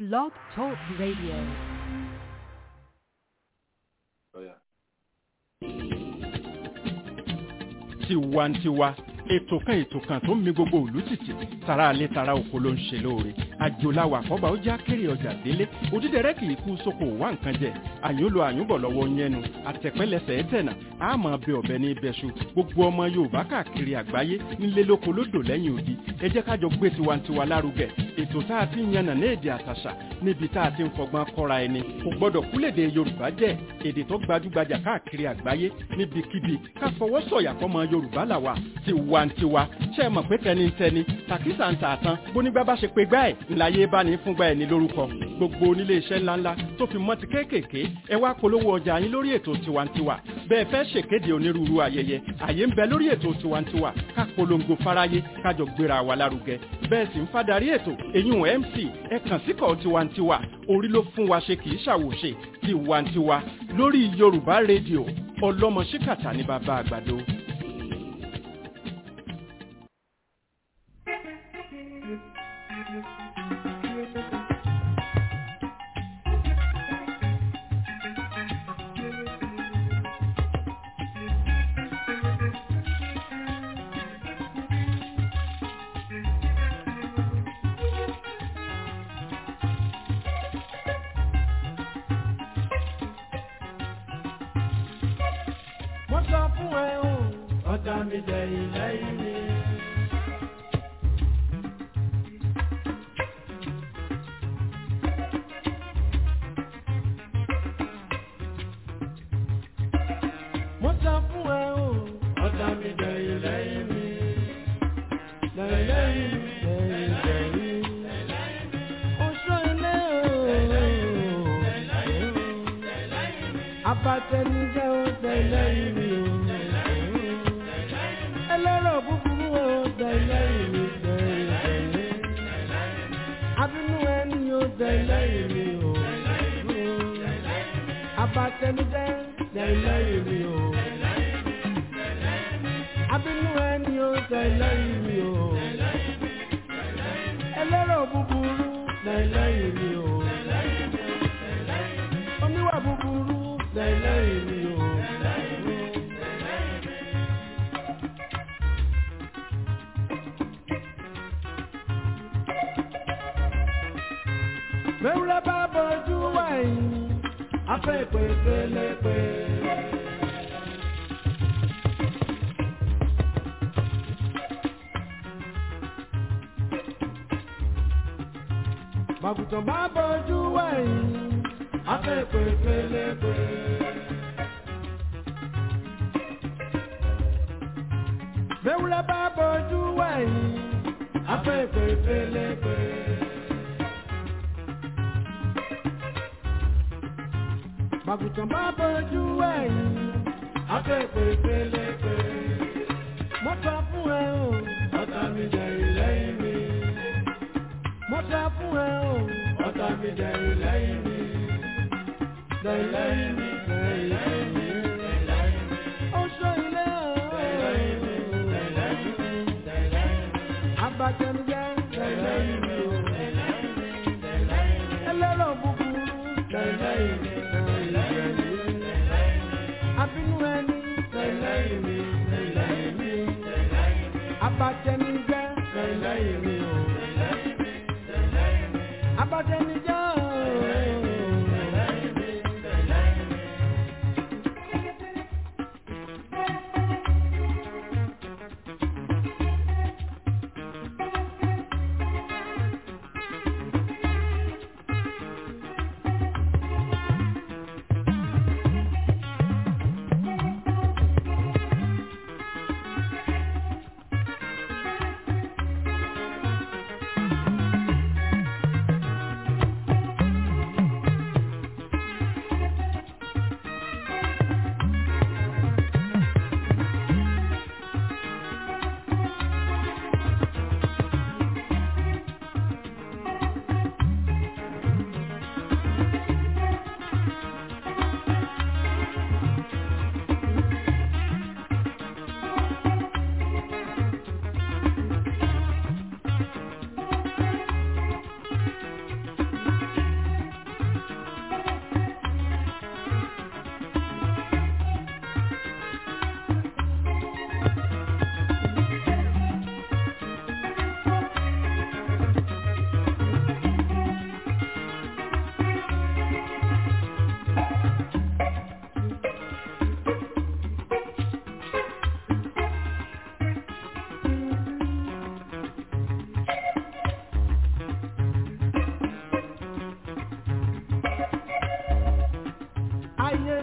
Blog Talk Radio. tiwantiwa ètò kan ètò kan tó ń mi gbogbo òlú tìtì tara alẹ́ tara oko ló ń ṣe lóore àjòláwà àkọ́bà ó já kéré ọjà délé òdídẹrẹ́ kì í kú sóko wá nǹkan jẹ àyùnlò àyùnbọ̀ lọ́wọ́ yẹnu àtẹ̀pẹ́lẹsẹ̀ ẹ̀tẹ̀nà àmọ́ bẹ ọ̀bẹ ní ibẹ̀ṣu gbogbo ọmọ yorùbá káàkiri àgbáyé nílé lóko lódò lẹ́yìn odi ẹ jẹ́ kájọ gbé tiwantiwa lárugẹ ètò tá a ti ń yànnà ní èdè àtàṣà níbi tá a ti ń fọgbọ́n kọ́ra ẹni kò gbọ́dọ̀ kúlèdè yorùbá jẹ́ èdè tó gbajúgbajà káàkiri àgbáyé níbikíbi ká fọwọ́ sọ̀yà fọmọ yorùbá làwà tiwantiwa ṣe é mọ̀ pé tẹnitẹni tàkísà ń tààtàn bónígbà bá ṣe pé gbá ẹ̀ ńláyé bá ní fúngbà ẹ̀ ní lórúkọ gbogbo onílé iṣẹ́ ńláńlá tó fi mọ́ ti kéékèèké ẹ wá polówó ọjà yín lórí ètò tiwantiwa bẹ́ẹ̀ fẹ́ ṣèkéde onírúurú ayẹyẹ àyè ń bẹ lórí ètò tiwantiwa ká polongo fáráyé kájọ gbéra wa lárugẹ bẹ́ẹ̀ sì ń fadarí ètò èyún mc ẹ kàn síkọ̀ tiwantiwa orí ló fún wa ṣe kì í ṣàwòṣe tiwantiwa lórí yorùbá rédíò ọlọ́mọ ṣíkàtà ní bàbá àgbàdo. wọ́n sọ fún ẹ o ọ̀tá mi dẹ̀yìn lẹ́yìn mi. wọ́n sọ fún ẹ o ọ̀tá mi dẹ̀yìn lẹ́yìn mi. lẹ́yìn lẹ́yìn mi lẹ́yìn lẹ́yìn mi. oṣù ilé o. abatẹnijẹ́ o tẹ̀lẹ́yìn mi o. ẹlẹ́rọ̀ búburú o tẹ̀lẹ́yìn mi tẹ̀lẹ́yìn. abínú ẹni o tẹ̀lẹ́yìn mi o. abatẹnijẹ́ tẹ̀lẹ́yìn mi o. abínú ẹni o tẹ̀lẹ́yìn mi o. ẹlẹ́rọ̀ búburú tẹ̀lẹ́yìn mi o. oníwà búburú tẹ̀lẹ́yìn mi o. Mẹ́wúrẹ́ bá bọ́jú wáyé, afẹ́ ìpè pélepé. Màgùtàn bá bọ́jú wáyé, afẹ́ ìpè pélepé. Mẹ́wúrẹ́ bá bọ́jú wáyé, afẹ́ ìpè pélepé. Màgùtàn bá bọ́jú ẹ̀yìn, afẹ́fẹ́ pélepé. Mo sọ fún ẹ o, ọ̀tá mi dẹ̀rù lẹ́yìn mi. Mo sọ fún ẹ o, ọ̀tá mi dẹ̀rù lẹ́yìn mi. Dẹ̀rù lẹ́yìn mi, dẹ̀rù lẹ́yìn mi. Oṣù ilé o. Dẹ̀rù lẹ́yìn mi, dẹ̀rù lẹ́yìn mi. Abatẹnujẹ, dẹ̀rù lẹ́yìn mi o. Ẹlẹ́rọ̀ búburú, dẹ̀rù lẹ́yìn mi abínú ẹni lẹ́yìn mi lẹ́yìn mi abatẹnijẹ́ lẹ́yìn mi o abatẹnijẹ́ o.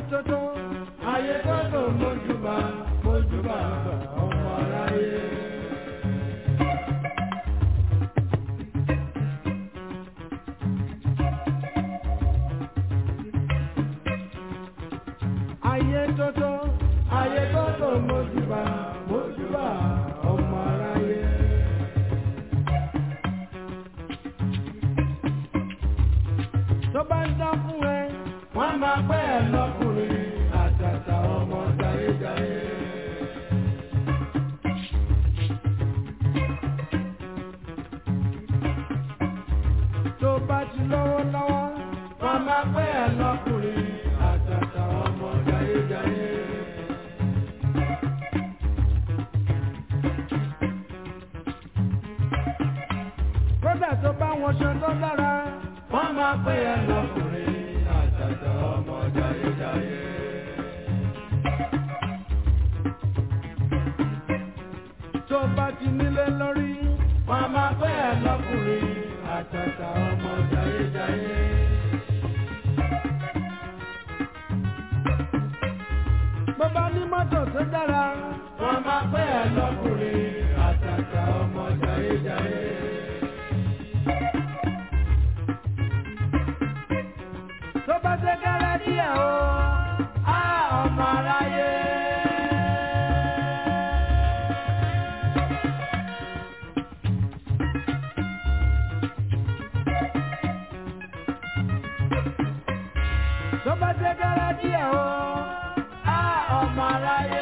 tótó ayé tótó mójúbà mójúbà ọmọ aráyé. ayé tótó ayé tótó mójúbà mójúbà ọmọ aráyé. tó bá ń dán fún ẹ wọ́n máa pẹ́ ẹ lọ́kùnrin àtàtà ọmọ jayéjayé. tó bá ti lọ́wọ́ lọ́wọ́ wọ́n máa pẹ́ ẹ lọ́kùnrin àtàtà ọmọ jayéjayé. kódà tó bá wọn ṣe tó dára wọ́n máa pẹ́ ẹ lọ́kùnrin àtàtà ọmọ jayéjayé. tó bá ti nílé lórí wọ́n máa pẹ́ ẹ lọ́kùnrin àtàtà ọmọ jayéjayé. bó bá ní mọ́tò tó dára wọ́n máa pẹ́ ẹ lọ́kùnrin àtàtà ọmọ jayéjayé. tó bá ṣe kẹ́rẹ́ díẹ̀ o á ọmọ aráyé. tó bá ṣe kẹ́rẹ́ díẹ̀ o á ọmọ aráyé.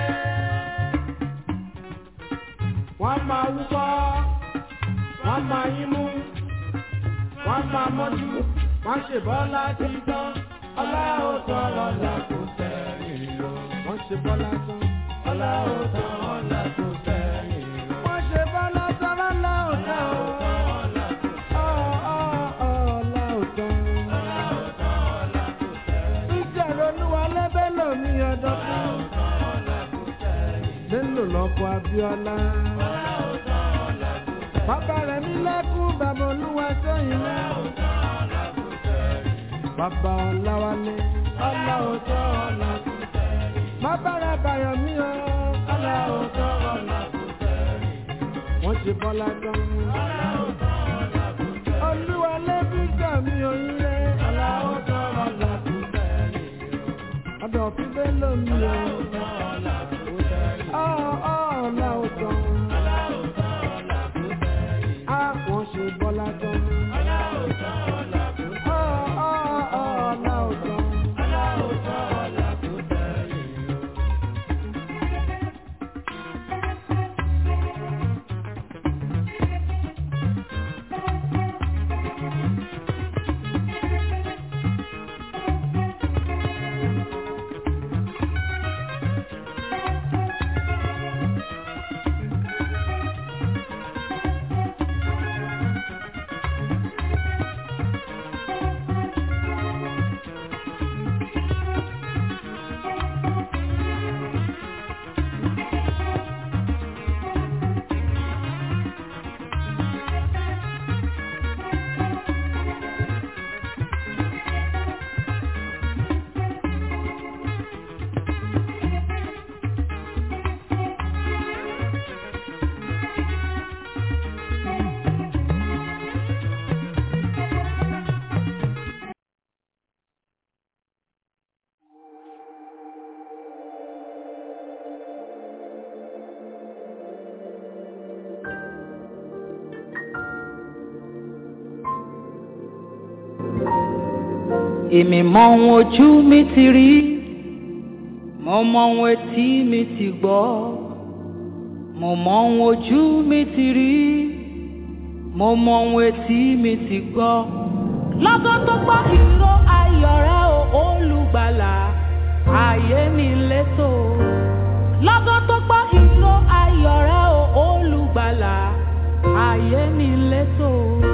wọ́n máa wúkọ́ wọ́n máa yín mú wọ́n máa mọ́jú wọ́n ṣe bọ́lá ti tán ọlá ò tán ọlá kò sẹ́yìn o. wọ́n ṣe bọ́lá tán ọlá ò tán ọlá kò sẹ́yìn o. wọ́n ṣe bọ́lá tán ọlá ò tán o. Ọ̀, ọ̀, ọ̀, ọlá ò tán. Ìjẹ̀rọ olúwa lẹ́bẹ̀ lómi ọdọ́ fún. Bello lọ́kọ̀ Abíọ́lá. Bàbá rẹ̀ mi lẹ́kún bàbá olúwa sẹ́yìn náà. Bàbá Ọláwálé. Ọlá òótọ́ ọ̀la kò sẹ́yìn. Bàbá rẹ̀ bàyọ̀ mí o. Ọlá òótọ́ ọ̀la kò sẹ́yìn. Wọ́n ṣe bọ́lá tán. Ọlá òótọ́ ọ̀la kò sẹ́yìn. Olúwa lẹ́bí gbà mí oríire. Ọlá òótọ́ ọ̀la kò sẹ́yìn. Ọ̀dọ̀ fún Bello mi o. Ọlá òótọ́ ọ̀la kò sẹ́yìn. Ọ̀ ọ̀ ọ̀la òótọ́. Ọlá òótọ́ ọ̀la kò sẹ́yìn. Á wọ́n ṣe bọ́lá tán. Ọlá òótọ́ ọ̀la kò sẹ́yìn. Ọ̀ ọ̀ ọ̀ ọ̀la òótọ́. Ọlá òótọ́ ọ̀la kò sẹ́yìn. èmi mọ ohun ojú mi ti rí mo mọ ohun etí mi ti gbọ́ mo mọ ohun ojú mi ti rí mo mọ ohun etí mi ti gbọ́ lọ́gán tó gbọ́ ìró ayọ̀ rẹ o olùgbàlà ayé mi létò lọ́gán tó gbọ́ ìró ayọ̀ rẹ o olùgbàlà ayé mi létò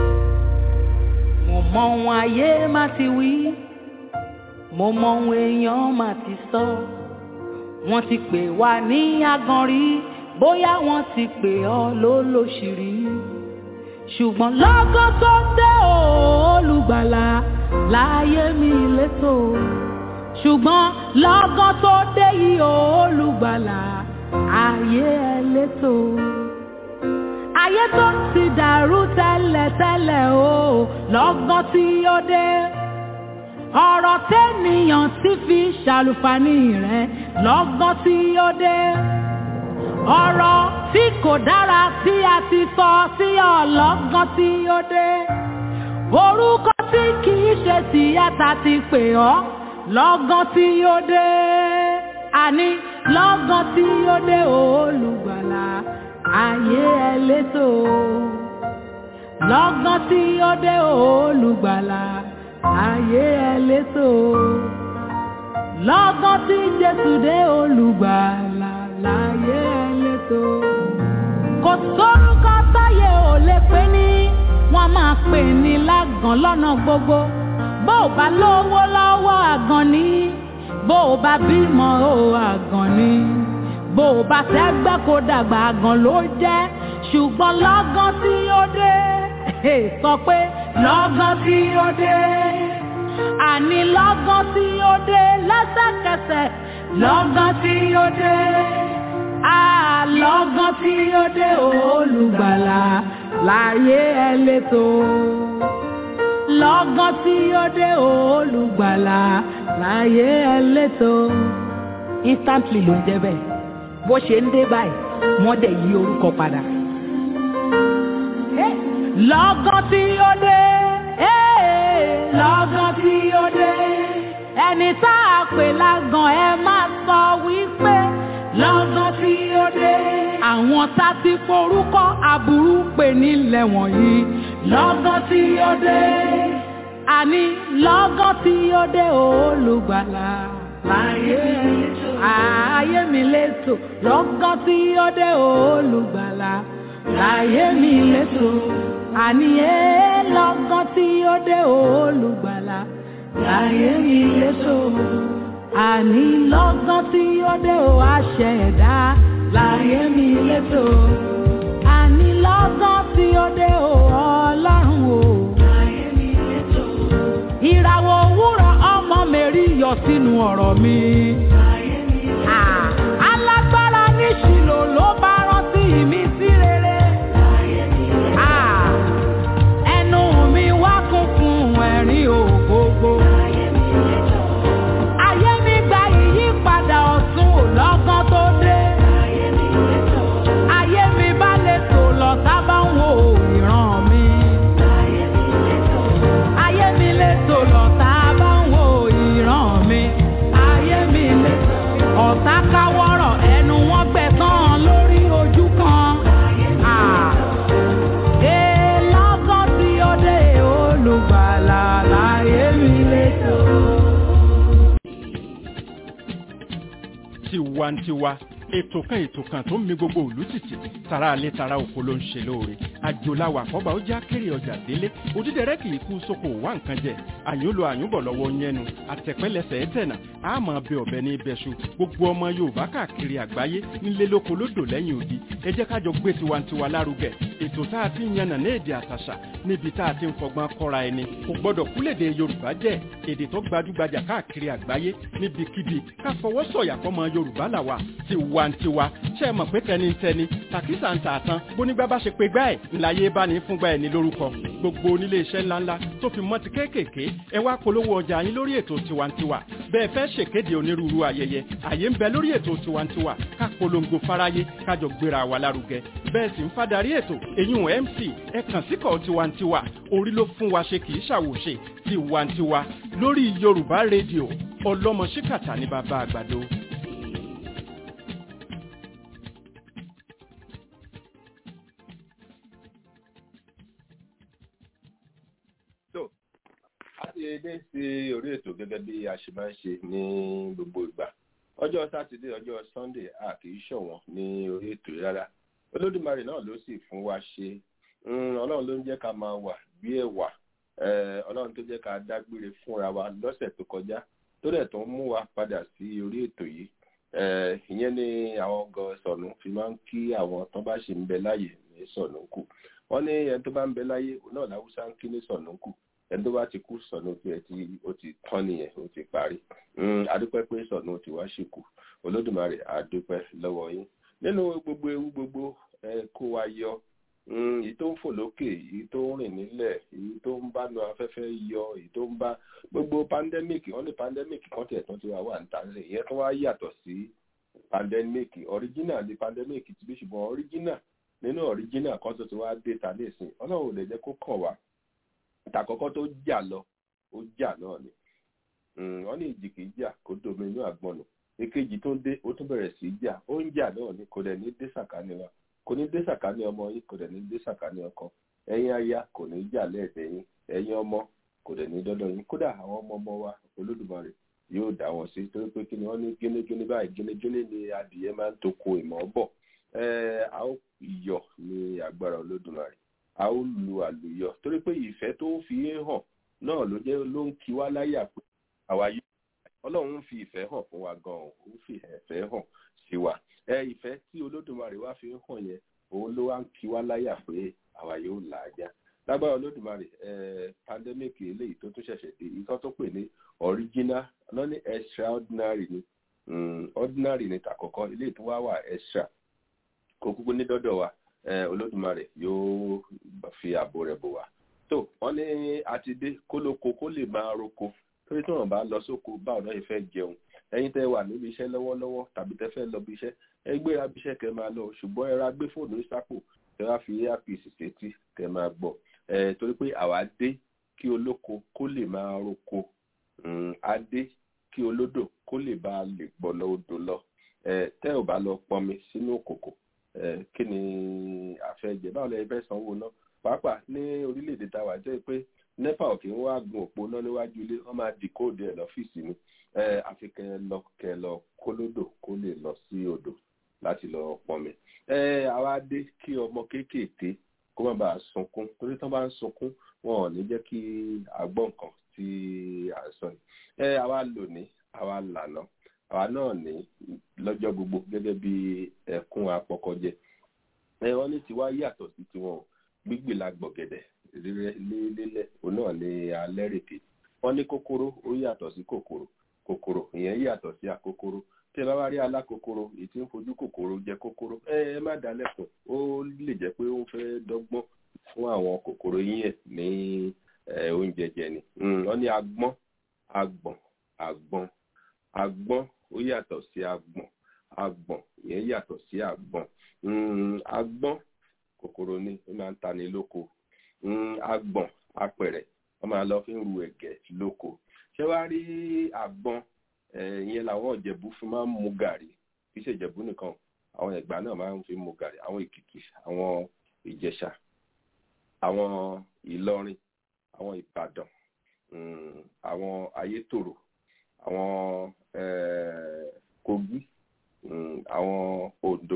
mo mọ ohun ayé má ti wí mo mọ ohun èèyàn má ti sọ wọ́n ti pè wá ní aganrí bóyá wọ́n ti pè ọ́ lólóṣìírí ṣùgbọ́n lọ́gán tó dé o olùgbàlà láyé mi létò ṣùgbọ́n lọ́gán tó dé yìí o olùgbàlà ayé ẹ létò ayé tó ti dàrú tẹ́lẹ̀tẹ́lẹ̀ o lọ́gán tí ó dé ọ̀rọ̀ tẹ́nìyàn ti fi ṣàlùfàní rẹ̀ lọ́gán tí ó dé ọ̀rọ̀ tí kò dára tí a ti sọ sí ọlọ́gán tí ó dé orúkọ tí kì í ṣe tìyàtà ti pè ọ́ lọ́gán tí ó dé àní lọ́gán tí ó dé olùgbàlà ayé ẹ létò lọ́gán tí ó dé olùgbàlà ayé ẹ létò lọ́gán tí jésù dé olùgbàlà láyé ẹ létò kò sórúkọ táyé ò lè pè ní wọ́n máa pè ní lágàn lọ́nà gbogbo bó o bá lówó lọ́wọ́ àgàn ni bó o bá bímọ o àgàn ni bó o bá tẹ́gbẹ́ kó dàgbà àgàn ló jẹ́ ṣùgbọ́n lọ́gán tí ó dé sọ pé lọ́gán tí ó dé àní lọ́gán tí ó dé lẹ́sẹ̀kẹsẹ̀ lọ́gán tí ó dé àlọ́gán tí ó dé olùgbàlà láyé ẹ létò lọ́gán tí ó dé olùgbàlà láyé ẹ létò instantly ló ń jẹ́ bẹ́ẹ̀ bó ṣe ń dé báyìí wọ́n dẹ̀ yí orúkọ padà. lọ́gán tí ó dé lọ́gán tí ó dé ẹni tá a pè lágàn ẹ máa sọ wípé lọ́gán tí ó dé àwọn tá ti forúkọ aburú pè nílẹ̀ wọ̀nyí lọ́gán tí ó dé àní lọ́gán tí ó dé olùgbàlà láyé ayé mi létò lọ́gán tí ó dé olùgbàlà láyé mi létò àní ẹ lọ́gán tí ó dé olùgbàlà láyé mi létò àní lọ́gán tí ó dé o àṣẹ ẹ̀dá láyé mi létò àní lọ́gán tí ó dé o ọlọ́run o láyé mi létò ìràwọ̀ òwúrọ̀ ọmọ mẹ́rí yọ sínú ọ̀rọ̀ mi. alágbára ní ṣìlò ló bá rántí mi sí rere. ẹnu mi wá kún fún ẹ̀rín ògbógbó. ayé mi gba ìyípadà ọ̀tun ò lọ́gán tó dé. ayé mi bá lè tò lọ sábà ń wo ìran mi. ayé mi lè tò lọ sábà ń wo ìran mi. ayé mi lè tò ọ̀tá káwọ́rọ̀ ẹnu wọn gbẹ̀tàn lórí ojú kan. Ah. Ee, lọ́gán tí ó dé olùgbàlà láyé mi lè tò. tiwantiwa ètò kan ètò kan tó ń mi gbogbo òlú tìtì tara alẹ́ tara oko ló ń ṣe lóore àjòláwà àkọ́bà ó já kéré ọjà délé òdídẹrẹ́ kì í kú sóko wá nǹkan jẹ àyùn lo àyùn bọ̀ lọ́wọ́ yẹnu àtẹ̀pẹ́lẹsẹ̀ ẹ̀tẹ̀nà àmọ́ bẹ ọ̀bẹ ní ibẹ̀ṣu gbogbo ọmọ yorùbá káàkiri àgbáyé nílé lóko lódò lẹ́yìn odi ẹ jẹ́ kájọ gbé tiwantiwa lárugẹ ètò tá a ti ń yànnà ní èdè àtàṣà níbi tá a ti ń fọgbọ́n kọ́ra ẹni kò gbọ́dọ̀ kúlèdè yorùbá jẹ́ èdè tó gbajúgbajà káàkiri àgbáyé níbikíbi ká fọwọ́ sọ̀yà fọmọ yorùbá làwà tiwantiwa ṣe é mọ̀ pé tẹnitẹni tàkísà ń tà tán bónígbà bá ṣe pé gbá ẹ̀ ńláyé bá ní fúngbà ẹ̀ ní lórúkọ gbogbo onílé iṣẹ́ ńláńlá tó fi mọ́ ti kéékèèké ẹ wá polówó ọjà yín lórí ètò tiwantiwa bẹ́ẹ̀ fẹ́ ṣèkéde onírúurú ayẹyẹ àyè ń bẹ lórí ètò tiwantiwa ká polongo fáráyé kájọ gbéra wa lárugẹ bẹ́ẹ̀ sì ń fadarí ètò èyún mc ẹ kàn síkọ̀ tiwantiwa orí ló fún wa ṣe kì í ṣàwòṣe tiwantiwa lórí yorùbá rédíò ọlọ́mọ ṣíkàtà ní bàbá àgbàdo. tó a ti dé sí orí ètò gẹ́gẹ́ bí a ṣe máa ń ṣe ní gbogbo ìgbà ọjọ́ sátidé ọjọ́ sunday a kì í ṣọ̀wọ́n ní orí ètò yìí rárá olódùmarè náà ló sì fún wa ṣe Mm, ọlọ́run ló ń jẹ́ ká máa wà bí ẹ̀wà Eh, ọlọ́run tó jẹ́ ká dágbére fúnra wa lọ́sẹ̀ tó kọjá tó dẹ̀ tó ń mú wa padà sí orí ètò yìí Eh, ìyẹn ni àwọn gan sọ̀nù fi máa ń kí àwọn tó bá ṣì ń bẹ láàyè ní sọ̀nù kù wọ́n ní ẹni tó bá ń bẹ láyé òun náà láwùsá ń kí ní sọ̀nù kù ẹni tó bá ti kú sọ̀nù tiẹ̀ tí ó ti tán nìyẹn ó ti parí adúpẹ́ pé sọ̀nù ti wá ṣìkù olódùmarè adúpẹ́ lọ́wọ́ yín nínú gbogbo ewu gbogbo ẹ kó wa yọ èyí tó ń fò lókè èyí tó ń rìn nílẹ̀ èyí tó ń bá nu afẹ́fẹ́ yọ èyí tó ń bá gbogbo pandemic wọ́n ní pandemic kan tẹ̀ tán ti wá wà níta nílẹ̀ ìyẹn tó wá yàtọ̀ sí pandemic original ni pandemic ti bí ṣùgbọ́n original nínú original kan tó ti wá dé ta nísìn ọlọ́run ò lè jẹ́ kó kàn wá ìtàkọ́kọ́ tó jà lọ ó jà náà ni wọ́n ní ìjì kìí jà kó domi inú àgbọn nù èkejì tó ń dé ó tún bẹ̀rẹ̀ sí í jà ó ń jà náà ni kò dẹ̀ ní dé sàkání wa kò ní dé sàkání ọmọ yín kò dẹ̀ ní dé sàkání ọkọ ẹ̀yin aya kò ní jà lẹ́ẹ̀dẹ̀ yín ẹ̀yin ọmọ kò dẹ̀ ní dọ́dọ̀ yín kódà àwọn ọmọ ọmọ wa olódùmarè yóò dá wọn sí torí pé kí ni wọ́n ní gínígíní báyìí gínígíní ni adìyẹ máa ń toko ìmọ̀ bọ̀ a ó yọ̀ ní agbára olódùmarè a ó lu àlùyọ torí pé ìfẹ́ tó fi ń hàn náà ló jẹ́ ló ń kí wá láyà pé àwa yóò ọlọ́run ń fi ìfẹ́ hàn fún wa gan-an ó ń fi ìfẹ́ hàn sí wa ẹ ìfẹ́ tí olódùmarè wá fi ń hàn yẹn òun ló wá ń kí wá láyà pé àwa yóò là á já lágbára olódùmarè ẹ pandemic eléyìí tó tún ṣẹ̀ṣẹ̀ dé ìtọ́ tó pè ní original náà ní extraordinary ni ordinary ni tàkọ́kọ́ eléyìí tó wá wà extra kó kúkú ní dọ́dọ̀ wa olódùmarè yóò fi ààbò rẹ̀ bò wá tó wọ́n ní àti dé kólóko kó lè máa roko torí tí wọ́n bá lọ sóko báwo náà yìí fẹ́ jẹun ẹ̀yin tẹ́ wà níbi iṣẹ́ lọ́wọ́lọ́wọ́ tàbí tẹ́ fẹ́ lọ bí iṣẹ́ ẹ gbéra bí iṣẹ́ kẹ́ máa lọ ṣùgbọ́n ẹ ra gbé fóònù ní sápò kẹ́ wá fi earpiece sétí kẹ́ máa gbọ́ ẹ torí pé àwa dé kí olóko kó lè máa roko á dé kí olódò kó lè bá lè gbọ́ lọ odò lọ ẹ tẹ́ ò bá lọ pọnmi sínú òkòkò kí ni àfẹ́jẹ báwo lẹ fẹ́ sanwó náà pàápàá ní orílẹ̀-èdè táwa jẹ́ pé nepa ò kí ń wá gun òpó náà níwájú ilé wọ́n máa di kóòdù ẹ̀ lọ́fíìsì ni àfi kẹ lọ kẹ lọ kólódò kó lè lọ sí odò láti lọ pọnmi. àwa dé kí ọmọ kéékèèké kó má bàa sunkún torí tán bá ń sunkún wọn ò ní jẹ́ kí àgbọ̀n kan tí à ń sọ yìí. àwa lò ní àwa lànà àwa náà ní lọ́jọ́ gbogbo gẹ́gẹ́ bí ẹ̀kún apọkọjẹ wọ́n ní tiwa yàtọ̀ sí tiwọn gbígbì la gbọ̀gẹ̀dẹ̀ lélẹ̀ òun náà ní alẹ́rèké wọ́n ní kòkòrò ó yàtọ̀ sí kòkòrò kòkòrò ìyẹn yàtọ̀ sí àkòkòrò tí ẹ bá wá rí alákòkòrò èyí tí ń fojú kòkòrò jẹ kòkòrò ẹ ẹ má dá lẹ́kùn ó lè jẹ́ pé ó fẹ́ dọ́gbọ́n fún àwọn kòkòrò yín ẹ̀ ní oúnjẹ jẹ ni wọ́n ní agbọ́n agbọ̀n agbọ́n agbọ́n ó yàtọ̀ sí agbọ̀n agbọ̀n ìyẹn yàtọ̀ sí agbọ̀n agbọ́n kòkòrò ni ó máa ń tani lóko agbọ̀n apẹ̀rẹ̀ wọ́n máa lọ fi ń ru ẹ̀gẹ́ lóko ṣé wàá rí àgbọn ìyẹn làwọn ìjẹ̀bú fún máa ń mu gàrí kì í ṣe ìjẹ̀bú nìkan àwọn ẹ̀gbá náà máa ń fi mu gàrí àwọn èkìtì àwọn ìjẹ̀ṣà àwọn ìlọrin àwọn ìbàdàn àwọn ayétòrò àwọn kogi àwọn oǹdó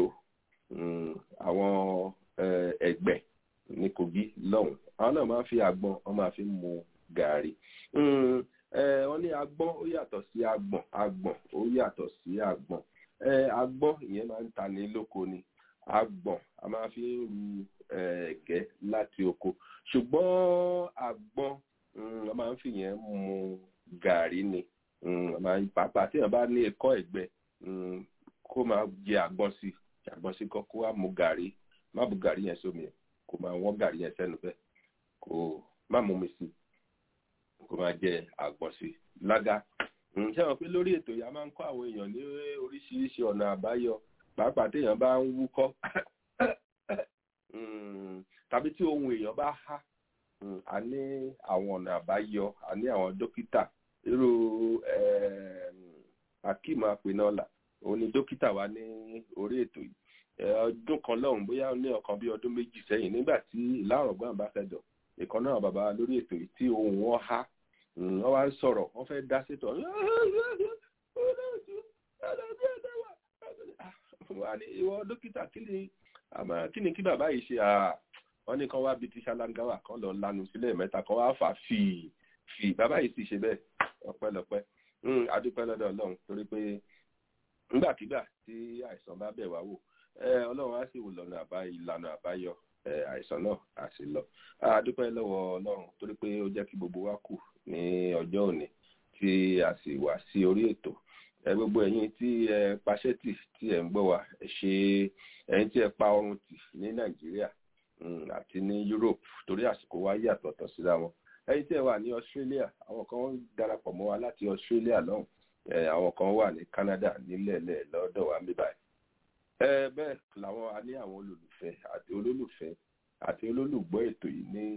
àwọn ẹ̀gbẹ́ ní kogi lọ́hùn àwọn náà máa ń fi àgbọn wọ́n máa fi mu gàrí wọ́n ní agbọ́n ó yàtọ̀ sí agbọ̀n agbọ̀n ó yàtọ̀ sí agbọ̀n agbọ́n ìyẹn máa ń tani lóko ni agbọ̀n a máa fi ń ru ẹ̀gẹ́ láti oko ṣùgbọ́n agbọ́n a máa ń fi yẹn mu gàrí ni pàápàá tí wọ́n bá ní ẹ̀kọ́ ẹ̀gbẹ́ kó máa jẹ àgbọn sí àgbọn sí kọ́ kó wá mu gàrí má bu gàrí yẹn sómi ẹ̀ kó máa wọ́n gàrí yẹn sẹ́nu bẹ́ẹ̀ kó má mú mi sí kó máa jẹ àgbọn sí lága ṣé wọn pé lórí ètò yìí a máa ń kọ́ àwọn èèyàn ní oríṣiríṣi ọ̀nà àbáyọ pàápàá téèyàn bá ń wúkọ́ tàbí tí ohun èèyàn bá há a ní àwọn ọ̀nà àbáyọ a ní àwọn dókítà irú akeem apinọ́là òun ni dókítà wa ní orí ètò yìí ọdún kan lọ́hùn bóyá ní ọ̀kan bí ọdún méjì sẹ́yìn nígbà tí ìlàrọ̀gbọ́n àbáṣẹjọ ìkan náà bàbá lórí ètò yìí tí ohun wọn há wọ́n wá ń sọ̀rọ̀ wọ́n fẹ́ dá sétọ̀ wọ́n ní ìwọ dókítà kí ni kí ni kí bàbá yìí ṣe wọ́n ní kan wá bíi ti ṣalangawa kan lọ lanu sílẹ̀ mẹ́ta kan wá fà fì fì bàbá yìí sì ṣe bẹ́ẹ̀ ọpẹ́lọpẹ́ adúpẹ́ lọ́dọ̀ ọlọ́run torí pé nígbàkigbà tí àìsàn bá bẹ̀ wá wò ọlọ́run á sì wò lọ́nà àbáyọ ìlànà àbáyọ àìsàn náà á sì lọ a dúpẹ́ lọ́wọ́ ọlọ́run torí pé ó jẹ́ kí gbogbo wa kù ní ọjọ́ òní tí a sì wá sí orí ètò gbogbo ẹ̀yin tí ẹ paṣẹ́ tì tí ẹ ń gbọ́ wa ẹ ṣe ẹ̀yin tí ẹ pa ọrùn tì ní nàìjíríà àti ní europe torí àsìkò wa yàtọ̀ tọ̀ síra wọn ẹ̀yin tí ẹ wà ní australia àwọn kan darapọ̀ mọ́ wa láti australia lọ́hùn àwọn kan wà ní canada nílẹ̀ẹ́lẹ̀ lọ́dọ̀ wa mi báyìí bẹ́ẹ̀ làwọn a ní àwọn olólùfẹ́ àti olólùfẹ́ àti olólùgbọ́ ètò yìí ní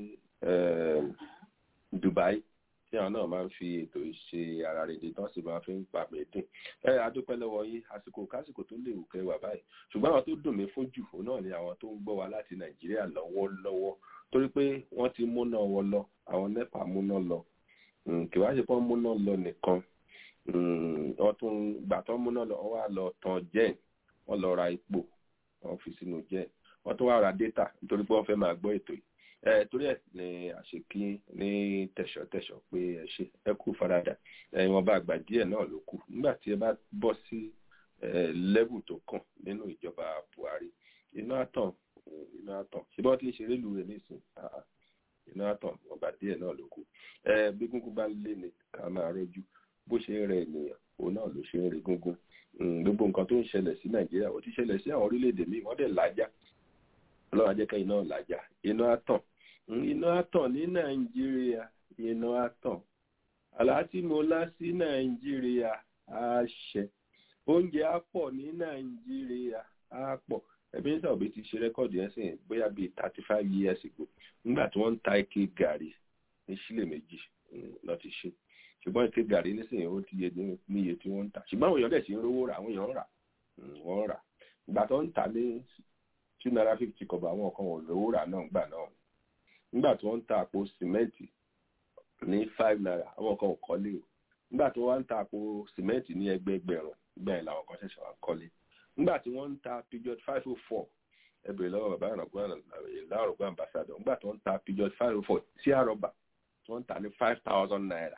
dubai tí àwọn náà máa ń fi ètò yìí ṣe ara rèé tán sì máa fi ń pa mẹ́dín ẹ adúpẹ́ lọ́wọ́ yín àsìkò kásìkò tó lè wùkẹ́ wà báyìí ṣùgbọ́n àwọn tó dùn mí fún jù òun náà ni àwọn tó ń gbọ́ wa láti nàìjíríà lọ́wọ́lọ́wọ́ torí pé wọ́n ti múná wọn lọ àwọn nepa múná lọ kì wá ṣe pọ́n múná lọ nìkan wọ́n tún gbà tán múná lọ wọ́n wá lọ tàn jẹ́ẹ̀ wọ́n lọ ra epo wọ́n fi sínú jẹ́ẹ̀ wọ́n tún wá ra data nítorí pé wọ́n fẹ́ máa gbọ́ ètò yìí ẹ torí ẹ ní àṣekí ní tẹ̀sọ̀tẹ̀sọ̀ pé ẹ ṣe ẹ kú faradà ẹ̀wọ̀n bá àgbà díẹ̀ náà ló kù nígbà tí ẹ bá bọ́ sí lẹ́bù tó kàn nínú ìjọba buhari iná àtàn iná àtàn ṣé bọ́n ti ń ṣeré lu rẹ̀ nísìn iná àtàn ọba díẹ̀ náà ló kù bí gúngún bá lé ní ká máa rọ́jú bó ṣe ń rẹ ènìyàn òun náà ló ṣe ń rí gúngún gbogbo nǹkan tó ń ṣẹlẹ̀ sí nàìjíríà ó ti ṣẹlẹ̀ sí àwọn orílẹ̀-èdè míì wọ́n dẹ̀ lájà ọlọ́run ajẹ́kẹ́ iná làjà iná àtàn iná àtàn ní nàìjíríà iná àtàn àlàátí mo lá sí nàìjíríà àṣẹ oúnjẹ á pọ̀ ní nàìjíríà á pọ̀ ẹbí nígbà òbí ti ṣe rẹ́kọ̀dì ẹ̀ sìn bóyá bíi thirty five years ago nígbà tí wọ́n ń ta ike gàrí ní sílè méjì lọ́ ti ṣe ṣùgbọ́n ike gàrí nísìnyí ó ti yẹ níye tí wọ́n ń tà ṣùgbọ́n àwọn èèyàn dẹ̀ ṣe ń rówó rà àwọn èèyàn ń rà wọ́n ń rà ìgbà tó ń tà ní two naira fifty kọ̀bọ̀ àwọn kan ò lówó rà náà gbà náà nígbà tí wọ́n ń ta àpò sìmẹ́ǹtì ní five naira àwọn kan ò kọ́lé o nígbà tí wọ́n ń ta àpò sìmẹ́ǹtì ní ẹgbẹẹgbẹ̀rún nígbà yẹn làwọn kan ṣẹ̀ṣẹ̀ wá kọ́lé nígbà tí wọ́n ń ta pijot five oh four ẹbẹ̀rẹ̀ lọ́wọ́ bàbá ìlàrọ̀gbọ́n ambassador nígbà tí wọ́n ń ta pijot five oh four tí àrọ̀bà tí wọ́n ń ta ní five thousand naira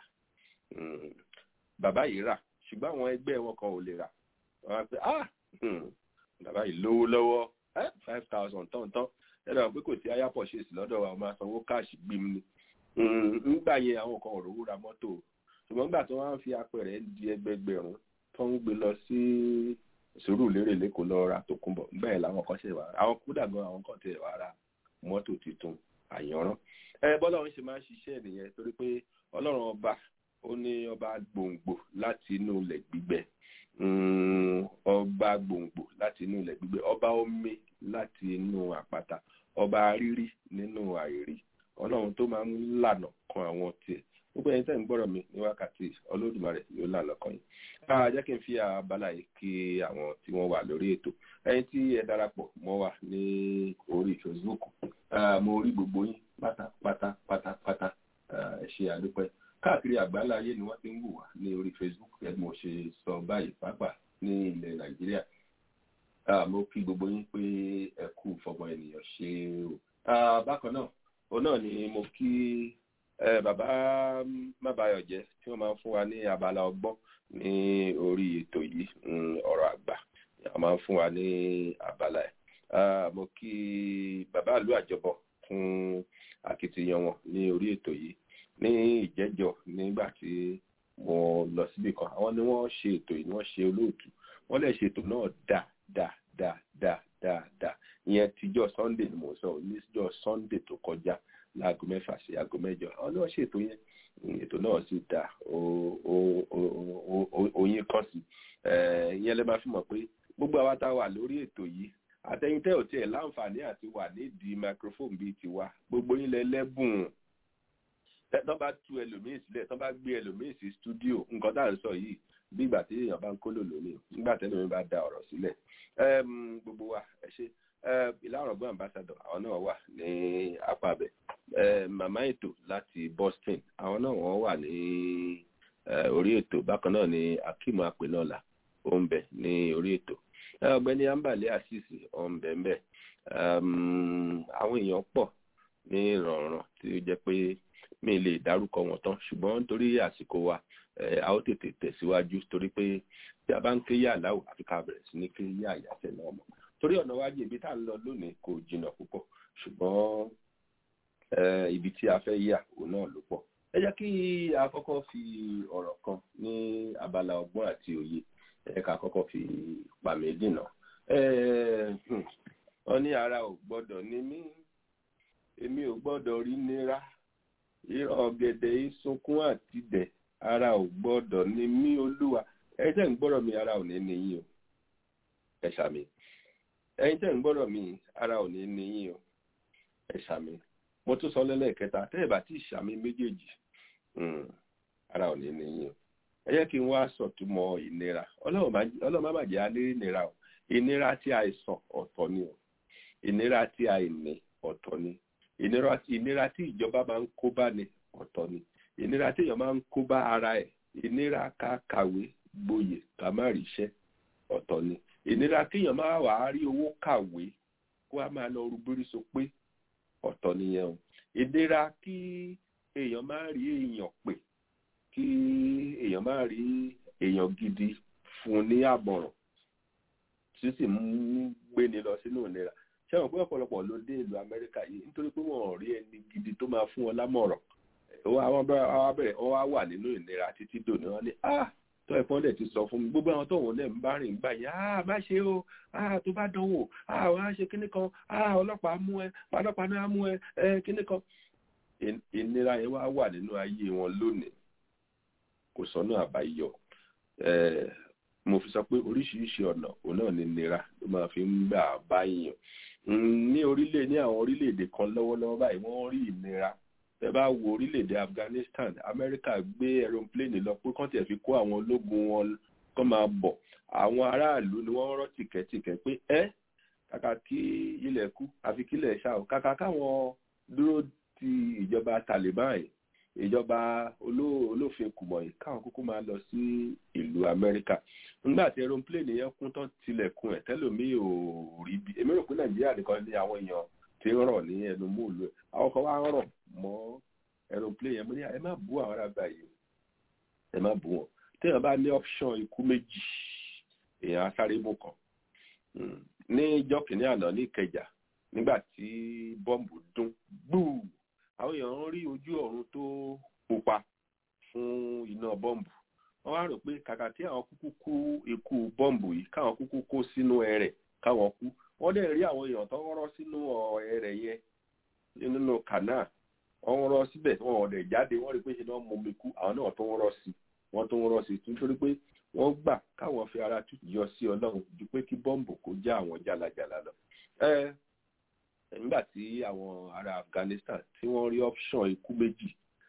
bàbá yìí rà ṣùgbọ́n àwọn ẹgbẹ́ wọn kan ò lè rà wọ́n á pẹ́ ah bàbá yìí lówó lọ́wọ́ five thousand tán tán ẹ̀rọ àwọn pé kò sí aya purchase lọ́dọ̀ wa máa sanwó káàṣì gbìm ni nígbà yẹn àwọn kan ò rówó ra mọ́tò ṣùgbọ́n nígbà tí wọ́n á fi apẹ̀rẹ̀ di ẹgbẹgbẹ̀rún tó ń gbé lọ sí sùúrù lérè lẹ́kọ̀ọ́ lọ ra tòkunbọ̀ nígbà yẹn làwọn kan ṣe wà àwọn kúdà gan àwọn kan tẹ̀ wà ra mọ́tò tuntun àyànrán ẹ bọ́lá òun ṣe máa ń ṣiṣẹ́ nìyẹn torí pé ọlọ́run ọba ó ní ọba gbòǹgbò láti inú ilẹ̀ gbígbẹ ọba gbòǹgbò láti inú ilẹ̀ gbígbẹ ọba omi láti inú àpáta ọba rírí nínú àìrí ọlọ́run tó máa ń lànà kan àwọn tiẹ̀ gbogbo ẹni tẹ́ ń gbọ́rọ̀ mi ní wákàtí olódùmarè yóò lànà kan yìí a jẹ́ kí n fi abala yìí kí àwọn tí wọ́n wà lórí ètò ẹni tí ẹ darapọ̀ mọ́ wa ní orí facebook mo rí gbogbo yín pátápátá pátápátá ẹ ṣe àdúpẹ́ káàkiri àgbáńlá ayé ni wọ́n ti ń wò wá ní orí facebook gẹ́gẹ́ mo ṣe sọ báyìí pàápàá ní ilẹ̀ nàìjíríà mo kí gbogbo yín pé ẹ kú fọmọ ènìyàn ṣe o bákan náà òun náà ni mo kí bàbá mábàyọ̀jẹ́ tí wọ́n máa ń fún wa ní abala ọgbọ́n ní orí ètò yìí ọ̀rọ̀ àgbà wọ́n máa ń fún wa ní abala ẹ̀ mo kí bàbá ìlú àjọbọ fún akitiyan wọn ní orí ètò yìí ní ìjẹ́jọ́ nígbà tí mo lọ síbì kan àwọn ni wọ́n ṣe ètò yìí wọ́n ṣe olóòtú wọ́n lè ṣe ètò náà dáa dáa dáa dáa dáa dáa ìyẹn tíjọ́ sunday ni mo sọ níjọ́ sunday tó kọjá láago mẹ́fà sí aago mẹ́jọ àwọn náà ṣètò yẹn ètò náà sì dáa oyin kan sí ìyẹn lè máa fi mọ̀ pé gbogbo àwa tá a wà lórí ètò yìí àtẹ̀yìntẹ́ ò tiẹ̀ láǹfààní àti wà nídìí microphone bíi tiwa gbogbo yín lẹ lẹ́bùn tọ́ bá tú ẹlòmíì sílẹ̀ tọ́ bá gbé ẹlòmíì sí stúdíò nǹkan tá à ń sọ yìí bí ìgbà tí èèyàn bá ń kólò lónìí nígbà tẹ́lẹ̀ mi bá da ọ̀rọ̀ sílẹ̀ gbogbo wa ẹ ṣe ìlàrọ̀gbọ́n ambassador àwọn náà wà ní apá abẹ màmá ètò láti Boston àwọn náà wọ́n wà ní orí ètò bákan náà ni Akeem Apenola ó ń bẹ ní orí ètò ọ̀gbẹ́ni ambale asisi ó ń bẹ ń bẹ àwọn èèyàn pọ̀ ní ìrọ̀rùn tí ó jẹ́ pé mi lè dárúkọ wọn tán ṣùgbọ́n nítorí àsìkò wa a ó tètè tẹ̀síwájú torí pé tí a bá ń ké yà láwù àfi ká bẹ̀rẹ̀ sí ní ké yà àyàfẹ́ náà mọ̀ torí ọ̀nà wájú ibi tá à ń lọ lónìí kò jìnnà púpọ̀ ṣùgbọ́n ibi tí a fẹ́ yà òun náà ló pọ̀ ẹ jẹ́ kí a kọ́kọ́ fi ọ̀rọ̀ kan ní abala ọgbọ́n àti òye ẹ ká kọ́kọ́ fi pàmì dìnà wọ́n ní ara ò gbọ́dọ̀ ní mí èmi ò gbọ́dọ̀ rí nira ìrọ̀ ọ̀gẹ̀dẹ̀ ìsunkún àti dẹ̀ ara ò gbọ́dọ̀ ní mí olúwa ẹ̀yin tẹ́ ń gbọ́dọ̀ mi ara ò ní ní yín o ẹ ṣàmì ẹ̀yin tẹ́ ń gbọ́dọ̀ mi ara ò ní ní yín o ẹ ṣàmì mo tún sọ lẹ́lẹ́kẹta tẹ́ ẹ̀ bá tí ṣàmì méjèèjì ara ò ní ní yín o ẹ jẹ́ kí n wá sọ̀túnmọ̀ ìnira ọlọ́run má bàjẹ́ alẹ́ ìnira o ìnira tí àìsàn ọ̀tọ̀ ni o ìnira tí àìní ọ̀tọ̀ ni ìnira tí ìjọba máa ń kó bá ní ọ̀tọ̀ ni ìnira tí èèyàn máa ń kó bá ara ẹ̀ ìnira ká kàwé gboyè ká má ríṣẹ́ ọ̀tọ̀ ni ìnira tí èèyàn máa wà á rí owó kàwé kó a máa lọ rúgbórí so pé ọ̀tọ̀ nìyẹn o ìnira kí èèyàn máa rí èèyàn pè kí èèyàn máa rí èèyàn gidi fún ní àbọ̀ràn tí sì ń gbéni lọ sínú ìnira ṣé wọn pé ọ̀pọ̀lọpọ̀ ló dé ìlú amẹ́ríkà yìí nítorí pé wọn ò rí ẹni gidi tó máa fún wọn lámọ̀ràn àwọn abẹ́rẹ́ wọn wá wà nínú ìnira títí dòní wọn ní ah tó ẹ̀fọn dẹ̀ ti sọ fún mi gbogbo àwọn tóun dẹ̀ ń bá rìn gbà yìí ah má ṣe o ah tó bá dánwò ah wọn á ṣe kíní kan ah ọlọ́pàá mú ẹ ọlọ́pàá náà mú ẹ ẹ kíní kan ìnira yẹn wá wà nínú ayé wọn lónìí kò sọ́nà àbáyọ mo fi sọ pé oríṣiríṣi ọ̀nà òun náà ni nira ló máa fi ń gbà báyìí ní orílẹ̀ ní àwọn orílẹ̀-èdè kan lọ́wọ́lọ́wọ́ báyìí wọ́n rí ìnira ẹ bá wo orílẹ̀-èdè Afghanistan Amẹ́ríkà gbé aeroplane lọ pé kán tiẹ̀ fi kó àwọn ológun wọn kán máa bọ̀ àwọn aráàlú ni wọ́n rọ́ tìkẹ́tìkẹ́ pé ẹ́ kàkà kí ilẹ̀ kú àfi kílẹ̀ ṣá o kàkà káwọn dúró ti ìjọba Taliban yìí ìjọba olófin kùmọ̀ yìí káwọn kúkú máa lọ sí ìlú Amẹ́ríkà nígbà tí aeroplane yẹn kún tán tilẹ̀kùn ẹ̀ tẹ́lòmíì ò rí bí èmi rò pé Nàìjíríà nìkan ní àwọn èèyàn tí ń rọ̀ ní ẹnu múlò ẹ̀ àwọn kan wá ń rọ̀ mọ́ aeroplane yẹn mo ní ẹ má bú àwọn arábà yìí ẹ má bú wọn téèyàn bá ní option ikú méjì èèyàn asáré mú kan ní ìjọ kìnínní àná ní Ìkẹjà nígbà tí bọ́ǹbù dún gbúù àwọn èèyàn ń rí ojú ọ̀run tó pupa fún iná bọ́ǹbù wọ́n wá rò pé kàkà tí àwọn kúkú kú ikú bọ́ǹbù yìí káwọn kúkú kó sínú ẹrẹ̀ káwọn kú wọ́n dẹ̀ rí àwọn èèyàn tó ń rọ́ sínú ẹrẹ̀ yẹn nínú kànáà wọ́n rọ́ síbẹ̀ wọn ò dẹ̀ jáde wọ́n rí pé ṣe ni wọ́n mú mi kú àwọn náà tó ń rọ́ sí wọ́n tó ń rọ́ sí nítorí pé wọ́n gbà káwọn fi ara tútù yọ sí ọlọ́run ju pé kí bọ́ǹbù kó já àwọn jálajàla lọ. ẹ nígbà tí àwọn ará Afghanistan tí wọ́n rí option ikú méjì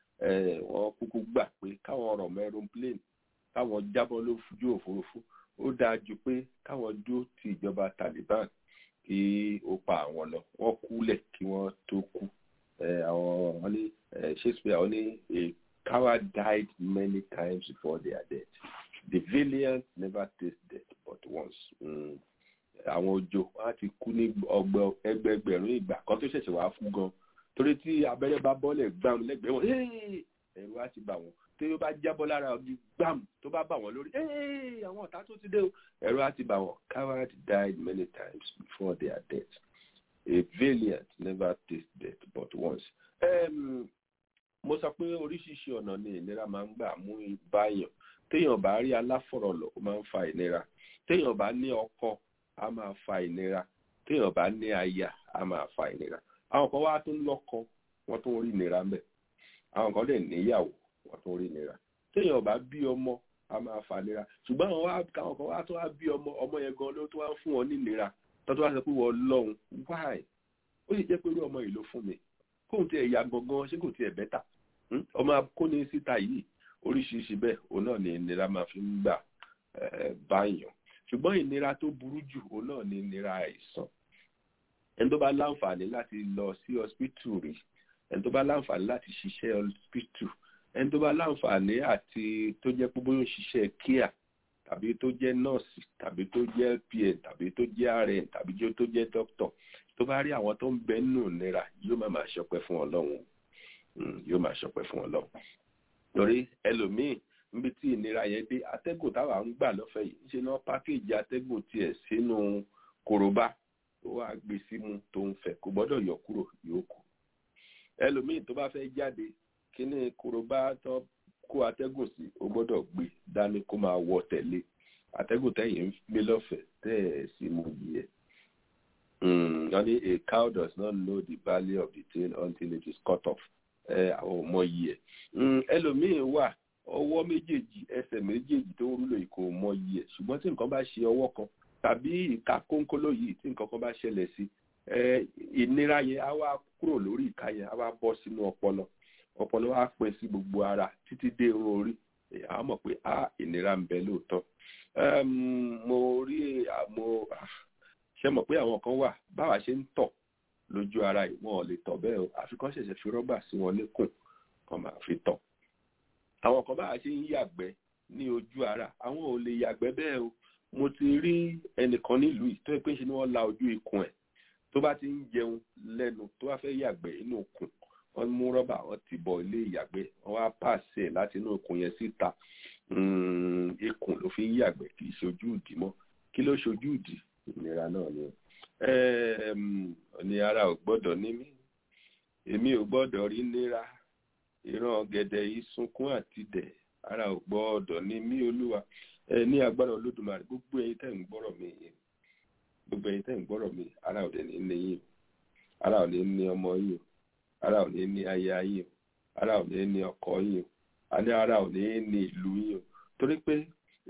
wọ́n kúkú gbà pé káwọn rọ̀ mọ́ aeroplane káwọn jábọ́ lójú òfurufú ó dáa ju pé káwọn dúró ti ìjọba Taliban kí ó pa àwọn lọ wọ́n kúlẹ̀ kí wọ́n tó kú àwọn wọn ní Shakespeare wọn ní a coward died many times before their death the valiant never taste death but once. Mm àwọn ojo wọn á ti kú ní ọgbọ ẹgbẹẹgbẹ̀rún ìgbà kan tó ṣẹ̀ṣẹ̀ wàá fún gan torí tí abẹ́rẹ́ bá bọ́lẹ̀ gbàm lẹ́gbẹ̀ẹ́ wọn ẹ̀rù á ti bà wọ́n tí ó bá jábọ́ lára ọdún gbàm tó bá bà wọ́n lórí àwọn ọ̀tá tó ti dé o ẹ̀rù á ti bà wọ́n coward died many times before their death a valiant never taste death but once. Um, mo sọ pé oríṣiríṣi ọ̀nà ni ìnira máa ń gbà mú báyàn téèyàn bá rí aláfọ̀rọ̀lọ̀ ó máa ń fa ìnira téèyàn bá ní ọkọ a máa fa ìnira téèyàn bá ní aya a máa fa ìnira àwọn kan wá tó ń lọ́kọ wọ́n tó ń rí ìnira mbẹ̀ àwọn kan lè níyàwó wọ́n tó ń rí ìnira téèyàn bá bí ọmọ a máa fa ìnira ṣùgbọ́n àwọn wá káwọn kan wá tó wá bí ọmọ ọmọ yẹn gan ló tó wá fún wọn ní ìnira tó tó wá sọ pé wọ́n lọ́hùn wáì ó sì jẹ́ pé irú ọmọ yìí ló fún mi kóun tiẹ̀ ya gangan ṣé kò tiẹ̀ bẹ́tà ọmọ akóni síta yìí oríṣiríṣi bẹ́ẹ̀ òun náà ni ìnira máa fi ń gbà báyàn ṣùgbọ́n ìnira tó burú jù òun náà ni ìnira àìsàn ẹni tó bá láǹfààní láti lọ sí hospital rí ẹni tó bá láǹfààní láti ṣiṣẹ́ hospital ẹni tó bá láǹfààní àti tó jẹ́ pé bóyá ó ń ṣiṣẹ́ kíá tàbí tó jẹ́ nọ́ọ̀sì tàbí tó jẹ́ pn tàbí tó jẹ́ rn tàbí tó jẹ́ dókítọ̀ tó bá rí àwọn tó ń bẹ nínú ìnira yóò máa máa ṣọpẹ́ fún ọlọ́run yóò máa ṣọpẹ́ fún ọlọ́run torí ẹlòmíì níbi tí ìnira yẹn dé atẹ́gùn táwa ń gbà lọ́fẹ̀ẹ́ yìí ṣe náà pákéjì atẹ́gùn tiẹ̀ sínú kòròbá tó wá gbé símú tó ń fẹ́ kò gbọ́dọ̀ yọ kúrò yóò kù ẹlòmíì tó bá fẹ́ jáde kíní korobá tó kó atẹ́gùn sí ó gbọ́dọ̀ gbé dání kó máa wọ tẹ̀lé atẹ́gùn tẹ̀yìn ń gbé lọ́fẹ̀ẹ́ tẹ́ ẹ̀ sí mú yìí ẹ̀. wọ́n ní a cow does not know the value of the tail until it is cut off àwọn ọmọ yìí ẹ̀. ẹlòmíì wà ọwọ́ méjèèjì ẹsẹ̀ méjèèjì tó ń rúlò yìí kò mọ yìí ẹ̀ ṣùgbọ́n tí nǹkan bá ṣe ọwọ́ kan tàbí ìka kónkóló yìí tí nǹkan kan bá ṣẹlẹ̀ sí ìnira yẹn á wá kúrò lórí ìka yẹn á wá bọ́ sínú ọpọlọ ọpọlọ wa pín sí gbogbo ara títí dé irun orí a mọ̀ pé a ìnira ń bẹ lóòótọ́ mo rí mo ṣe mọ̀ pé àwọn kan wà báwa ṣe ń tọ̀ lójú ara yìí wọn ò lè tọ̀ bẹ́ẹ̀ o àfi kán ṣẹ̀ṣẹ̀ fi rọ́bà sí wọn níkùn kan máa fi tọ̀ àwọn kan báwa ṣe ń yàgbẹ́ ní ojú ara àwọn ò lè yàgbẹ́ bẹ́ẹ̀ o mo ti rí ẹnìkan nílùú yìí tó yẹ pé ṣe ni wọ́n la ojú ikùn ẹ̀ tó bá ti ń jẹun lẹ́nu tó bá fẹ́ yàgbẹ́ inú ikùn wọ́n mú rọ́bà wọ́n ti bọ̀ ilé ìyàgbẹ́ wọ́n wá pàṣẹ láti inú ikùn yẹn síta ikùn ló fi ń yàgbẹ́ kì í ṣojú ìdí mọ́ kí ló ṣojú ìdí ìnira náà ni ní ara ò gbọ́dọ̀ ní mí èmi ò gbọ́dọ̀ rí nira ìran ọ̀gẹ̀dẹ̀ yìí sunkún àti dẹ̀ ara ò gbọ́dọ̀ ní mí olúwa ní agbára olódùmarè gbogbo ẹ̀yin tẹ́ ń gbọ́rọ̀ mi gbogbo ẹ̀yin tẹ́ ń gbọ́rọ̀ mi ara ò dẹ̀ ní ní yín ara ò ní ní ọmọ yín o ara ò ní ní aya yín o ara ò ní ní ọkọ yín o àní ara ò ní ní ìlú yín o torí pé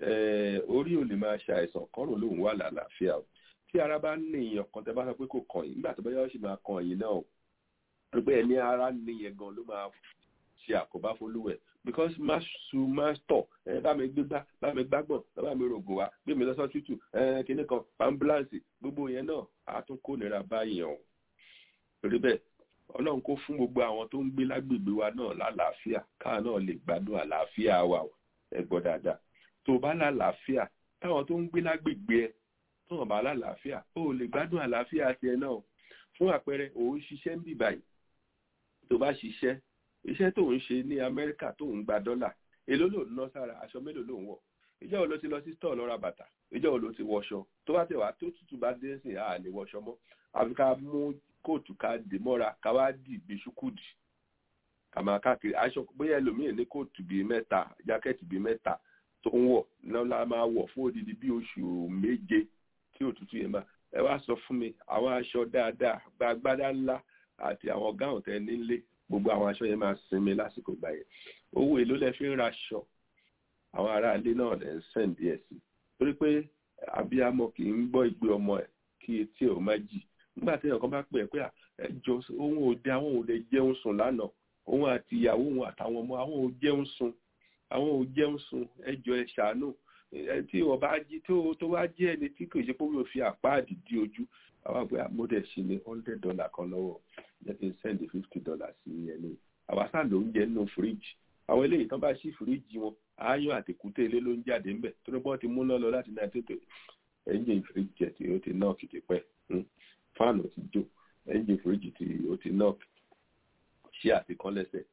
orí ò lè máa ṣàìsàn kọ́rùn lòun wà lálàáfíà o tí ara bá ní èèyàn kan tẹ́ bá sọ pé kò kàn yín nígbà tó bá yọ sì máa kàn yín náà o torí pé ẹni ara níyẹn gan ló máa ṣe àkóbá fólúwẹ̀ because má su má tọ̀ ẹ bá mi gbégbá bá mi gbágbọ̀n bá mi rògùn wá gbé mi lọ́sọ́ tútù ẹ kíní kan ambulance gbogbo yẹn náà á tún kó nira báyìí o torí bẹ́ẹ̀ ọlọ́run kó fún gbogbo àwọn tó ń gbé lágbègbè wa náà lálàáfíà káà náà lè gbádùn àlàáfíà wa ẹ gbọ́ dáadáa tó bá lálàáfíà táwọn tó ń gbé lágbègbè ẹ tó hàn bá lálàáfíà ó lè gbádùn àlàáfíà tiẹ̀ náà fún àpẹẹrẹ òun ṣiṣẹ́ ń bì báyìí tó bá ṣiṣẹ́ iṣẹ́ tó ń ṣe ní amẹ́ríkà tó ń gba dọ́là èló ló ń ná sára aṣọ mélòó ló ń wọ̀ ìjọ́ wo ló ti lọ sí stọ̀ lọ ra bàtà ìjọ́ wo ló ti wọṣọ tó bá tẹ̀ wá tó tútù bá dé sí àá lè wọṣọ mọ́ àfi ká mú kóòtù ká dè mọ́ra ká wá dì bí ṣúkúdì ká máa káàkiri aṣọ bóyá ẹlòmíì ní kóòtù bíi mẹ́ta jákẹ́ẹ̀tì bíi mẹ́ta tó ń wọ̀ náà la máa wọ̀ fún odidi bí oṣù méje tí òtútù yẹn máa ẹ wá sọ fún mi àwọn aṣọ dáadáa gbàgbádá ńlá àti àwọn gáwọn tẹ nílé gbogbo àwọn aṣọ yẹn máa sinmi lásìkò gbà yẹn owó èló lẹ fi ń raṣọ àwọn aráalé náà lẹ ń sẹ́ǹdì ẹ̀ sí torí pé abiyamọ kì í gbọ́ ìgbé ọmọ ẹ̀ kí etí ẹ̀ ò má jì nígbà tí ẹ̀kan bá pè é pé ẹjọ́ òun ò dé àwọn ò lè jẹun sùn lánàá òun àti ìyàwó òun àtàwọn ọmọ àwọn ò jẹun sùn àwọn ò jẹun sùn ẹjọ́ ẹ ṣàánú tí wọ́n bá jí tó wá jẹ́ ẹni tí kò ṣe pé wọ́n fi àpáàdì di ojú àwọn àgbẹ̀ amódẹ̀ sí ní hundred dollar kan lọ́wọ́ jẹ́ kí n send fifty dollars sí ẹni àwa sáà ló ń jẹ nínú fíríjì àwọn eléyìí tán bá ṣí fíríjì wọn aáyán àtẹkùtẹ ilé ló ń jáde ńbẹ tó ní bọ́n ti múná lọ láti náà tètè ẹ́ńjìn fíríjì tí ó ti nọ́ọ̀kì ti pẹ́ fáànù ti jó ẹ́ńjìn fíríjì tí ó ti nọ́ọ̀kì ṣí àtikán lẹ́sẹ̀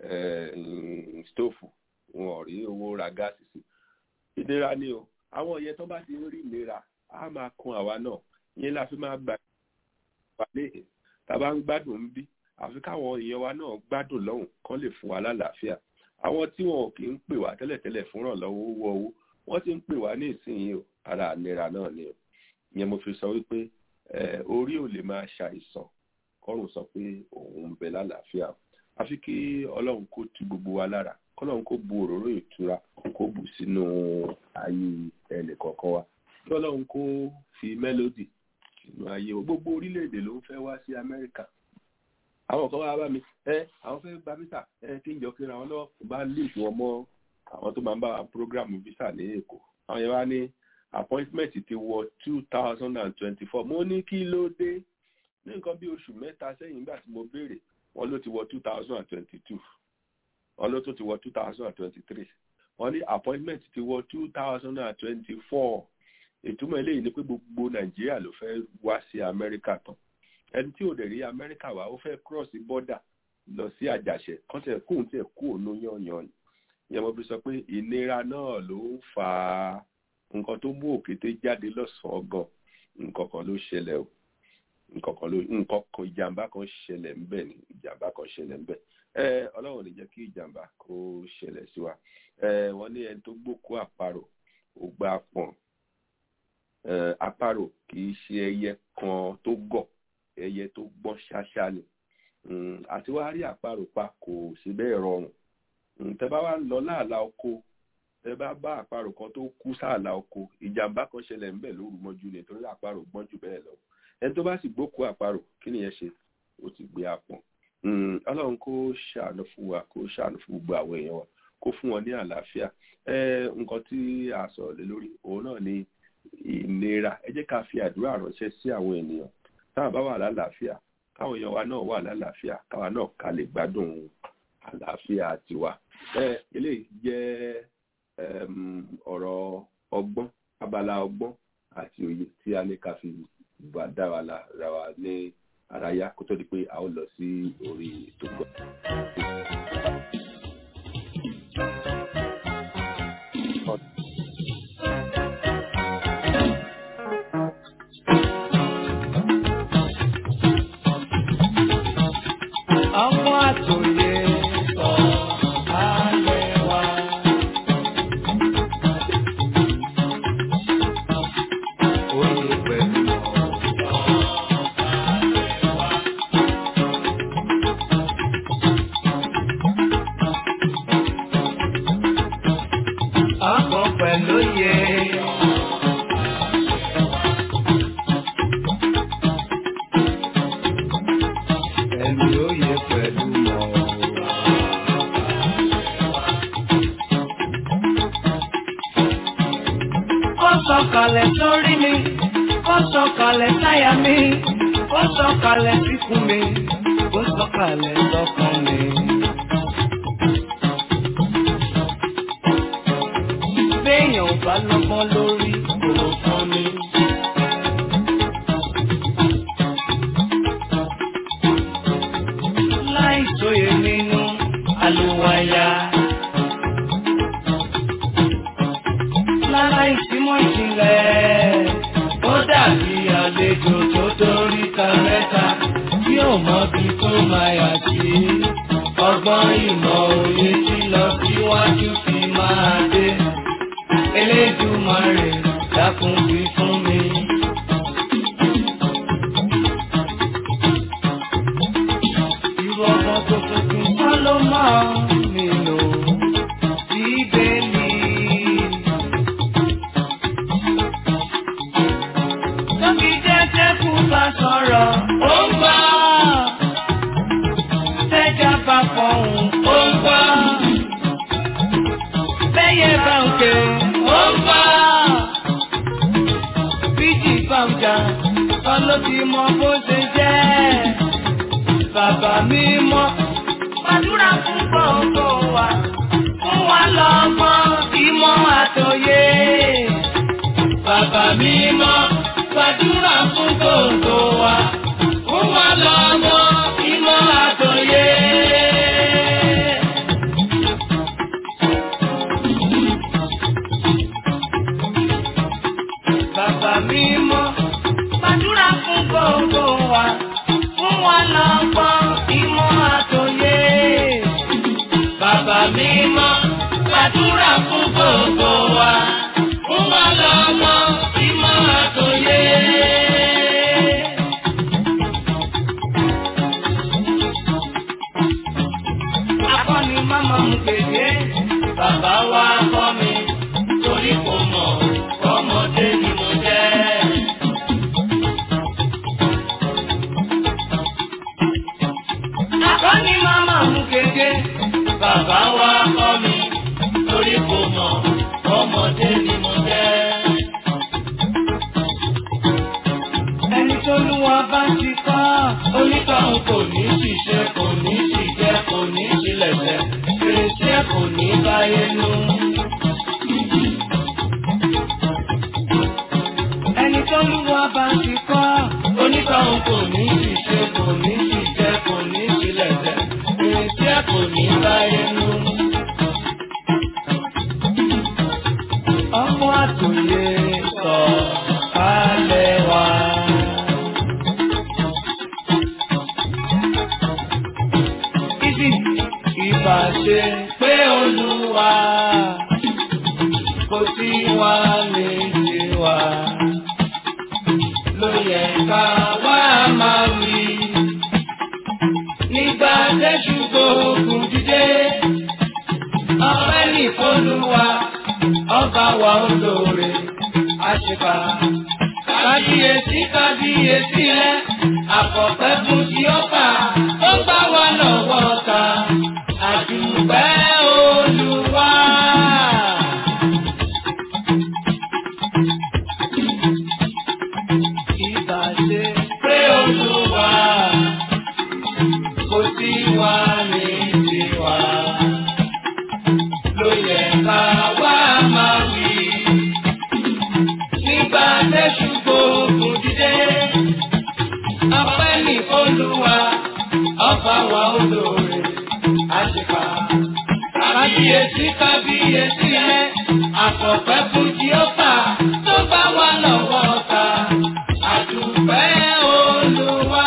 stóòfù wọn ò rí owó ra gáàsì sí ìlera ni o àwọn ìyẹn tó bá ti ń rí ìlera á máa kun àwa náà ìyẹn la fi máa gbà wà léhìn tàbá ń gbádùn ń bí àfi káwọn èèyàn wa náà gbádùn lọ́hùn kán lè fún wa lálàáfíà àwọn tí wọn kì í pè wá tẹ́lẹ̀tẹ́lẹ̀ fún ìrànlọ́wọ́ owó owó wọ́n ti ń pè wá ní ìsinyìí o ara àlera náà ni o ìyẹn mo fi sọ wípé orí ò lè máa ṣàìsàn kọ́rùn sọ pé òun ń bẹ lálàáfíà àfi kí ọlọ́run kó tu gbogbo wa lára kọ́lọ́run kó bu òróró ìtura kó bù sínú ayé ẹnì kọ̀ọ̀kan wa kí ọlọ́run kó fi mélòdì sínú ayé o gbogbo orílẹ̀-èdè ló ń fẹ́ wá sí amẹ́ríkà àwọn kan wá bá mi ẹ àwọn fẹ́ gba visa ẹ kí n jọ kíra wọn lọ́wọ́ bá link wọn mọ́ àwọn tó máa ń bá wa program visa ní èkó àwọn yẹn wá ní appointment ti wọ two thousand and twenty-four mo ní kí ló dé ní nǹkan bí oṣù mẹ́ta sẹ́yìn nígbà tí mo béèrè wọn ló ti wọ two thousand and twenty-two wọn ló tún ti wọ two thousand and twenty-three wọn ní appointment ti wọ two thousand and twenty-four ìtumọ̀ eléyìí ni pé gbogbo nàìjíríà ló fẹ́ wá sí amẹ́ríkà tán ẹni tí ò dẹ̀ rí amẹ́ríkà wá ó fẹ́ cross border lọ sí àjàṣẹ kán tẹ̀ kóun tẹ̀ kú òun yànyàn ìyẹn mo fi sọ pé ìnira náà ló ń fa nǹkan tó mú òkété jáde lọ́sàn-án gan nǹkan kan ló ṣẹlẹ̀ o nǹkan kan ló nǹkan kan ìjàmbá kan ṣẹlẹ̀ ńbẹ̀ ni ìjàmbá kan ṣẹlẹ̀ ńbẹ̀ ẹ ọlọ́run lè jẹ́ kí ìjàmbá kó ṣẹlẹ̀ sí wa ẹ wọ́n ní ẹni tó gbókú àparò ó gbá pọ̀n ẹ àparò kì í ṣe ẹyẹ kan tó gọ̀ ẹyẹ tó gbọ́n ṣáṣá ni àti wá rí àparò pa kò sí bẹ́ẹ̀ rọrùn tẹ bá wá lọ láàlá oko tẹ bá bá àparò kan tó kú sáàlá oko ìjàmbá kan ṣẹlẹ̀ ńbẹ̀ lóru mọ́jú ni torí àparò gbọ́n jù bẹ́ẹ̀ lọ ẹni tó bá sì gbókú àparò kí nìyẹn ṣe ó ti gbé apọ̀n ọlọ́run kó ṣàánú fún wa kó ṣàánú fún gbogbo àwọn èèyàn wa kó fún wọn ní àlàáfíà nǹkan tí a sọ̀rọ̀ lé lórí òun náà ni ìlera ẹ jẹ́ ká fi àdúrà ránṣẹ́ sí àwọn ènìyàn táwọn bá wà lálàáfíà káwọn èèyàn wa náà wà lálàáfíà káwa náà ká lè gbádùn àlàáfíà tiwa eléyìí jẹ́ ọ̀rọ̀ ọgbọ́n abala ọgbọ́n àti òye tí a ní ká fi bá dá wa ra wa ní àráyá kó tó di pé a ó lọ sí orí ètò gbọ́. Ọmọ àtòyè sọ ayé wa. Oyè pẹ̀lú ọkọ̀ pẹ̀lú yẹ. Ẹ̀mí oyè pẹ̀lú mọ̀. Ó sọ̀kalẹ̀ sórí mi, ó sọ̀kalẹ̀ sáyà mi, ó sọ̀kalẹ̀ síkùn mi, ó sọ̀kalẹ̀ sọ́kàn mi. béèyàn ò bá lọ́gbọ́n lórí kò fún mi. láì sóye nínú àlùwàyà. lára ìsímọ̀ ìjìnlẹ̀ ó dàbí àlejò tó dórí ta mẹ́ta tí ò mọbi tó máa yà sí. ọgbọ́n ìmọ̀ òye tí lọ síwájú fi máa dé. Elédùmarè dákun wí fún mi. Irú ọmọ tó tuntun kọ́ ló máa nílò bíbélì. Tóbi jẹ́jẹ́ kú bá sọ̀rọ̀, ó ń gbọ́. Tẹ́jà bá fọ̀hún, ó ń gbọ́. Bẹ́yẹ bá ń ké, ó ń gbọ́. Bíjì bá ń jà, kọ́ ló ti mọ bó ṣe jẹ́. Bàbá mi mọ́, gbàdúrà fún gbogbo wa. Fún wa lọ́gbọ́n, ìmọ̀ àtòyé. Bàbá mi mọ́, gbàdúrà fún gbogbo wa. Fún wa lọ́gbọ́n, ìmọ̀ àtòyé. Bàbá mi mọ́, gbàdúrà fún gbogbo wa. Fún wa lọ́gbọ́n, ìmọ̀ àtòyé. Bàbá mi mọ́, gbàdúrà fún gbogbo wa. Fún wa lọ́gbọ́n, ìmọ̀ àtòyé. Akọ́ni máma mú kéde, bàbá wa kọ́ mi, torí kò mọ̀, ọmọdé ni mo jẹ́. Akọ́ni máma mú kéde, bàbá wa kọ́ mi, torí kò mọ̀, ọmọdé ni mo jẹ́. Ẹni tó lú wa bá ti kọ́, onítọ̀hún kò ní ṣiṣẹ́, kò ní ṣìjẹ́, kò ní ṣílẹ̀ṣẹ̀, fèrèsé kò ní báyé nú. Ẹni tó lú wa bá ti kọ́, onítọ̀hún kò ní ṣiṣẹ́, kò ní ṣìjẹ́, kò ní ṣílẹ̀ṣẹ̀, fèrèsé kò ní báyé nú. Ọmọ àtòyè sọ alẹ́ wa. ọba wa olóore àṣìkà. Kábíyèsí kábíyèsí rẹ̀, àkọ́pẹ́ fún ti ọba, ó bá wa lọ́wọ́ ta, àdùpẹ́ olúwa. Ìbàṣe pé olúwa, kò sí wa ní tiwa, ló yẹ ká wá máa wí nígbà tẹ́sù gbòògùn dídé. Ọpẹ́ ní Olúwa, ọba wa olóore, àṣìkà. Kábíyèsí kábíyèsí rẹ̀, àkọ́pẹ́ fún Jíọ́fà tó bá wà lọ́wọ́ ta. Àdùpẹ́ Olúwa.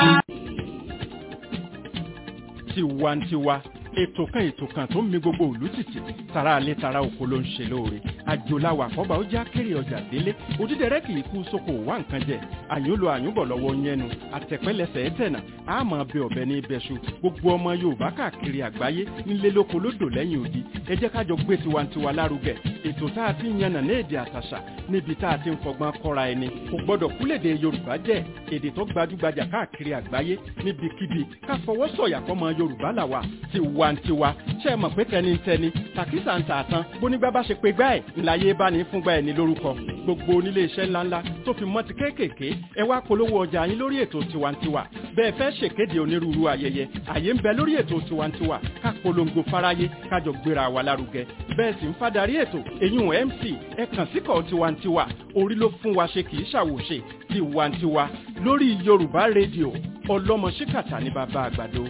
tiwantiwa ètò kan ètò kan tó ń mi gbogbo òlú tìtì tara alẹ́ tara oko ló ń ṣe lóore àjòláwà àkọ́bà ó já kéré ọjà délé òdídẹrẹ́ kì í kú sóko wá nǹkan jẹ àyúnlò àyúnbọ̀ lọ́wọ́ yẹnu àtẹ̀pẹ́lẹsẹ̀ ẹ̀tẹ̀nà àmọ́ bẹ ọ̀bẹ ní ibẹ̀ṣu gbogbo ọmọ yorùbá káàkiri àgbáyé nílé lóko lódò lẹ́yìn odi ẹ jẹ́ kájọ gbé tiwantiwa lárugẹ ètò tá a ti ń yànnà ní èdè àtàṣà níbi tá a ti ń fọgbọ́n kọ́ra ẹni kò gbọ́dọ̀ kúlèdè yorùbá jẹ́ èdè tó gbajúgbajà káàkiri àgbáyé níbikíbi ká fọwọ́ sọ̀yà fọmọ yorùbá làwà tiwantiwa ṣe é mọ̀ pé tẹnitẹni tàkísà ń tà tán bónígbà bá ṣe pé gbá ẹ̀ ńláyé bá ní fúngbà ẹ̀ ní lórúkọ gbogbo onílé iṣẹ́ ńláńlá tó fi mọ́ ti kéékèèké ẹ wá polówó ọjà yín lórí ètò tiwantiwa bẹ́ẹ̀ fẹ́ ṣèkéde onírúurú ayẹyẹ àyè ń bẹ lórí ètò tiwantiwa ká polongo fáráyé kájọ gbéra wa lárugẹ bẹ́ẹ̀ sì ń fadarí ètò èyún mc ẹ kàn síkọ̀ tiwantiwa orí ló fún wa ṣe kì í ṣàwòṣe tiwantiwa lórí yorùbá rédíò ọlọ́mọ ṣíkàtà ní bàbá àgbàdo.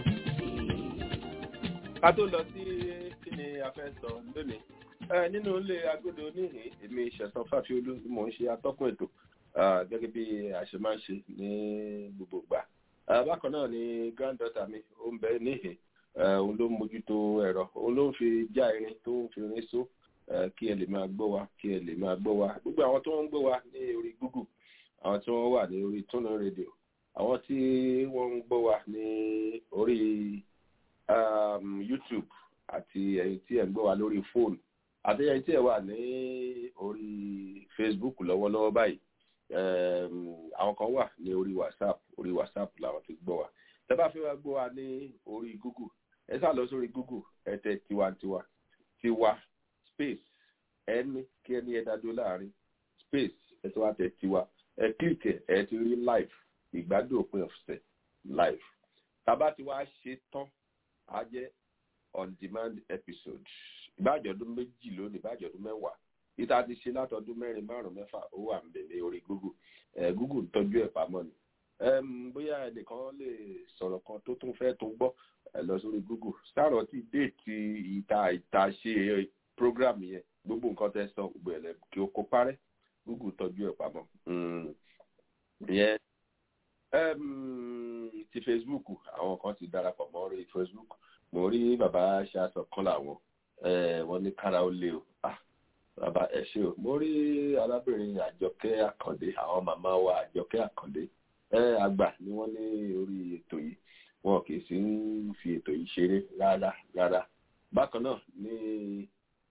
ká tó lọ sí kí ni a fẹ́ sọ lónìí ẹ nínú ilé agodo níhìn èmi ṣẹ̀sán fáfiolú ni mò ń ṣe atọ́kùn ètò ah, gẹ́gẹ́ bí a ṣe máa ń ṣe ní gbogbo ìgbà Ah, bákan náà ni granddaughter mi ó ń bẹ níhìn Eh, òun ló ń mójútó ẹ̀rọ òun ló ń fi já irin tó ń fi irin só eh, kí ẹ lè máa gbọ́ wa kí ẹ lè máa gbọ́ wa gbogbo àwọn tó ń gbọ́ wa ní orí google àwọn tí wọ́n wà ní orí túnú rédíò àwọn tí wọ́n ń gbọ́ wa ní orí um, youtube àti ẹ̀yin tí ẹ̀ ń gbọ́ wa lórí fóònù àti ẹ̀yin tí ẹ̀ wà ní orí facebook lọ́wọ́lọ́wọ́ báyìí um, àwọn kan wà ní orí whatsapp orí whatsapp làwọn ti gbọ́ wa tẹ́ bá fẹ́ wá gbọ́ wa ní orí google ẹ sá lọ sórí google ẹ tẹ tiwantiwa tiwa space ẹni kí ẹni ẹ dájú láàrin space ẹ tó wá tẹ tiwa ẹ kílìkì ẹ ti rí live ìgbádùn òpin ọ̀sẹ̀ live tàbá ti wá ṣe tán á jẹ́ on demand episode ìbájọ́dún méjì lónìí ìbájọ́dún mẹ́wàá ìta ti ṣe látọdún mẹ́rin márùn mẹ́fà ó wà ń bẹ̀ ní orí google ẹ google ń tọ́jú ẹ̀ pamọ́ ni um, bóyá ẹnìkan lè sọ̀rọ̀ kan tó tún fẹ́ tó gbọ́ ẹ lọ sórí google sáàrọ̀ tí déètì ìta ìta ṣe program yẹn gbogbo nǹkan tẹ́ sọ gbogbo ẹ̀ lẹ́ kí o kó parẹ́ google tọ́jú ẹ̀ pamọ́ ìyẹn um, ti facebook àwọn kan ti darapọ̀ mọ́ orí facebook mo rí bàbá ṣaṣọ kan làwọn wọ́n ní kára ó lé o ah bàbá ẹ ṣe o mo rí arábìnrin àjọkẹ́ àkàndé àwọn màmá wa àjọkẹ́ àkàndé ẹ àgbà ni wọ́n ní orí ètò yìí wọn kì í sì ń fi ètò yìí ṣeré rárá rárá bákan náà ni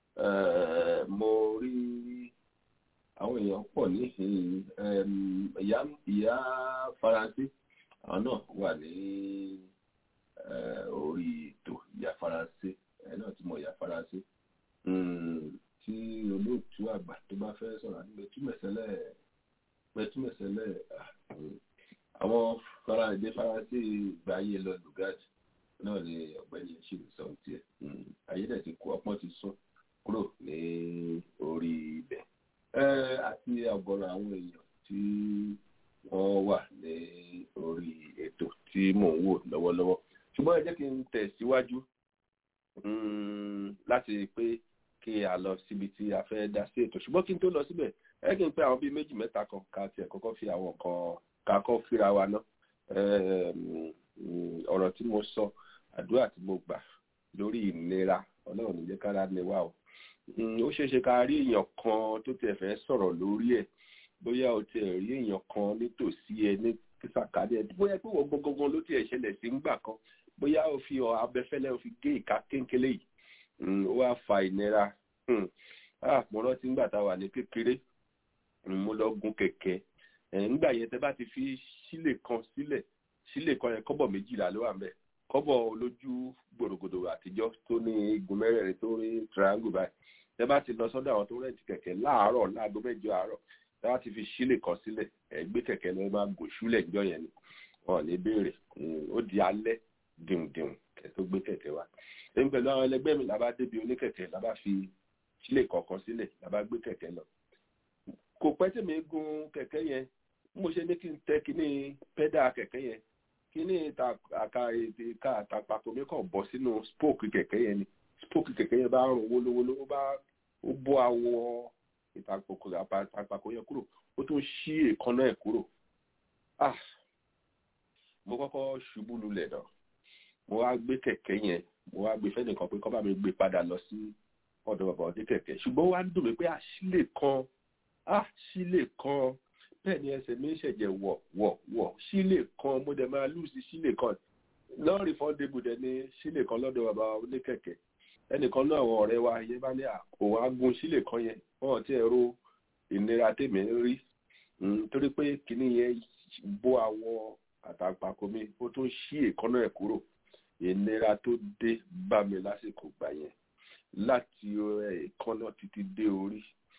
mo rí àwọn èèyàn pọ̀ nísìnyí ìyá ìyá faransé àwọn náà wà ní orí ètò ìyá faransé ẹ náà ti mọ ìyá faransé tí olóòtú àgbà tó bá fẹ́ sọ̀rọ̀ nígbà túmẹ̀sẹ̀lẹ̀ pẹ̀túmẹ̀sẹ̀lẹ̀ àwọn fara èdè faransé gbáyé lọ lugard náà ni ọ̀gbẹ́ni ṣì ń sọ tiẹ̀ ayédè ti kú ọpọ́n ti sún kúrò ní orí ibẹ̀ àti ọ̀gọ̀rọ̀ àwọn èèyàn tí wọ́n wà ní orí ètò tí mò ń wò lọ́wọ́lọ́wọ́ ṣùgbọ́n ẹ jẹ́ kí n tẹ̀síwájú láti pé kí a lọ síbi tí a fẹ́ dá sí ètò ṣùgbọ́n kí n tó lọ síbẹ̀ ẹ kí n pé àwọn bíi méjì mẹ́ta kan ká tiẹ̀ kọ́kọ́ fi àwọn kan ká kọ́ fíra wa ná ọ̀rọ̀ tí mo sọ àdúrà tí mo gbà lórí ìnira ọlọ́run ní jẹ́ kára ní wa o ó ṣeé ṣe ká rí èèyàn kan tó tiẹ̀ fẹ́ sọ̀rọ̀ lórí ẹ̀ bóyá o tiẹ̀ rí èèyàn kan nítòsí ẹ ní sàkádé ẹ bóyá pé wọ́n gangan ló tiẹ̀ ṣẹlẹ̀ sí ńgbà kan bóyá o fi abẹ́fẹ́lẹ́ o fi gé ìka kéńkélé yìí ó wá fa ìnira ah mo rántí nígbà tá a wà ní kékeré mo lọ gun kẹ̀kẹ́ ẹ̀ nígbà yẹn tẹ́ bá ti fi sílè kan sílẹ̀ sílè kan yẹn kọ́bọ̀ méjìlá ló wà ń bẹ̀ kọ́bọ̀ olójú gbòrògbòdò àtijọ́ tó ní igun mẹ́rẹ̀ẹ̀rin tó rí triangle báyìí tẹ́ bá ti lọ sọ́dọ̀ àwọn tó rẹ̀ǹtì kẹ̀kẹ́ láàárọ̀ láago mẹ́jọ àárọ̀ tẹ́ bá ti fi sílè kan sílẹ̀ ẹ̀ gbé kẹ̀kẹ́ lọ máa gò ṣúlẹ̀ níjọ́ yẹn ni wọn ò ní béèrè ó di alẹ́ dìmdìm kẹ́ tó gbé kẹ̀kẹ́ wá èmi pẹ̀lú àwọn ẹlẹgbẹ́ mi làbá débi oníkẹ̀kẹ́ làbá fi sílè kọ̀ọ̀kan sílẹ̀ làbá gbé kẹ̀kẹ́ lọ kò pẹ́ tí mi gun kẹ̀kẹ́ yẹn mo ṣe ní kí n tẹ kíní pẹ́dà kẹ̀kẹ́ yẹn kíní àka ìka àtàpàkò mi kàn bọ́ sínú spoke kẹ̀kẹ́ yẹn ni spoke kẹ̀kẹ́ yẹn bá rùn wólówóló ó bá ó bọ́ awọ ìtàpàkò yẹn kúrò ó tún ṣí èékánná ẹ̀ kúrò ah mo kọ́kọ́ ṣubú lulẹ̀ náà mo wá gbé kẹ̀kẹ́ yẹn mo wá gbé fẹ́nìkan pé kọ́ bá mi gbé padà lọ sí ọ̀dọ̀ bàbá ọdẹ kẹ̀kẹ́ ṣùgbọ́n wá ń dùn mí pé àṣìlè kan àṣìlè kan bẹ́ẹ̀ ni ẹsẹ̀ mi ń ṣẹ̀jẹ̀ wọ̀ wọ̀ wọ̀ sílè kan mo dẹ̀ máa lùsí sílè kan lọ́ọ̀rì fọ́ndébù dẹ̀ ní sílè kan lọ́dọ̀ bàbá oníkẹ̀kẹ́ ẹnìkan náà àwọn ọ̀rẹ́ wa yẹn bá ní òun agun sílè kan yẹn wọn ti ẹ̀rọ ìnira tèmi ń rí torí pé kìnní yẹn bó àwọ àtàgbàkọ mi ó tún ṣí èékánná ẹ̀ kúrò ìnira tó dé bá mi lásìkò gbà yẹn láti èékánná títí dé orí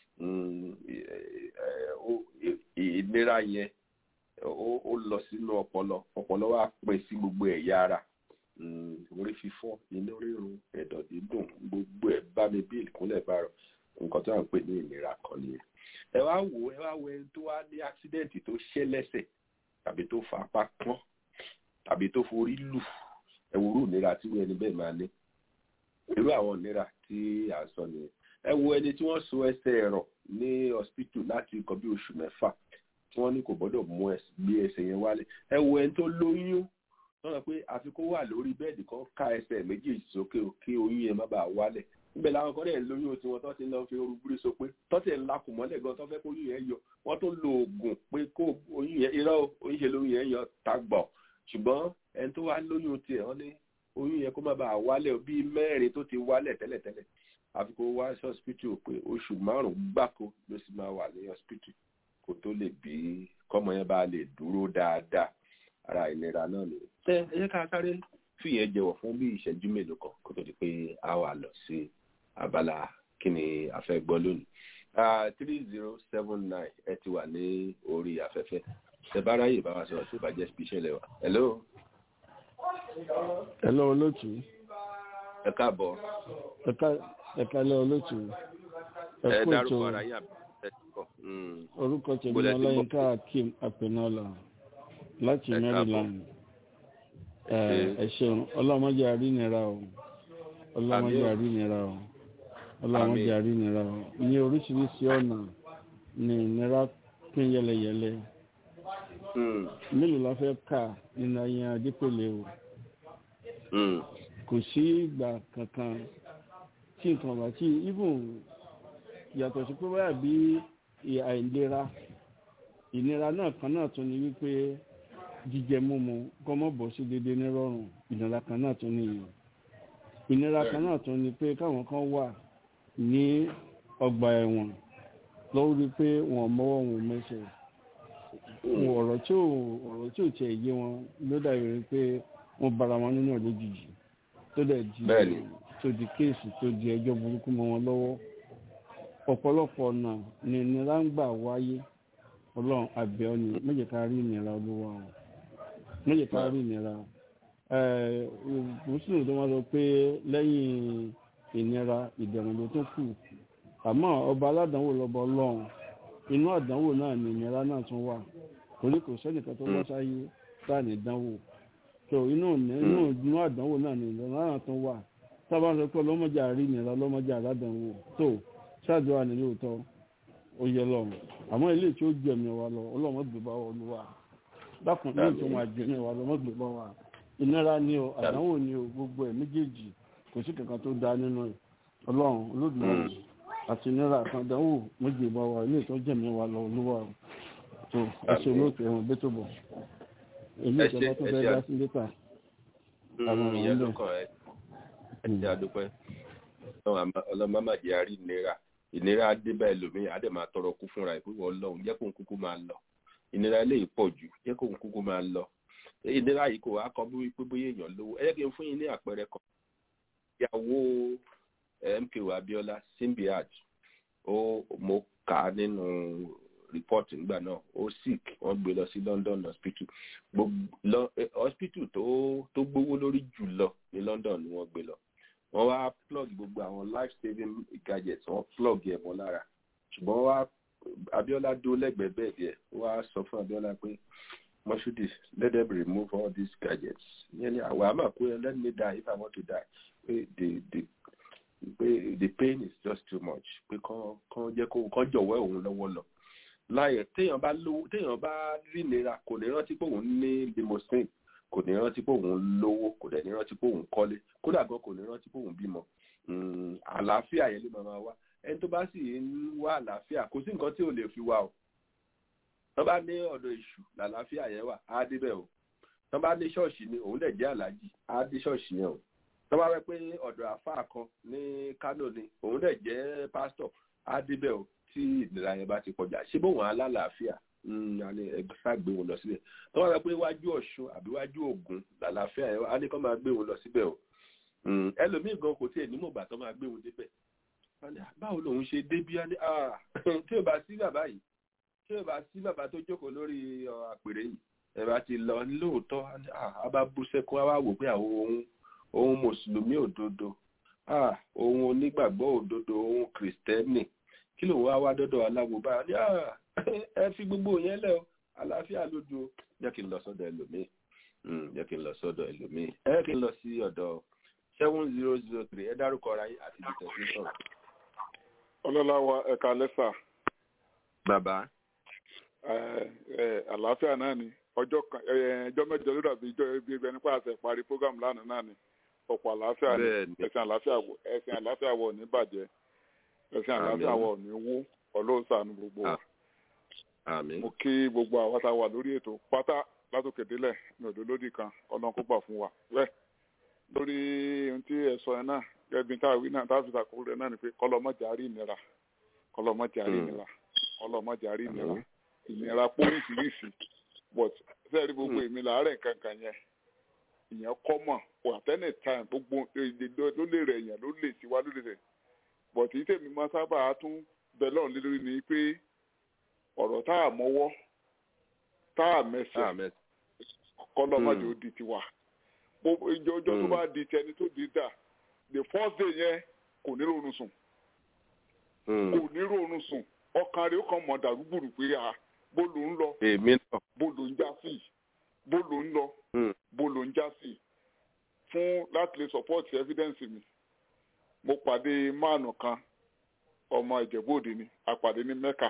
ìnira yẹn ó lọ sínú ọpọlọ ọpọlọ wa pín sí gbogbo ẹ̀yà ara orí fífọ́ inú rírun ẹ̀dọ̀ dídùn gbogbo ẹ̀ bá mi bí ìkúnlẹ̀ bá rọ nǹkan tó à ń pè ní ìnira kan nìyẹn ẹ wá wò ẹ wá wo ẹni tó wá ní àksidẹ̀ǹtì tó ṣẹ́ lẹ́sẹ̀ tàbí tó fa apá pọ́n tàbí tó forí lù ẹ wo irú ìnira tí ẹni bẹ́ẹ̀ máa ní irú àwọn ìnira tí à ń sọ nìyẹn ẹ wo ẹni tí wọ́n so ẹsẹ̀ ẹ̀rọ ní hospital láti nǹkan bí oṣù mẹ́fà tí wọ́n ní kò gbọ́dọ̀ mú gbé ẹsẹ̀ yẹn wálẹ̀ ẹ wo ẹni tó lóyún wọ́n sọ pé àfi kó wà lórí bẹ́ẹ̀dì kan ká ẹsẹ̀ méjèèjì sókè kí oyún yẹn má bàa wálẹ̀ níbẹ̀ làwọn kan dẹ̀ lóyún tí wọ́n tó ti lọ fi oru búrí so pé tọ́tẹ̀ ńlá kù mọ́lẹ̀ gan tó fẹ́ kó oyún yẹn yọ wọ́n tó lo oògùn pé kó oyún yẹn irọ́ oyún ṣe lóyún yẹn yọ tagbọ̀ ṣùgbọ́n ẹni tó wá lóyún tiẹ̀ wọ́n ní oyún yẹn kó má bàa wálẹ̀ bíi mẹ́rin tó ti wálẹ̀ tẹ́lẹ̀tẹ́lẹ̀ àfi kó wá sí hospital pé oṣù márùn-ún gbáko ló sì máa wà ní hospital kó tó lè bí kọ́mọ yẹn bá lè dúró dáadáa ara ìnira náà nìyẹn. ẹ ẹ jẹ́ ká sáré fìyẹn jẹ́wọ́ fún bí ìṣẹ́jú mélòó kan kó tó di pé a wà lọ sí abala kí ni a fẹ́ gbọ́ lónìí. three zero seven nine ẹ ti wà ní orí afẹ́fẹ́ ṣe bá ráyè bá wa sọ̀rọ̀ tó bá jẹ́ spiṣẹ́ lẹ́wà. hello. hello olóòtú. ẹ káàbọ̀. ẹ̀ka lẹ́ olóòtú. ẹ dárúkọ ara yín àbí ẹ ti kọ. orúkọ tèmi ọláyínká akeem apẹnọlá láti maryland ẹ ṣeun ọlọmọdé àrínira o ọlọmọdé àrínira o ọlọmọdé àrínira o ní oríṣiríṣi ọ̀nà ní ìnira pín yẹlẹyẹlẹ mélòó la fẹ́ kà nínú ayé adépèlé o kò sí ìgbà kankan tí nǹkan bá tí even yàtọ̀ sí pé báyà bí àìlera ìnira náà kan náà tún ni wípé jíjẹ mímu kọ́ mọ́ bọ̀ sí déédéé nírọ̀rùn ìnira kan náà tún ní ìyẹn ìnira kan náà tún ni pé káwọn kan wà ní ọgbà ẹ̀wọ̀n lọ́wọ́ rí pé wọ́n mọ́wọ́ wọn mẹ́sẹ̀ ọ̀rọ̀ tí ò ọ̀rọ̀ tí ò tiẹ̀ yé wọn ló dàbí rí pé wọ́n bara wọn nínú lójijì tó dẹ̀ di tó di kéèsì tó di ẹjọ́ burúkú mọ́ wọn lọ́wọ́ ọ̀pọ̀lọpọ̀ ọ̀nà ni ìnira ń gbà wáyé ọlọ́run àbẹ̀ ọ́ ni méjì ká rí ìnira olúwa o méjì ká rí ìnira mùsùlùmí tó máa sọ pé lẹ́yìn ìnira ìdẹ̀rùn ló tún kù àmọ́ ọba aládàánwò lọ́ba ọlọ́run inú àdánwò náà ni ìnira náà tún wà torí kò sẹ́nìkan tó wá sáyé tá ní dánwò tó inú inú àdánwò náà ni ìnira náà tún wà sábà ń sọ pé ọlọ́mọdé àrí ìnira ọlọ́mọdé àrádánwò tó ṣáàdúrà ní lóòótọ́ ó yẹ lọ́run àmọ́ ilé tí ó jẹ̀mí wa lọ ọlọ́mọ gbé bá wa olúwa dákun ilé tí wọ́n àjẹmí wa lọ́mọ gbé bá wa ìnira ni o àdánwò ni o gbogbo ẹ̀ méjèèjì kò sí kankan tó da nínú ẹ̀ ọlọ́run olódùmarè àti ìnira àtàdánwò méjì bá wa ilé tó jẹ̀mí wa lọ olúwa tó ẹsẹ̀ olóòtú ẹ̀wọ̀n bẹ́tò bọ̀ èmi ìjọba tó fẹ́ dá sí létà àwọn ọ̀rọ̀ ń bẹ̀. ẹ ṣe àdúpẹ́ ọlọ́mọ má jẹ́ àrí ìnira ìnira dé bá ẹlòmíì á dẹ̀ máa tọrọ kú fúnra ẹ̀ pé wọ́n lọ́hùn jẹ́ kóun kúkú máa lọ ìnira eléyìí pọ̀ jù jẹ́ kóun kúkú máa lọ ìnira yìí kò wá kọ bí pé bóyá èèyàn lówó ẹ jẹ́ kí n fún yín ní àpẹẹrẹ kan ìyàwó MKO Abiola Simbiat ó mo kà á nínú report nígbà náà ó sick wọ́n gbé lọ sí London hospital gbogbo hospital tó tó gbówó lórí jù lọ ní London ni wọ́n gbé lọ wọ́n wá plug gbogbo àwọn life saving gadgets wọ́n plug ẹ̀ mọ́ lára ṣùgbọ́n wá Abiola dó lẹ́gbẹ̀ẹ́ bẹ́ẹ̀ díẹ̀ wá sọ fún Abiola pé Moshood let them remove all these gadgets yẹn ni àwọn àmà pé let me die if I want to die pé the the pé the pain is just too much pé kán kán jẹ́ kó kán jọ̀wọ́ òun lọ́wọ́ lọ láyẹ̀ téèyàn bá lówó téèyàn bá rí ìnira kò ní rántí pé òun ní limousine kò ní rántí pé òun lówó kò dẹ̀ ní rántí pé òun kọ́lé kódà gan kò ní rántí pé òun bímọ àlàáfíà yẹn ló máa máa wá ẹni tó bá sì ń wá àlàáfíà kò sí nǹkan tí ò lè fi wá o tọ́ bá ní ọ̀dọ̀ èṣù làlàáfíà yẹn wà á débẹ̀ o tọ́ bá ní ṣọ́ọ̀ṣì ni òun dẹ̀ jẹ́ àlàájì á dé ṣọ́ọ̀ṣì yẹn o tọ́ bá wẹ́ pé ọ̀dọ̀ àfáà kan ní Kánò ni òun dẹ̀ jẹ́ pásítọ̀ á débẹ̀ o tí ìnira yẹn bá ti kọjá ṣé bóun alálàáfíà ẹgbẹ́ sá gbé wọn lọ síbẹ̀ tọ́ bá wẹ́ pé wájú Ọ̀ṣun àbí wájú Ògùn làlàáfíà yẹn á ní kọ́ máa gbé wọn lọ síbẹ̀ o ẹlòmíì gan kò tiẹ̀ nímọ̀ gbà tó máa gbé wọn débẹ̀ báwo lòun ṣe débí á ní tí ò bá sí bàbá yìí tí ò bá sí bàbá tó jókòó lórí àpèrè yìí ẹ bá ti lọ lóòótọ́ a bá bú sẹ́kún a wá wò pé àwọn ohun ohun mùsùlùmí òdodo ohun onígbàgbọ́ òdodo ohun kìrìsìtẹ́nì kí lòun wá wá dọ́dọ̀ aláwo bá ní ẹ fi gbogbo yẹn lẹ́ o àlàáfíà lójú o jẹ́ kí n lọ sọ́dọ̀ ẹlòmíì jẹ́ kí n lọ sọ́dọ̀ ẹlòmíì ẹ kí n lọ sí ọ̀dọ̀ seven zero zero three ẹ dárúkọ ara yín àti ìtẹ̀sí sọ̀rọ̀. ọlọ́láwa ẹ̀ka lẹ́sà. bàbá àlàáfíà náà ni ọjọ́ kan ẹjọ́ mẹ́jọ ló dàbí ìjọ ibi ẹgbẹ́ nípa àṣẹ parí program lánàá náà ni ọ̀pọ̀ àlàáfíà ni ẹ̀sìn àlàáfíà ẹ̀sìn àlàáfíà wọ̀ ní bàjẹ́ ẹ̀sìn àlàáfíà wọ̀ ní wó ọlọ́sàn gbogbo wa. mo kí gbogbo àwọn tá a wà lórí ètò pátá látòkè délẹ̀ ní òdo lódì kan ọlọ́run kó gbà fún wa. wẹ́ẹ̀ lórí ohun tí ẹ sọ yẹn náà gẹ́gẹ́ bí táwọn wí náà táwọn fi sàkóso rẹ̀ náà ni pé kọ́lọ́mọ́jà rí ìnira kọ́lọ́mọ́jà rí ìnira kọ́lọ́mọ́jà rí ìnira ìnira póríṣiríṣi but sẹ́ẹ̀rí gbogbo èmi làárẹ̀ kankan yẹn ìyẹn kọ́mọ̀ at any time gbogbo èdè ló lè rẹ̀ èèyàn ló lè tiwa ló lè rẹ̀ but èyí tèmi máa sábà tún bẹ̀ lọ́run lé lórí ni pé ọ̀rọ̀ tá a mọ́wọ́ tá a mẹsẹ̀ kọ́lọ́mọdé ó di tiwa ìjọ ọjọ́ tó bá di tẹni tó di dà the first day yẹn kò ní ròrùn sùn kò ní ròrùn sùn ọkàn rẹ̀ ó kàn mọ̀ dàrúgbùrù pé a bó ló ń lọ bó ló ń já sí bó ló ń lọ bó ló ń já sí fún láti lè support evidence mi mo pàdé máàlù kan ọmọ ìjẹ̀bú-òde ni àpàdé ní mẹ́kà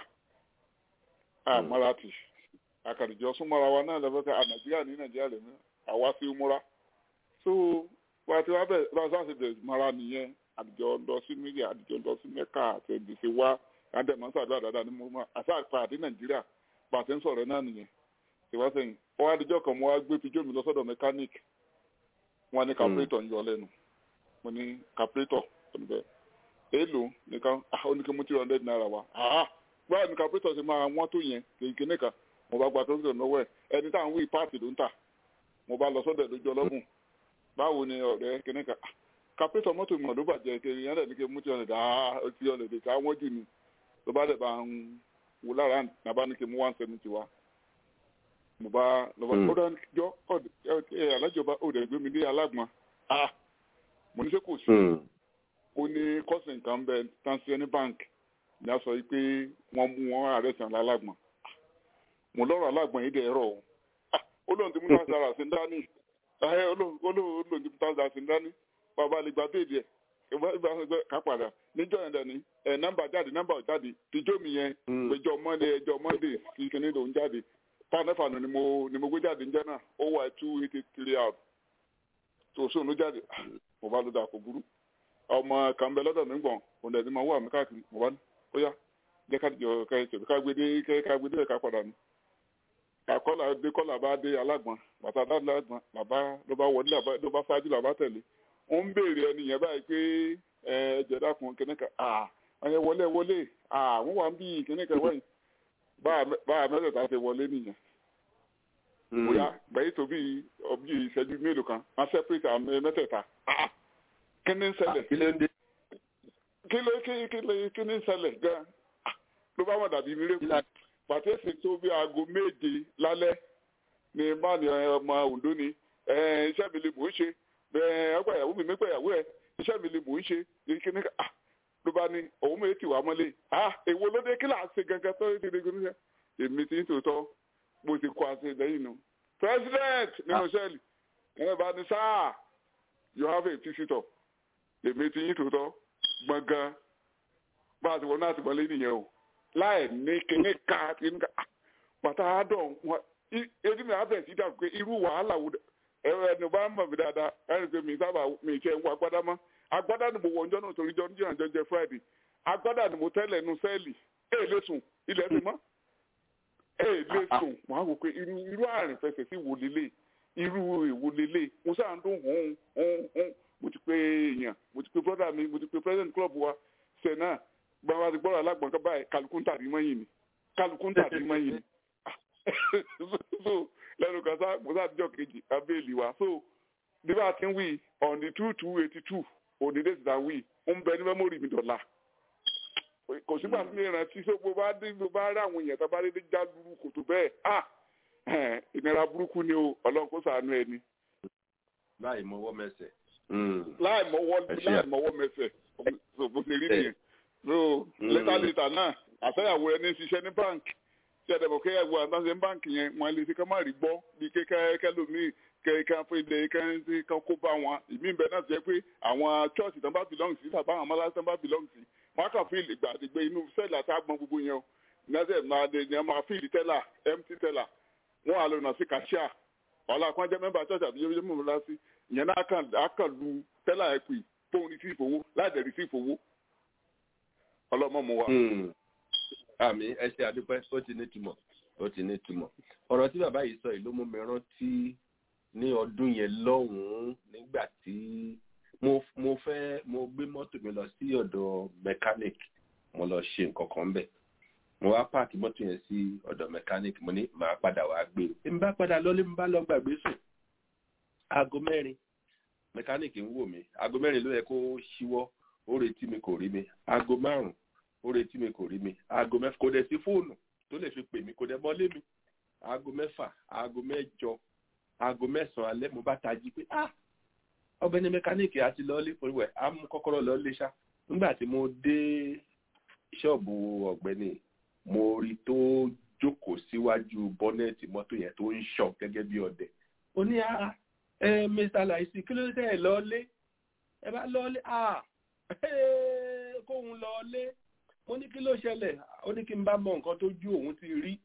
àmáràtì àkàdìjọ súnmọ́ra wa náà lọ́fẹ́ ká nàìjíríà ní nàìjíríà lèmi àwa sí múra so wà á ti wá bẹ̀ bá a sáà ṣe bẹ̀rẹ̀ mara nìyẹn àdìjọ lọ sí mílíà àdìjọ lọ sí mẹ́kà àti ẹ̀dìṣe wá àdèmọ́ sàdúrà dáadáa ní mo máa àṣà àpàdé nàìjíríà pàṣẹ ń sọ̀rọ̀ náà nìyẹn ìwá sẹ́yìn wọ́n á dijọ́ kan mo wá gbé pijó mi lọ sọ́dọ̀ mechanic wọ́n á ní carburetor ń yọ lẹ́nu mo ní carburetor ọ̀nùbẹ́ èèlò nìkan ó ní kí mo ti hundred naira wá báwo ni carburetor ṣe máa wọ́n tó yẹn kéèké nìkan mo bá gba carburetor lọ́wọ́ ẹ̀ ẹni tá à ń wí páàtì ló ń tà mo bá lọ sọ́dọ̀ lójú ọlọ́gùn báwo ni ọ̀rẹ́ kìnìkan carburetor mọ́tò mi ọ̀dọ́ bàjẹ́ kiri yẹn lẹ́ni kí mo ti hundred ah ti hundred ká wọ́n jù ni ló bá dẹ̀ bá ń wò lára nàbá ní kí mo one seventy wá mo bá lọ́wọ́ ó dá jọ ẹ alájọba ó dẹ̀ gbé mi dé alágbọ̀n ah mo ní ṣe kò sí ó ní kọ́sìn kan bẹ tansiani bank ní a sọ yìí pé wọ́n mú wọn ààrẹ sàn lálágbọ̀n mo lọ́rọ̀ alágbọ̀n yìí dẹ̀ rọ̀ ó lóun ti mú náà sára sí dání olóun ti mú náà sára sí dání bàbá lè gba béèdì ẹ̀ ká padà níjọ́ yẹn dẹ̀ ni ẹ̀ nọ́mbà jáde nọ́mbà jáde tìjọ́ mi yẹn ẹjọ́ monday ẹjọ́ monday sí kíní lòún jáde pàǹdẹ́fà ni mo ni mo gbé jáde níjẹ́ náà ó wà two eighty three out tó sóun ló jáde mo bá ló dà kó burú ọmọ kan bẹ lọ́dọ̀ mi gbọ̀n òun ẹ̀dín máa wà mí káàkiri mo bá ní ó yá jẹ́ ká jọ ká ẹ tẹ̀lé ká gbé dé ká gbé dé ká padà ní. àkọ́là dé kọ́là bá dé alágbọ̀n bàtà alágbọ̀n làbá ló bá wọlé ló bá ṣáájú làbá tẹ̀lé ó ń béèrè ẹni yẹn báyìí pé ẹ jẹ dákun kìnìún kan ẹ̀yẹ wọlé wọlé àwọn wà ń bí ìkíní kan wẹ̀yìn báà mẹ́tẹ̀ẹ̀ta ṣe wọlé nìyẹn bóyá gbẹ̀yìn tó bí ọbí ìṣẹ́jú mélòó kan wọ́n separate àwọn mẹ́tẹ̀ẹ̀ta kí ni ń ṣẹlẹ̀ kí ló ń dé kí ló kí kí ló kí ni ń ṣẹlẹ̀ gan ló bá wọn dàbí mírèkù pàtẹ́sì tó bí aago méje lálẹ́ ni báni ọmọ Ondo ni iṣẹ́ mi lè mò ń ṣe ọgbà ìyàwó mi mẹ́gbà ìyàwó ẹ̀ iṣẹ́ mi lè mò ń ṣe kíní ká ló bá ní òun mi ti wà mọ́lẹ̀ èwo ló dé kí là ń ṣe gangan tó ti di gbóná èmi ti ń tòótọ́ bó ti kọ́ àti lẹ́yìn nu president nínú sẹ́ẹ̀lì ẹ̀ bá ní sáà you have a visitor èmi ti yín tòótọ́ gbọ̀ngàn bá a ti wọ náà ti mọ́lẹ̀ nìyẹn o láì ní kíní ká kíní ká pàtà àádọ́ wọn ebi mi abẹ sí dàgbé irú wàhálà wo ẹrọ ẹni bá ń mọ̀ mí dáadáa ẹni pé mi sábà mi kẹ́ ń wọ agbádá mọ́ agbádá ni mo wọ ọjọ́ náà torí jọ́ níjọ́ àjọ jẹ friday agbádá ni mo tẹ́lẹ̀ nu sẹ́ẹ̀lì ẹ̀ lè sùn ilẹ̀ mi mọ́ ẹ̀ lè sùn wọ́n á wò pé irú irú àrùn fẹsẹ̀ sí wò lélẹ̀ irú èwo lélẹ̀ mo sáà ń dún hùn hùn hùn mo ti pé èèyàn mo ti pé brọ́dà mi mo ti pé president club wa sẹ́nà gbọ́dọ̀ àti gbọ́dọ̀ alágbọ̀n kan báyìí kálukú ń tàbí mọ́yìn ni kálukú ń tàbí mọ́yìn ni so lẹ́nu kan sá mo sá àtijọ́ kejì abéèlì wa so bí bá a ti ń wí on the two two eighty two òní dé ti ta wí ń bẹ ní mẹ́mórì mi dọ̀la kò sígbà tí mi rántí so bó bá dé bó bá rí àwọn èèyàn tó bá dé dé já lulu kò tó bẹ́ẹ̀ ah ìnira burúkú ni o ọlọ́run kó ṣàánú ẹni. láì mọwọ́ mẹsẹ̀. láì mọwọ́ láì mọwọ́ mẹsẹ̀ so bó ṣe rí nìyẹn so létà létà náà àtẹ̀yàwó ẹni ṣiṣẹ́ ní báńkì tí a dẹ̀bọ̀ kẹ́ ẹ̀wọ̀ àtàṣe báǹkì yẹn wọn lè ṣe ká má rí gbọ́ bí kékeré kẹlòmíì kẹ́kẹ́ fún ilé kẹ́hìntì kan kó bá wọn ìmí bẹ́ẹ̀ náà jẹ́ pé àwọn chọ́ọ̀chì tán bá belong sí tàbí àwọn amálásí tán bá belong sí wọn kàn fún ìlẹ̀gbà àdìgbé inú sẹ́ẹ̀lì àti àgbọn gbogbo yẹn o nẹ́sẹ̀ máa dé ní ọmọ fíìlì tẹ́là empty tẹ́là wọn àlọ́ nà sí kàṣíà ọ̀la kan jẹ́ mẹ́mbà chọ́ọ̀chì àbí yẹ́yẹ́ mọ̀ lásì ìyẹn náà kàn lu tẹ́là ẹ̀ pè fóun ní sí ìfowó láì dẹ̀ rí sí ìfowó ọlọ́mọ mu wa. àmì ẹ ṣe àdúpẹ́ ó ti ní túmọ̀ ó ti ní túmọ̀ ọ̀rọ̀ tí bàbá yìí sọ yìí ló mú mi rántí ní ọdún yẹn lọ́hùn-ún nígbà tí mo mo fẹ́ mo gbé mọ́tò mi lọ sí ọ̀dọ̀ mechanic mo lọ ṣe nǹkan kan bẹ̀ mo wá páàkì mọ́tò yẹn sí ọ̀dọ̀ mechanic mo ní màá padà wá gbé e n bá padà lọ́lé n bá lọ gbàgbé sùn aago mẹ́rin mechanic ń wò mí aago mẹ́rin ló yẹ kó ṣíwọ́ ó retí mi kò rí mi aago márùn-ún ó retí mi kò rí mi aago mẹ́fà kò dẹ̀ sí fóònù tó lè fi pè mí kò dẹ̀ mọ́lé mi aago mẹ́fà aago mẹ́jọ aago mẹ́sàn-án alẹ́ mo bá tají pé ah ọ̀gbẹ́ni mẹkáníìkì àti lọ́ọ́lé oríwẹ̀ á mú kọ́kọ́rọ́ lọ́ọ́lé ṣá nígbà tí mo dé ṣọ́ọ̀bù ọ̀gbẹ́ni mo rí tó jókòó síwájú bọ́nẹ́ẹ̀tì mọ́tò yẹn tó ń ṣọ̀ gẹ́gẹ́ bí ọdẹ ó ní ah ẹ mr laisi kí ló dé ẹ lọ́ọ́lé ẹ bá lọ́ọ́lé ah kóun lọ́ọ́lé mo ní kí ló ṣẹlẹ̀ ó ní kí n bá mọ nǹkan tó ju òun ti rí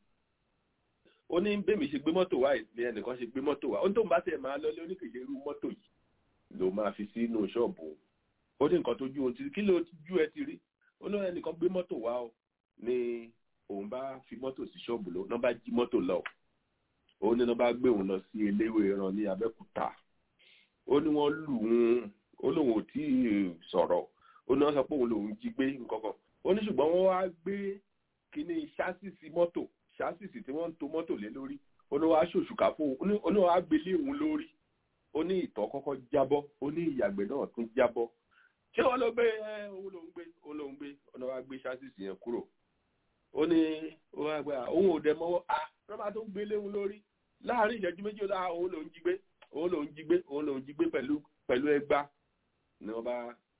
ó ní bẹ́ẹ̀ mi ṣe gbé mọ́tò wá ní ẹnìkan ṣe gbé mọ́tò wá ó ní tóun bá tẹ̀ máa lọ́lé oníkèké irú mọ́tò yìí ló máa fi sínú ṣọ́ọ̀bù ó ní nǹkan tó ju òun ti rí kí ló ju ẹ ti rí ó ní ẹnìkan gbé mọ́tò wá o ní òun bá fi mọ́tò sí ṣọ́ọ̀bù lọ náà bá jí mọ́tò lọ ó ní náà bá gbé òun lọ sí eléwé ẹran ní Abẹ́òkúta ó ní wọ́n lù ún ó lóun ò tí ì sọ̀rọ̀ ó ní wọ́n sọ pé òun lòun jí gbé nǹkan kan ó ní ṣùgbọ́n wọ́n wá gbé kíní ṣásìsì mọ́tò ṣásìsì tí wọ́n ń to mọ́tò lé lórí ó ní wọ́n á ṣòṣùkà fún òun ó ní wọ́n á gbélé òun lórí ó ní ìtọ̀ kọ́kọ́ jábọ́ ó ní ìyàgbẹ́ náà tún jábọ́ ṣé wọ́n ló gbé òun lòún gbé òun lòún gbé ó ní wọ́n á gbé ṣásìsì yẹn kúrò ó ní òun ò dẹ mọ́wọ́ à rọ́bà tó gbélé òun lórí láàárín ìṣẹ́jú méjì ó dá òun lòún jí gbé òun lòún jí gbé òun lòún jí gbé pẹ̀lú pẹ̀lú ẹgbá ni wọ́n bá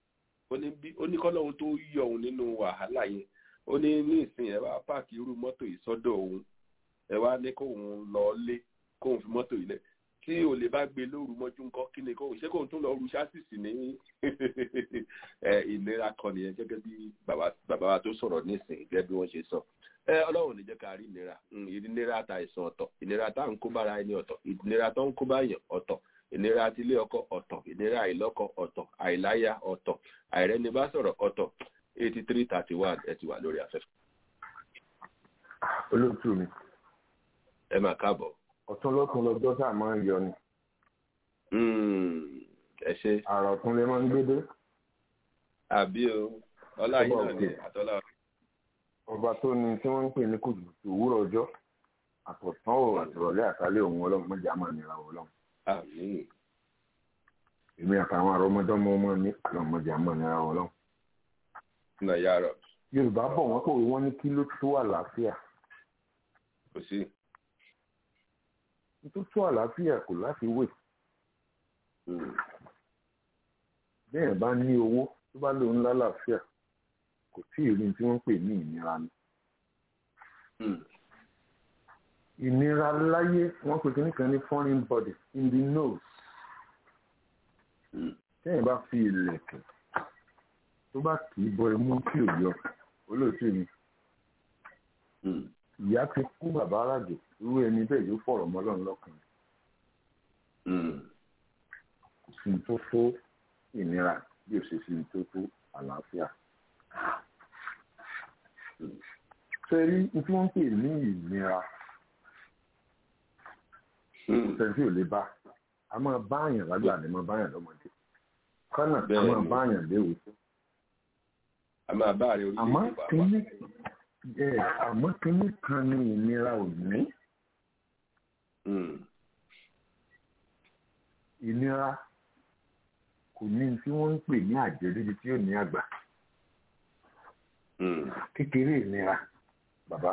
ó ní kọ́lọ́hún tó yọ òun nínú wàhálà yẹn ó ní ní ìsìn ẹ wá páàkì irú mọ́tò yìí sọ́dọ̀ òun ẹ wá ní kóun lọ lé kóun fi mọ́tò yìí lẹ̀ tí ò lè bá gbé lóru mọ́jú ńkọ́ kí ni kóun ṣé kóun tún lọ ru ṣásìsì ní ìlera kan nìyẹn gẹ́gẹ́ bí bàbá wa tó sọ̀rọ̀ nísìnyí gẹ́gẹ́ bí wọ́n ṣe sọ ẹ ọlọ́run ní jẹ́ ká rí ìnira ìnira ta ìsàn ọ̀tọ̀ ìnira tá à ń kó bára ẹni ọ̀tọ̀ ìnira tó ń kó báyàn ọ̀tọ̀ ìnira àti ilé ọkọ ọ̀tọ̀ ìnira àìlọ́kọ ọ̀tọ̀ àìláyà ọ̀tọ̀ àìrẹ́ni bá sọ̀rọ̀ ọ̀tọ̀ eighty three thirty one ẹ ti wà lórí afẹ́fẹ́. olóòtú mi. ẹ máa káàbọ̀. ọ̀tún lọ́tún lọ́jọ́ tá a máa ń yọ ni. ẹ ṣe. àrà ọ̀tún lè máa ń gbé dé. àbí o. ọlá yìí Ọba náà ni òkè. àtọ́lá ọba tó ní tí wọ́n ń pè ní kùtùkùtù òwúrọ̀ ọjọ́ àtọ̀tán ò àtọ̀rọ̀lẹ́ àtàlẹ́ òun ọlọ́run mọ́jà máa nira ọlọ́run àmín èmi àtàwọn àrọ́mọdọ́mọ ọmọ mi ọlọ́run mọ́jà máa nira ọlọ́run. náà yára yorùbá bọ̀ wọ́n pòwe wọ́n ní kí ló tó àlàáfíà kò sí tó tó àlàáfíà kò láti wè Mm, bẹ́ẹ̀ bá ní owó tó bá lóun lálàáfíà kò tí ì rí ní tí wọ́n ń pè ní ìnira ni. mm, ìnira láyé wọ́n pè kíní kan ní foreign body in the nose mm, tẹ́yìn bá fi ìlẹ̀kẹ̀ tó bá kì í bọ imú tí ò yọ olóòtú mi mm, ìyá ti kú bàbá àràjò irú ẹni bẹ́ẹ̀ yóò fọ̀rọ̀ mọ́ Ọlọ́run lọ́kàn mm, kò sí ní tó tó ìnira bí ó ṣe sí ní tó tó àlàáfíà. ṣe rí ní tí wọ́n ń pè ní ìnira mm. sẹ́ńtì ò lè bá a máa bá àyàn lágbà ni máa bá àyàn lọ́mọdé kọ́nà a Bẹ́ẹ̀ni. máa bá àyàn léwu a máa bá àrẹ àmọ́ orílẹ̀-èdè wa wá. kínní ẹ àmọ́ kínní kan ní ìnira ò ní Mm, ìnira kò ní tí wọ́n ń pè ní àjẹríbi tí yóò ní àgbà mm, kékeré ìnira bàbá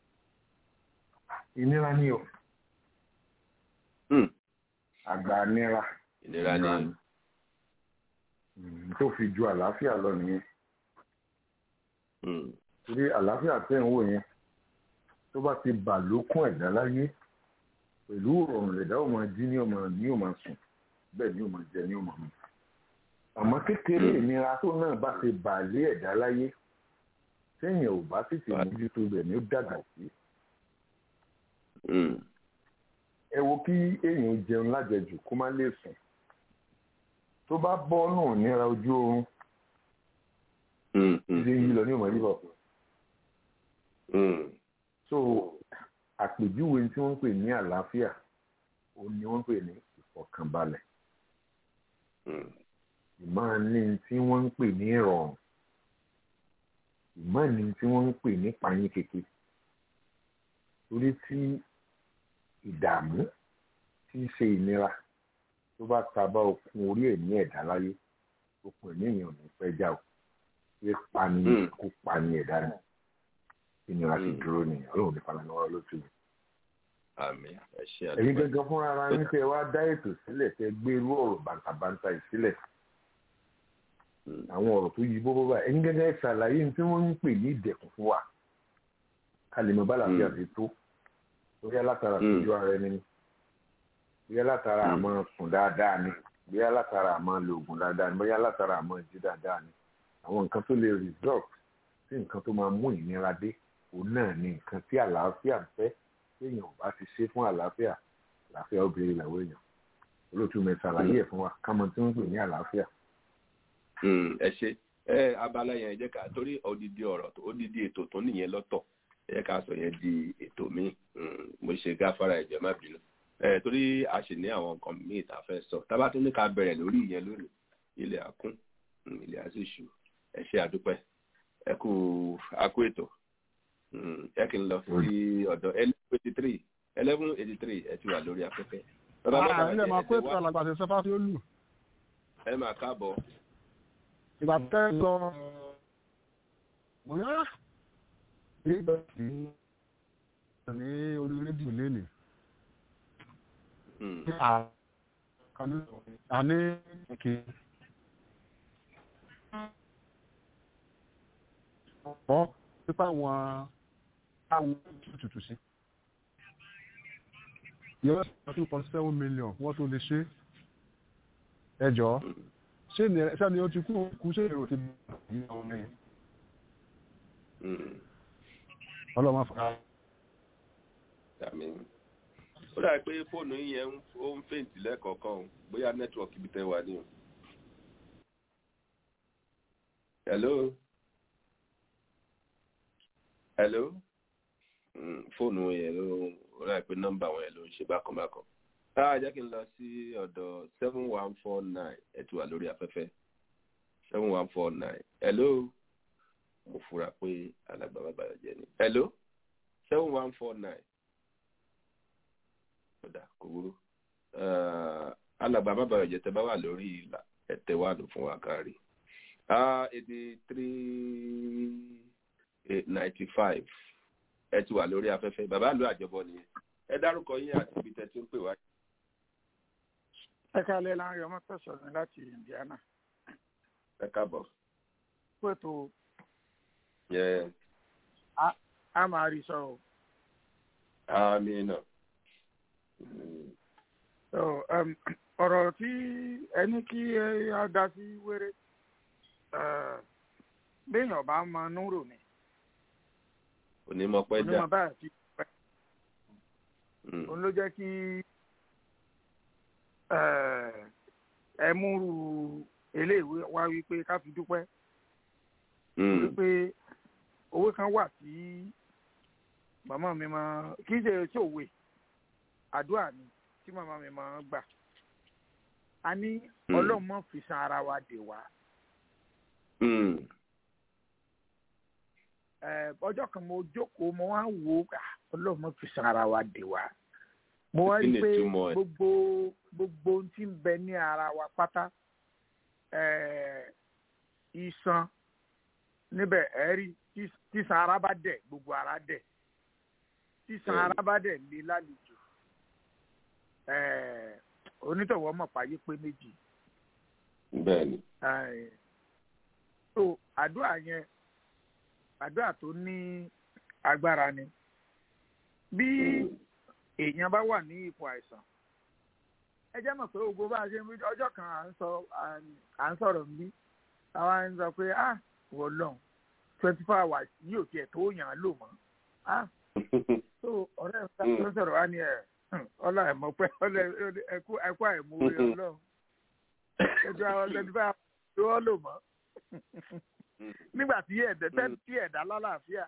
ìnira ni o mm. àgbà nira ìnira ni Mm, tó fi ju àlàáfíà lọ nìyẹn mm, torí àlàáfíà tẹ̀ ń wò yẹn tó bá ti bà lókun ẹ̀dá láyé pẹ̀lú ọ̀rùn ẹ̀dá ò máa jí ní ọmọ ní ò máa sùn bẹ́ẹ̀ ni ò máa jẹ ní ò máa mu àmọ́ kékeré Mm. ìnira tó náà bá ti bà lé ẹ̀dá láyé téèyàn ò bá sì ti mójútó rẹ̀ ní ó dàgbà sí mm, ẹ wo kí èèyàn jẹun lájẹjù kó má lè sùn tó bá bọ́ nù níra ojú oorun mm, mm, ilé yìí lọ ní ìmọ̀ yìí bọ̀ mm, so àpèjúwe tí wọ́n ń pè ní àlàáfíà ó ní wọ́n ń pè ní ìfọ̀kànbalẹ̀ mm, ìmáa ní tí wọ́n ń pè ní ìrọ̀rùn ìmáa ní tí wọ́n ń pè ní pààyàn kéke torí tí ìdààmú tí í ṣe ìnira tó bá taba okun orí ẹ̀ ní ẹ̀dá láyé okun ẹ̀mí èèyàn ò ní fẹ́ já o pé pani Mm. kó pani ẹ̀dá ni ìnira sì Mm. dúró ni ọlọ́run ní falanọ́wọ́ lóṣù yìí. àmín ẹ ṣé ẹ̀yin àdúpẹ́. gangan fúnra ara yín tẹ́ wá dá ètò sílẹ̀ tẹ́ gbé irú ọ̀rọ̀ bàǹtàbàǹtà yìí sílẹ̀ Mm, àwọn ọ̀rọ̀ tó yí bóbó báyìí ẹ̀yin gangan ẹ̀ ṣàlàyé ní tí wọ́n ń pè ní ìdẹ̀kùn fún wa ká lè mọ bá làbíyà Mm. ti tó bóyá látara Mm. ìtọ́jú ara ẹni ni bóyá látara Mm. àmọ́ sùn dáadáa ni bóyá látara àmọ́ lo oògùn dáadáa ni bóyá látara àmọ́ jí dáadáa ni àwọn nǹkan tó lè result sí nǹkan tó máa mú ìnira dé òun náà ni nǹkan tí àlàáfíà ń fẹ́ téèyàn ò bá ti ṣe fún àlàáfíà àlàáfíà ó béèrè ìlàwó èèyàn olóòtú mi ṣàlàyé ẹ̀ fún wa kámọ tí wọ́n ń pè ní àlàáfíà. mm, ẹ ṣé ẹ abala yẹn ẹ jẹ́ ká torí odidi ọ̀rọ̀ tó- odidi ètò tó nìyẹn lọ́tọ̀ ẹ jẹ́ ká sọ yẹn di ètò míì Mm, mo ṣe gáfárà ẹ̀jẹ̀ má bínú ẹ torí a sì ní àwọn nǹkan míì tá a fẹ́ sọ tábà tún ní ká bẹ̀rẹ̀ lórí ìyẹn lónìí ilẹ̀ àkún mm, ilẹ̀ àṣìṣù ẹ ṣé àdúpẹ́ ẹ kú akú ètò Mm, ẹ kì í lọ sí ọ̀dọ̀ eleven eighty three eleven eighty three ẹ ti wà lórí afẹ́fẹ́. Bàbá Bàbá ilé máa kó ẹ ètò wá- alàgbà sí sẹfà tí ó lù ẹ máa káàbọ̀. ìgbà tẹ́ ẹ lọ bóyá nígbà tí ní orí rédíò lénìí Mm, àní kì í ọ́ pípa àwọn àwọn tuntun sí yóò sọ two point seven million wọ́n tó lè ṣe ẹ jọ̀ọ́ ṣé ní ẹ sani ó ti kú kú ṣé èrò ti bí ọmọ mi mm. ọlọ́mọ fara Àmì. ó dàbí pé fóònù yín yẹn ń- ó ń fèǹtì lẹ́ẹ̀kọ̀ọ̀kan o bóyá nẹ́tíwọ̀kì ibi tẹ́ wà ní o. hello hello Mm, fóònù yẹn ló ó dàbí pé nọ́mbà wọn yẹn ló ń ṣe bákan bákan. táà jẹ́ kí n lọ sí ọ̀dọ̀ seven one four nine ẹ ti wà lórí afẹ́fẹ́ seven one four nine hello mo fura pé alàgbà bàbá rẹ̀ jẹ́ ni. hello seven one four nine ọ̀dà kò wúrú alàgbà bàbá rẹ̀ jẹ́ tẹ́ bá wà lórí ìlà ẹ̀tẹ̀ wà ló fún wa kárí. eighty three ninety five ẹ ti wà lórí afẹ́fẹ́ bàbá àlọ́ àjọbọ nìyẹn ẹ dárúkọ yín àti ibi tẹ́ ti ń pè wá. ẹ kálẹ̀ láàrin ọmọ tó sọ̀rọ̀ láti Indiana. ẹ káàbọ̀. pẹ̀tù yẹ a máa rí sọ o. àmì náà. ọ̀rọ̀ tí ẹni kí ẹ dá sí wéré béèyàn bá mọ núrò ni onímọ̀ pẹ́ jà onímọ̀ báyà ti pẹ́ òun ló jẹ́ kí ẹ múrù eléèwé wá wípé ká fi dúpẹ́ wípé owó kan wà tí màmá mi máa kì í ṣe ṣòwe àdúrà ni tí màmá mi máa gbà a ní ọlọ́run mọ̀ fi san ara wa dè wá ọjọ́ kan mo jókòó mo wá wò ó ọlọ́run mo fi san ara wa dè wá mo wá rí i pé gbogbo gbogbo ohun tí ń bẹ ní ara wa pátá iṣan níbẹ̀ ẹ̀ rí tíṣan ara bá dẹ̀ gbogbo ara dẹ̀ tíṣan ara bá dẹ̀ lé lálejò onítọ̀wọ́ mọ̀ páyé pé méjì. bẹ́ẹ̀ni. so àdúrà yẹn àdúrà tó ní agbára ni bí èèyàn bá wà ní ipò àìsàn ẹ jẹ́ mọ̀ pé ogun bá a ṣe ń rí ọjọ́ kan à ń sọ à ń sọ̀rọ̀ níbí àwa ń sọ pé ah wọ lọ́n twenty four hours yìí ò tiẹ̀ tó yàn án lò mọ́ ah so ọ̀rẹ́ mi ká ló sọ̀rọ̀ wá ní ẹ̀ ọlá ẹ̀ mọ̀ pé ẹ̀kú ẹ̀kú àìmú orí ọlọ́run ẹjọ́ àwọn twenty four hours ló lò mọ́ nígbà tí ẹ̀dẹ̀ tí ẹ̀dá lálàáfíà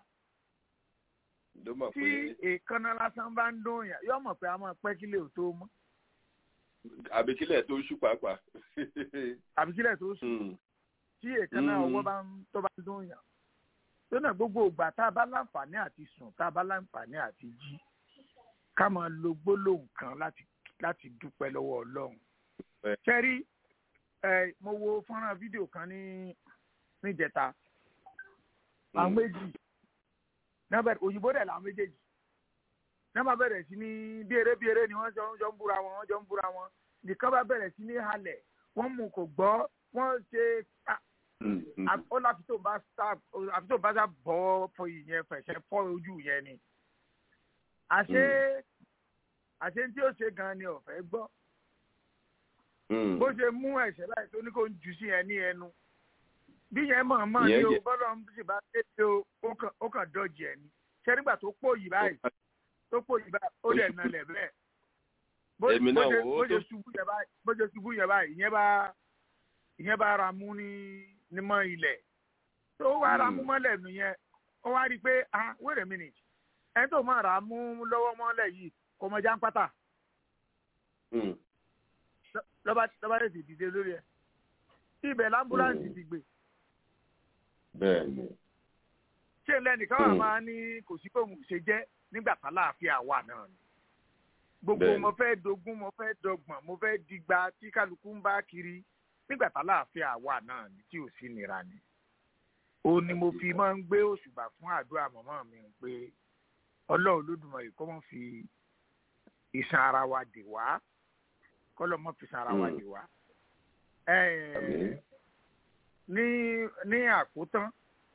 tí èèkánná lásán bá ń dún yàn yóò mọ̀ pé a máa pẹ́ kílẹ̀ ò tó mọ́. àbíkílẹ̀ tó ṣú pàápàá. àbíkílẹ̀ tó ṣú tí èèkánná ọwọ́ bá ń tó bá ń dún yàn. lónà gbogbo ìgbà tá a bá láǹfààní àti sùn tá a bá láǹfààní àti jí ká máa lo gbólóhùn kan láti láti dúpẹ́ lọ́wọ́ ọlọ́run. ṣẹ́rí mo wo fọ́nrán fídíò kan ní níjẹta àwọn méjì náà òyìnbó dẹ̀ làwọn méjèèjì náà bá bẹ̀rẹ̀ sí ní bí eré bí eré ni wọ́n jọ ń búra wọn wọ́n jọ ń búra wọn nìkan bá bẹ̀rẹ̀ sí ní halẹ̀ wọ́n mú kò gbọ́ wọ́n ṣe ó láfi tó bá sá àfi tó bá sá bọ́ fọ ìyẹn fẹ̀sẹ̀ fọ́ ojú yẹn ni àṣé àṣé tí ó ṣe gan ni ọ̀fẹ́ gbọ́ bó ṣe mú ẹ̀ṣẹ̀ báyìí tó ní kó ń jù sí ẹ ní ẹnu bí yẹn mọ̀ mọ̀ ní o bọ́lá ń sì bá kéde o ó kàn dọ́jì ẹ̀ ni ṣé nígbà tó pò yìí báyìí tó pò yìí báyìí ó dẹ̀ nalẹ̀ bẹ́ẹ̀ bó ṣe ṣubú yẹn báyìí bó ṣe ṣubú yẹn báyìí ìyẹn bá ìyẹn bá ra mú ní ní mọ́ ilẹ̀ tó wá ra mú mọ́lẹ̀ nù yẹn ó wá rí i pé ah wait a minute ẹni tó máa ra mú lọ́wọ́ mọ́lẹ̀ yìí kò mọ jáńpátá lọ́ba lọ́ba lè sì dìde lórí ẹ̀ ibẹ̀ lámbúláǹsì ti gbé bẹ́ẹ̀ni. ṣé lẹ́nìkan wà máa ní kò sí kóhun ṣe jẹ́ nígbà tá láàfin àwa náà ni. gbogbo mo fẹ́ dogun mo fẹ́ dọgbọ̀n mo fẹ́ digba tí kálukú ń bá kiri nígbà tá láàfin àwa náà ni tí ò sí nira ni. ó ní mo fi máa ń gbé òṣùbà fún àdúrà màmá mi pé ọlọ́run Olódùmarè kó mọ̀ fi ìsan ara wa dè wá kọ́lọ́ mọ̀ fi ìsan ara wa dè wá ní ní àkótán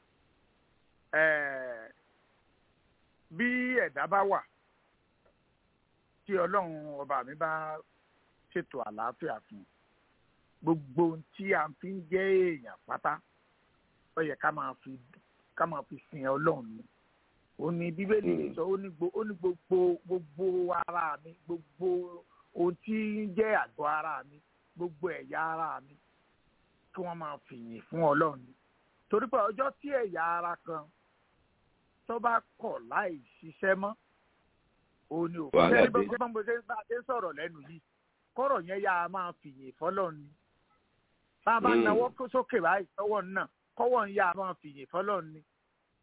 bí ẹ̀dá bá wà tí ọlọ́run ọba mi bá ṣètò àlàáfíà fún gbogbo ohun tí a fi ń jẹ́ èèyàn pátá ó yẹ ká máa fi ká máa fi sin ọlọ́run ni ó ní bíbélì lè sọ ó ní gbogbo gbogbo ara mi gbogbo ohun tí ń jẹ́ àgọ́ ara mi gbogbo ẹ̀yà ara mi kí wọ́n máa fìyìn fún ọlọ́run torí pé ọjọ́ tí ẹ̀yà ara kan tó bá kọ̀ láì ṣiṣẹ́ mọ́ òun ni òfin ṣẹ́ni bó ṣe bó ṣe bá a ṣe sọ̀rọ̀ lẹ́nu yìí kọ́rọ̀ yẹn yá a máa fìyìn fọlọ́run ni bá a bá náwó sókè báyìí tọwọ́ náà kọ́wọ́ ń yá a máa fìyìn fọlọ́run ni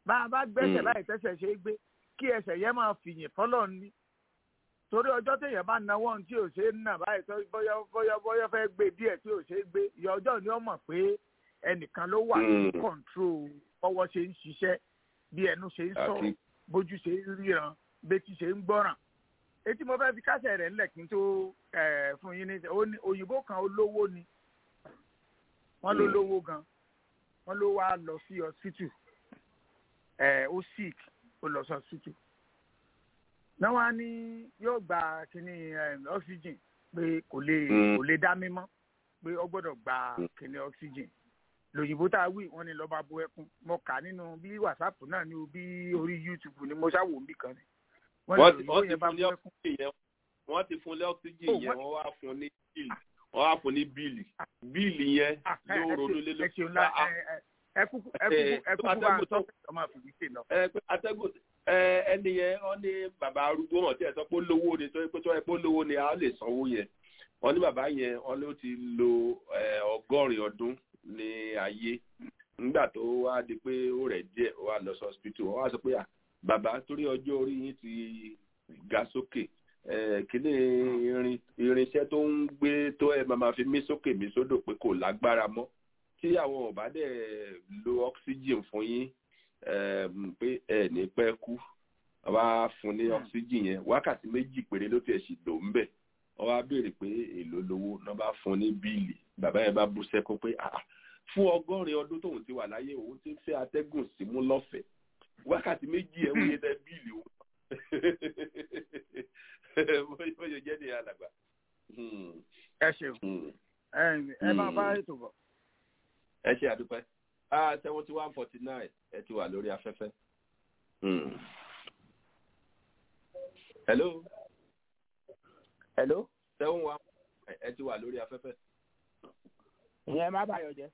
bá a bá gbẹ́sẹ̀ Mm. láì tẹ́sẹ̀ ṣe é gbé kí ẹsẹ̀ yẹn máa fìyìn fọ́lọ́ ní torí ọjọ́ téèyàn bá nawọ́ ohun tí ò ṣe é nà báyìí tó bóyá bóyá bóyá fẹ́ gbé díẹ̀ tí ò ṣe é gbé ìyá ọjọ́ ni ó mọ̀ pé ẹnìkan ló wà ní Mm. kọ̀ǹtró ọwọ́ ṣe ń ṣiṣẹ́ bí ẹnu ṣe ń sọ̀rọ̀ àti bójú ṣe ń ríran betí ṣe ń gbọ́ràn etí mo fẹ́ fi kásẹ̀ rẹ̀ ńlẹ̀ kí n tó eh, fún yín ní ó ní òyìnbó kan olówó ni wọ́n ló Mm. lówó gan wọ́n ló wá lọ sí hospital ẹ̀ ó sick ó lọ sí hospital náà wá ní yóò gba kíní eh, oxygen pé kò lè Mm. kò lè dá mímọ́ pé ó gbọ́dọ̀ gba Mm. kíní oxygen lòyìnbó tá a wí wọ́n ní lọ́ba bu ẹkún mo kà nínú bí whatsapp náà ní o bí orí youtube ni mo ṣàwò níbì kan ni wọ́n ní wọ́n ti lòyìnbó wọ́n ti yẹn bá fún bu ní ẹkún ọ́ksíjìn yẹn wọ́n ti fún ní ọ́ksíjìn Oh, yẹn wọ́n- wọ́n wá fún ní bíìlì wọ́n wá fún ní bíìlì bíìlì yẹn Ah, ẹ- ló ẹ ronú ṣeun- lé ẹ lórí ṣeun lá- Ah, ẹ- ẹ- ẹ kúkú ẹ kúkú Eh, ẹ tó kúkú bá atẹ́gùn ń tó- sọ ọmọ àfìdíṣe lọ. ẹ pé atẹ́gùn ẹ ẹni yẹn wọ́n ní bàbá arúgbó wọn tí ẹ sọ pé ó lówó ni tó pé tó ẹ pé ó lówó ni a lè sanwó yẹn wọ́n ní bàbá yẹn wọ́n ló ti lo ẹ, ọgọ́rin ọdún ní ayé nígbà tó wá di pé ó rẹ̀ díẹ̀ ó wá lọ sí hospital wọ́n wá sọ pé à bàbá torí ọjọ́ orí yín ti ga sókè ẹ, kíní irin irinṣẹ́ tó ń gbé tó ẹ máa ma fi mí sókè mí sódò pé kò lágbára mọ́ tí àwọn ò bá dẹ̀ lo oxygen fún yín um, pé ẹ ní pẹ́ kú wọ́n wá fún ní oxygen yẹn wákàtí méjì péré ló tiẹ̀ sì lò ń bẹ̀ wọ́n wá béèrè pé èló lówó náà bá fún ní bíìlì bàbá yẹn bá bú sẹ́kún pé ah fún ọgọ́rin ọdún tóun ti wà láyé òun ti ń fẹ́ atẹ́gùn símú lọ́fẹ̀ẹ́ wákàtí méjì ẹ̀ wọ́n yẹ tẹ bíìlì òun bóyá jẹ́ ní alàgbà. Hmm, ẹ ṣeun hmm. ẹ ẹ máa bá Mm. ètò bọ̀. ẹ ṣe àdúpẹ́ ah seventy one forty nine ẹ ti wà lórí afẹ́fẹ́. Hmm. hello hello seven one ẹ ti wà lórí afẹ́fẹ́. ìyẹn má bàyọ̀ jẹ́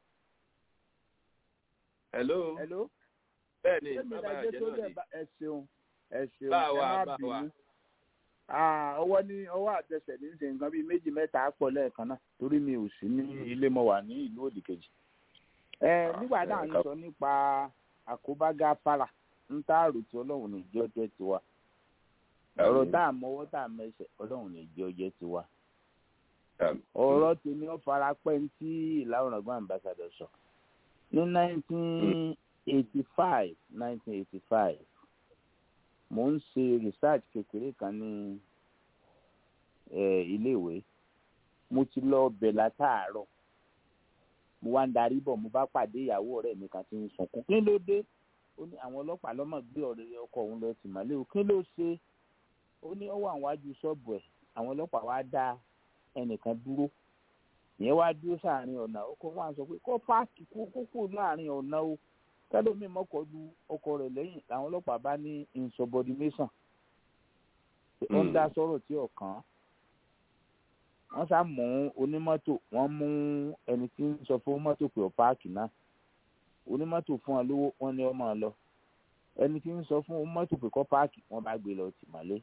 hello hello bẹ́ẹ̀ ni sẹ́mi bàbá ìdájọ́ àjẹ́ tó náà dẹ̀ ni bá ẹ ṣeun ẹ ṣeun Bá ẹ wa, má bá wa. bínú Ah, ọwọ́ ní ọwọ́ àtẹsẹ̀ ní ṣe nǹkan bíi méjì mẹ́ta pọ̀ lẹ́ẹ̀kan náà torí mi ò sí ní ilé mo wà ní ìlú òdì kejì. ẹ nígbà náà ń sọ nípa àkóbágá para ń tá àrò tí ọlọ́run ní ìjọ jẹ́ tiwa ọ̀rọ̀ tá à mọ́wọ́ tá à mẹsẹ̀ ọlọ́run ní ìjọ jẹ́ tiwa. ọ̀rọ̀ tèmi ó fara pẹ́ ní tí ìlànà ọgbọ́n ambassador sọ ní nineteen eighty five nineteen eighty five mo ń ṣe research kékeré kan ní eh, iléèwé mo ti lọ bẹ̀ látàárọ̀ mo wá ń darí bọ̀ mo bá pàdé ìyàwó ọ̀rẹ́ mi kan tí ń sunkún kí ló dé ó ní àwọn ọlọ́pàá lọ́mọ gbé ọ̀rẹ́ ọkọ òun lọ tì mọ́lé o kí ló ṣe ó ní ó wà wájú ṣọ́ọ̀bù ẹ̀ àwọn ọlọ́pàá wá dá ẹnìkan dúró ìyẹn wá dúró sáàrin ọ̀nà ọkọ̀ wọn sọ pé kó páàkì kó kókó láàrin ọ̀nà o kẹlòmíì mọ́kọ́ lu ọkọ rẹ̀ lẹ́yìn làwọn ọlọ́pàá bá ní insubordination ó ń dá sọ̀rọ̀ tí ọ̀kan wọ́n sá mú onímọ́tò wọ́n mú ẹni tí ń sọ fún mọ́tò pé ó páàkì náà onímọ́tò fún wọn lówó wọ́n ní ó máa lọ ẹni tí ń sọ fún mọ́tò pé kó páàkì wọ́n bá gbé lọ tì mọ́lé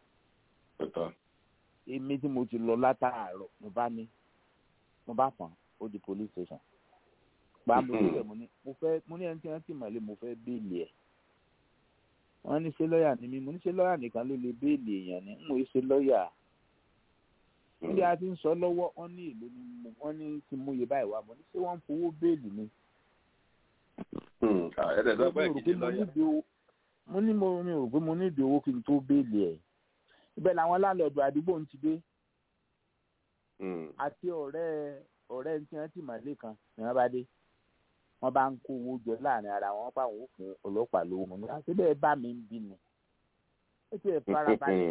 èmi tí mo ti lọ látàárọ̀ mo bá ní mo bá fọn ó di police station gba mo níbẹ̀ mo ní mo fẹ́ mo ní ẹni tí wọ́n ti mọ̀lé mo fẹ́ béèlì ẹ̀ wọ́n ní ṣé lọ́ọ̀yà ni mí mo ní ṣé lọ́ọ̀yà nìkan ló lè béèlì èèyàn ní n ò ṣe lọ́ọ̀yà níbi a ti ń sọ lọ́wọ́ wọ́n ní ìlú ni mo wọ́n ní ti mú iye báyìí wá mo ní ṣé wọ́n ń fowó béèlì mi. ẹ̀ẹ́dẹ̀ sọ pé kìí ṣe lọ́ọ̀yà. mo ní mo mi ò rò pé mo ní ìdí owó kí n tó béèlì ẹ̀ ibẹ̀ làwọn láńlọ́ọ̀dù àdúgbò ń ti dé àti ọ̀rẹ́ ọ̀rẹ́ tí wọ́n ti mọ̀lé kan ni wọ́n bá dé wọ́n bá ń kó owó jọ láàrin ara wọn pa àwọn òfin ọlọ́pàá lówó mọ nígbà tí bẹ́ẹ̀ bá mi ń bí ni ó ti ẹ̀ fara balẹ̀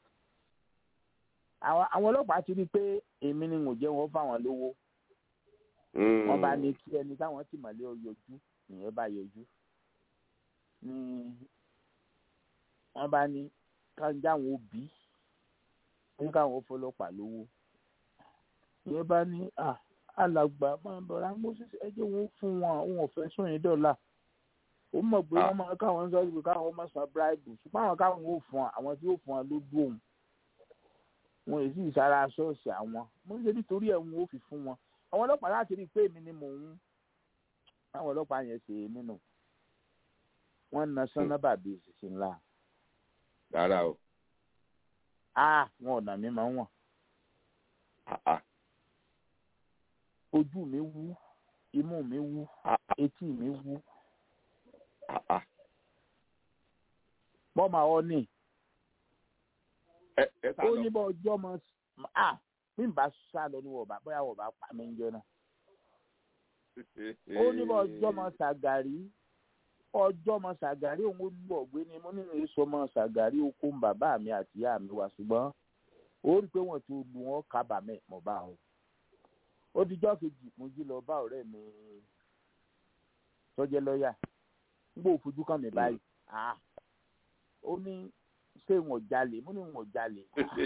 àwọn ọlọ́pàá ti rí i pé èmi ni mo jẹ́ wọn fáwọn lówó wọ́n bá ní kí ẹni táwọn ti mọ̀lé ọ yọjú ìyẹn bá yọjú ní wọ́n bá ní káwọn jáwọn òbí ní káwọn fọlọ́pàá lówó ìyẹn bá ní à alàgbà máa bọ̀rọ̀ moses ẹjẹ́ wọn fún wọn àwọn ọ̀fẹ́ sóyìn dọ́là ó mọ̀ pé wọ́n máa káwọn ń sọ́ọ́ pé káwọn máa san bíráìbù ṣùgbọ́n àwọn káwọn ò fún wọn àwọn tí ó fún wọn ló dùn òun wọn èsì ìsara ṣọ́ọ̀ṣì àwọn mo ń ṣe nítorí ẹ̀ wọn ò fi fún wọn àwọn ọlọ́pàá láti rí i pé èmi ni mò ń àwọn ọlọ́pàá yẹn ṣe nínú wọ́n na sánábà bíi ìṣiṣẹ́ ńlá rárá o a wọn ò nà mí máa ń wọ̀n ojú mi wú imú mi wú etí mi wú bọ́mà ọ ní ó ní bọ́ ọjọ́ mọ́ a bí n bá sá lọ ní wọ̀ọ̀bá bóyá wọ̀ọ̀bá pa mí ń jẹ náà ó ní bọ́ ọjọ́ mọ́ sàgàrí ọjọ́ mọ́ sàgàrí òun ó lù ọ̀gbẹ́ ni mo nínú èso mọ́ sàgàrí oko ń bàbá mi àti ìyá mi wá ṣùgbọ́n ó rí i pé wọ́n ti lu wọn kábàámẹ̀ mọ́ bá wọn ó dijọ́ kejì mo jí lọ bá ọ̀rẹ́ mi tọ́jẹ́ lọ́ọ̀yà nígbà òfojú kan mi báyìí ó ní ṣé wọn jalè mo ní wọn jalè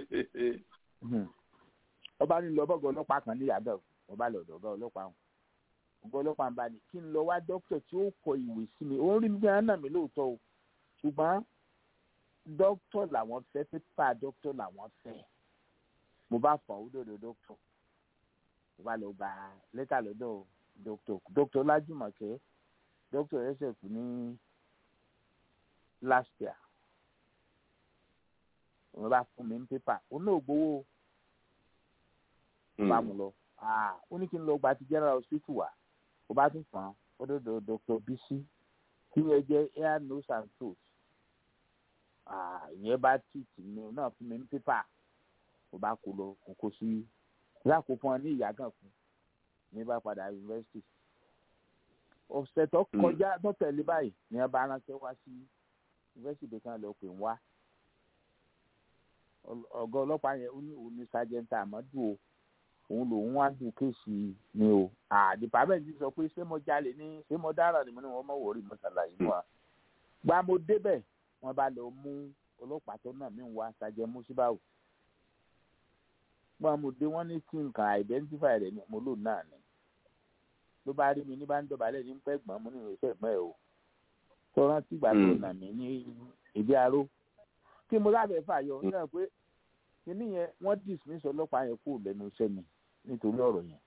ọba ní lọ bọ́gọ̀ ọlọ́pàá kan ní yàgò ọba lọ́dọ̀ ọba ọlọ́pàá wọn ọba ọlọ́pàá ń bá ní kí n lọ wá dókítà tí ó kọ ìwé sí mi òun rí mi gan náà mi lóòótọ́ o ṣùgbọ́n dókítà làwọn fẹ́ pépà dókítà làwọn fẹ́ mo bá fà ó dòdò dókítà mo bá lọ gba lẹ́tà lọ́dọ̀ dókítà dókítà Lájùmọ̀kẹ́ dókítà ẹsẹ̀ kù ní last year mo bá fún mi ní pépà òun náà gbowó bá mu lọ ó ní kí n lọ gba ti general hospital wa ó bá tún fàn án ó dọ̀dọ̀ dr bisi tí wọ́n jẹ́ air nose and throat ìyẹn bá tì tì mí náà fún mi ní pépà ó bá kó lọ kó kó sí láàkó fún ọ ní ìyá kan fún ní bá padà yunifásitì ọ̀sẹ̀ tó kọjá tó tẹ̀lé báyìí ní wọ́n bá ránṣẹ́ wá sí yunifásitì kan lọ pè ń wá ọ̀gá ọlọ́pàá yẹn ó ní òun ní sájẹ́ntà àmọ́dù o òun lòun wá dùn kéèsì ni o àdìpámẹ́ǹtì sọ pé ṣé mo jalè ní ṣé mo dára ni mo ní wọn mọ̀ wọ́ọ́rì mo ṣàlàyé fún wa gba mo débẹ̀ wọ́n bá lọ mú ọlọ́pàá tó náà mí wá sájẹ́ músíbáwò gba mo dé wọ́n ní kí nǹkan identify rẹ̀ ni mo lò náà ni ló bá rí mi ní bá ń dọ̀bálẹ̀ ní pẹ́ gbọ́n mo ní ìrẹsẹ̀ mọ́ ẹ̀ o tó rántí ìgbà tó nà mí ní ìdí aró kí mo lábẹ́ fàyọ náà pé kíní yẹn wọ́n dismiss ọlọ́pàá yẹn kúrò lẹ́nu iṣẹ́ mi nítorí ọ̀rọ̀ yẹn.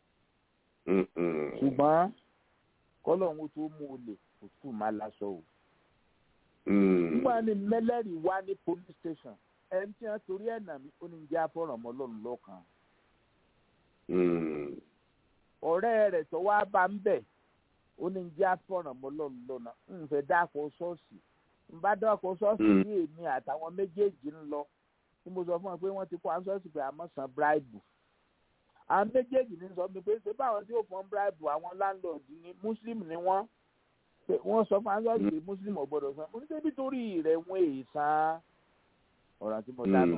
ṣùgbọ́n kọ́lọ́hún tó mú o lè kó tù má láṣọ o. nígbà ní mẹ́lẹ́rì wá ní police station ẹni tí wọ́n torí ẹ̀ nà mí ó ní jẹ́ àfọ̀rọ̀mọ́ lọ́run lọ́kàn. ọ̀rẹ́ rẹ̀ tó wá bá ń bẹ̀ ó ní jẹ́ àfọ̀rọ̀mọ́ lọ́run lọ́nà ń fẹ́ dáko ṣọ́ọ̀ṣì ń bá dáko ṣọ́ọ̀ṣì ní èmi àtàwọn méjèèjì ń lọ tí mo sọ fún ọ pé wọ́n ti kó ansọ́ọ̀sì pé àmọ́ san bíráìbù àwọn méjèèjì ní sọ mi pé ṣé báwọn tí ó fọ́n bíráìbù àwọn láńlọ́ọ̀dù ni muslim ni wọ́n wọ́n sọ fún ansọ́ọ̀sì pé muslim ò gbọ́dọ̀ san mo ní débi torí rẹ̀ wọ́n èyí san ọ̀rọ̀ tí mo dáná.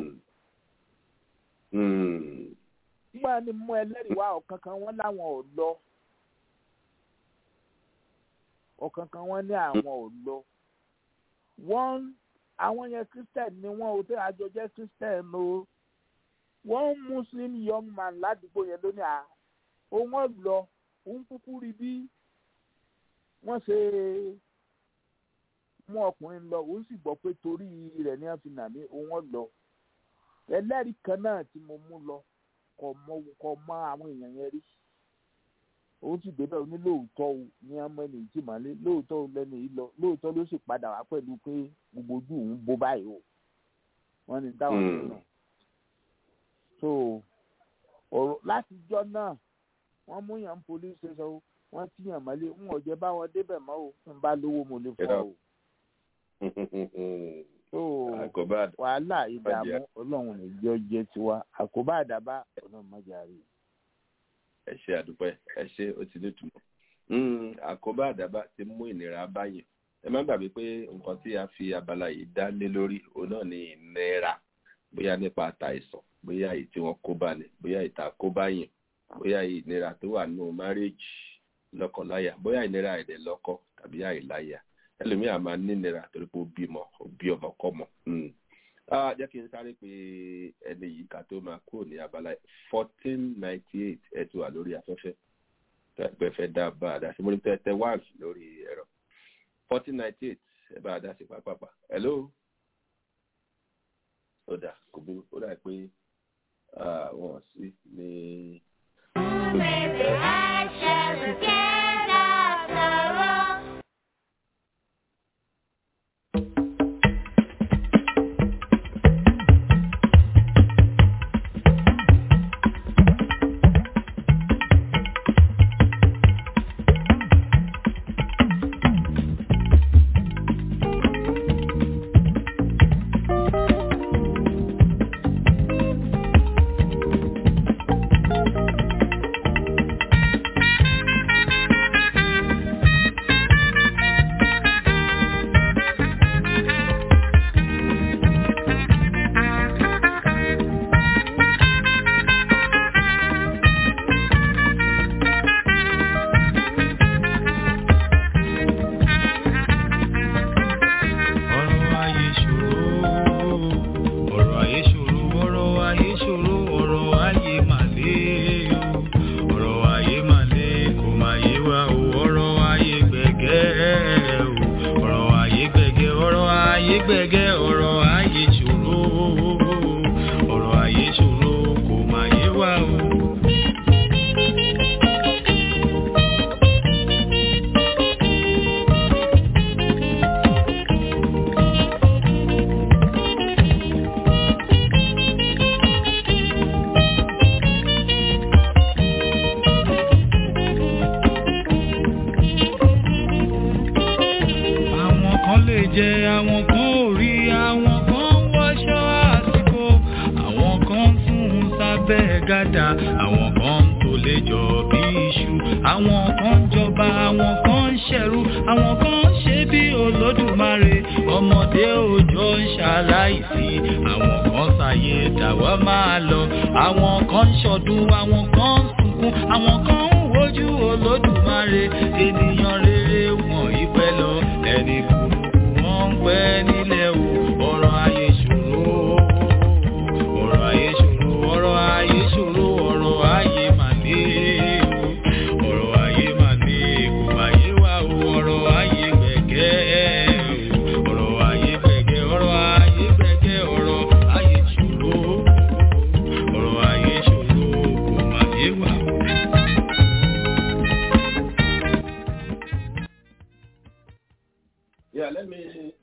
nígbà ni mú ẹlẹ́rìí wá ọ̀kan kan wọ́n láwọn ò lọ ọ̀kan kan wọ́n ní àwọn ò lọ wọ́n àwọn yẹn christian ni wọn ò tẹ àjọ jẹ christian o one muslim young man ládùúgbò yẹn lónìí à òun lọ òun kúkú rí bí wọ́n ṣe mú ọkùnrin lọ òun sì gbọ́ pé torí rẹ̀ ní wọ́n fi nà mí òun lọ ẹlẹ́rìí kan náà tí mo mú lọ kò mọ àwọn èèyàn yẹn rí òun sì débẹ̀ ó ní lóòótọ́ o ní ọmọ ẹni tí màálé lóòótọ́ o lẹ́nu yìí lọ lóòótọ́ ló sì padà wá pẹ̀lú pé gbogbo ojú òun bó báyìí o wọ́n ní táwọn ọ̀sẹ̀ náà so ọ̀rọ̀ látijọ́ náà wọ́n mú yàn police station o wọ́n ti yàn mọ́lé ń ọ̀jẹ̀ bá wọn débẹ̀ mọ́ o ń bá lówó mo lè fọ́ o. so wàhálà ìdààmú ọlọ́run lè jẹ́ ọjẹ́ tiwa àkóbá àdàbà ọlọ́run mọ́jà rí i ẹ ṣe àdúpẹ́ ẹ ṣe ó ti nítumọ̀ àkóbá àdábá ti mú ìnira báyìí ẹ má gbàgbé pé nǹkan tí a fi abala yìí dá lé lórí òun náà ni ìnira bóyá nípa àtàìsàn bóyá èyí tí wọ́n kó bá ní bóyá ìta kó bá yìn bóyá ìnira tó wà nínú márèèjì lọ́kọláya bóyá ìnira èdè lọ́kọ tàbí àìláya ẹlòmíà máa ní ìnira torí pé ó bímọ ó bí ọmọ kọ́mọ jẹ́ kí n sáré pé ẹni yìí ká tó máa kúrò ní abala fourteen ninety eight ẹ ti wà lórí afẹ́fẹ́ tẹ́gbẹ́ fẹ́ dá bá a dá sí mo ní tẹ́tẹ́ one lórí ẹ̀rọ fourteen ninety eight ẹ bá a dá sí pápápá hello ó dà kò burú ó dà pé wọ́n sí ní. Maybe I shall get out the road. gbẹ̀gẹ́ ọ̀rọ̀ ayé ṣòro ọ̀rọ̀ ayé ṣòro kò má yé wa o. àwọn kan lè jẹ àwọn kan ò rí àwọn kan ń wọṣọ àsìkò àwọn kan ń sùn sábẹ́ gàdá àwọn kan ń tó lè jọ bí iṣu àwọn kan ń jọba àwọn kan ń ṣẹ̀rú àwọn kan ń ṣe bí olódùmarè ọmọdé òjò ń ṣaláìsí àwọn kan ṣàyè dàwa máa lọ àwọn kan ń ṣọdún àwọn kan ń sunkún àwọn kan ń wojú olódùmarè ènìyàn rere wọn ìpẹ́ lọ ẹni burúkú wọn ń pẹ́ nílẹ̀ o ọ̀rọ̀ ayé ṣòro ọ̀rọ̀ ayé ṣòro ọ̀rọ̀ ayé ṣòro ọ̀rọ̀ ayé mà ní o ọ̀rọ̀ ayé mà ní kò má yé wa o ọ̀rọ̀ ayé gbẹ̀gẹ́ o ọ̀rọ̀ ayé gbẹ̀gẹ́ ọ̀rọ̀ ayé gbẹ̀gẹ́ ọ̀rọ̀ ayé ṣòro ọ̀rọ̀ ayé ṣòro kò má yé wa o. Yeah, let me.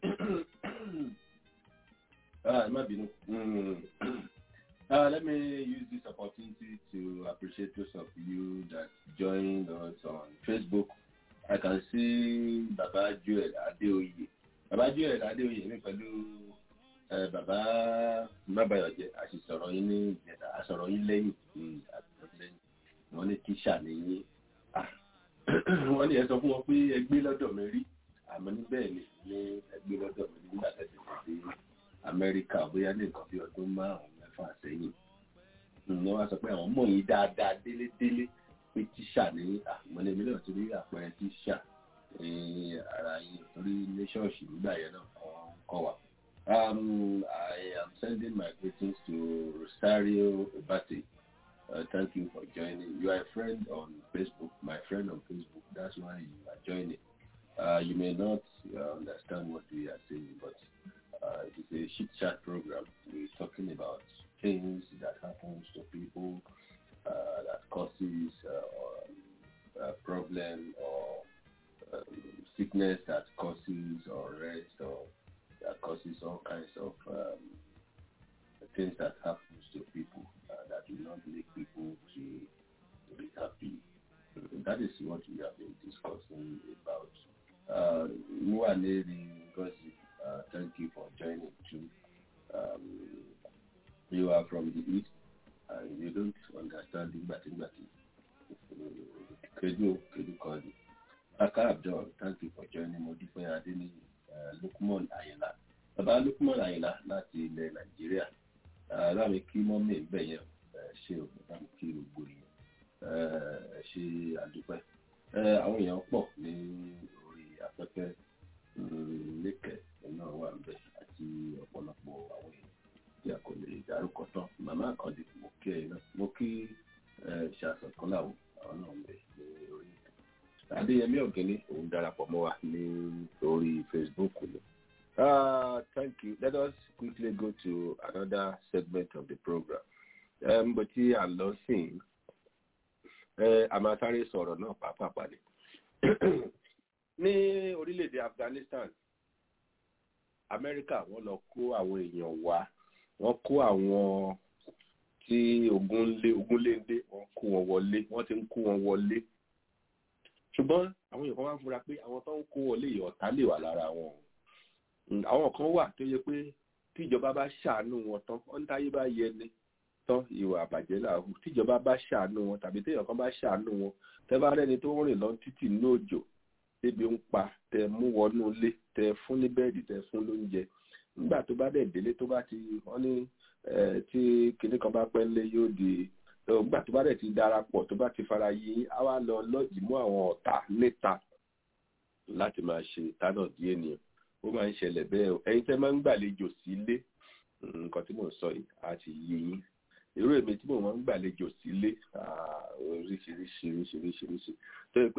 uh, má bínú. Mm. Uh, let me use this opportunity to appreciate those of you that joined us on Facebook. I can see Baba Joel Adeoye. Baba Joel Adeoye mi pẹ̀lú eh, Baba Mabayọ̀jẹ́ àṣìṣọ̀rọ̀ yín ní ìjẹta àṣọ̀rọ̀ yín lẹ́yìn mm, àṣọ̀rọ̀ yín lẹ́yìn. Wọ́n ní tíṣà ní yín. Ah, Wọ́n ní ẹ sọ fún wọn pé ẹ gbé lọ́dọ̀ mi rí àmọ́ ní bẹ́ẹ̀ ni ní ẹgbẹ́ lọ́dọ̀ mi nígbà tẹ̀sí sí amẹ́ríkà bóyá ní nǹkan bí ọdún márùn-ún mẹ́fà sẹ́yìn ni wọ́n sọ pé àwọn mọ̀ yín dáadáa délédélé pé tíṣà ní àmọ́lẹ́mí náà ti rí àpẹẹrẹ tíṣà ní ara yín torí ní ṣọ́ọ̀ṣì nígbà yẹn náà àwọn kọ́ wa. Um, I am sending my greetings to Rosario Obate. Uh, thank you for joining. You are a friend on Facebook, my friend on Facebook. That's why you are joining. Uh, you may not uh, understand what we are saying, but uh, it is a chit chat program. We're talking about things that happens to people uh, that causes uh, a problem or um, sickness that causes or rest or that causes all kinds of um, things that happens to people uh, that will not make people to, to be happy. That is what we have been discussing about. Uh, Muaneri Ngozi, uh, thank you for joining too. Um, you are from the east and you don't understand Igbati Igbati. Kedu Kedu Kodi. Aka Abdul, thank you for joining Modife Adeni uh, Lukman Ayela. Bàbá Lukman Ayela láti ilẹ̀ Nàìjíríà. Láàmì kí mọ́mí ìbẹ̀ yẹn ṣe o, láàmì kí gbogbo yẹn ṣe àdúpẹ́. Àwọn èèyàn pọ̀ ní orí afẹ́fẹ́ lẹ́kẹ̀ náà wà ń bẹ̀ àti ọ̀pọ̀lọpọ̀ àwọn èèyàn tí a kò lè dárúkọ tán. Màmá àkàndé mo kí ẹ náà mo kí ṣàṣọ̀kọ́láwò àwọn náà ń bẹ̀ ní orí ètò. Adéyẹmí Ọ̀gẹ́ni òun darapọ̀ mọ́ wa ní orí Facebook ni. Uh, thank you. Let us quickly go to another segment of the program. Bó tí à ń lọ sí a máa sáré sọ̀rọ̀ náà pàápàá ni. Ní orílẹ̀-èdè Afghanistan, Amẹ́ríkà wọ́n lọ kó àwọn èèyàn wá. Wọ́n kó àwọn tí ogun lé ogun lé dé wọ́n kó wọn wọlé wọ́n ti ń kó wọn wọlé. Ṣùgbọ́n àwọn èèyàn kan wá ń fura pé àwọn tó ń kó wọlé yìí ọ̀tá lè wà lára wọn àwọn kan wà tó yẹ pé tíjọba bá ṣàánú wọn tán ọ́n táyé bá yẹ ni tán ìwà àbàjẹ́ làwù tíjọba bá ṣàánú wọn tàbí téèyàn kan bá ṣàánú wọn tẹ bá rẹni tó ń rìn lọ títì ní òjò débi ń pa tẹ mú wọnú ilé tẹ fún ní bẹ́ẹ̀dì tẹ fún lóúnjẹ nígbà tó bá dẹ̀ délé tó bá ti wọ́n ní tí kinní kan bá pẹ́ lé yóò di nígbà tó bá dẹ̀ ti darapọ̀ tó bá ti fara yí á wá lọ lọ́ọ̀jì mú àwọn ọ̀tá níta láti máa ṣe ìtánà díẹ̀ nìyẹn ó máa ń ṣẹlẹ̀ bẹ́ẹ̀ o ẹ̀yin tẹ́ máa ń gbàlejò sílé nǹkan tí mò ń sọ yìí á ti yé yín irú èmi tí mò ń gbàlejò sílé oríṣiríṣi oríṣiríṣi tó yẹ pé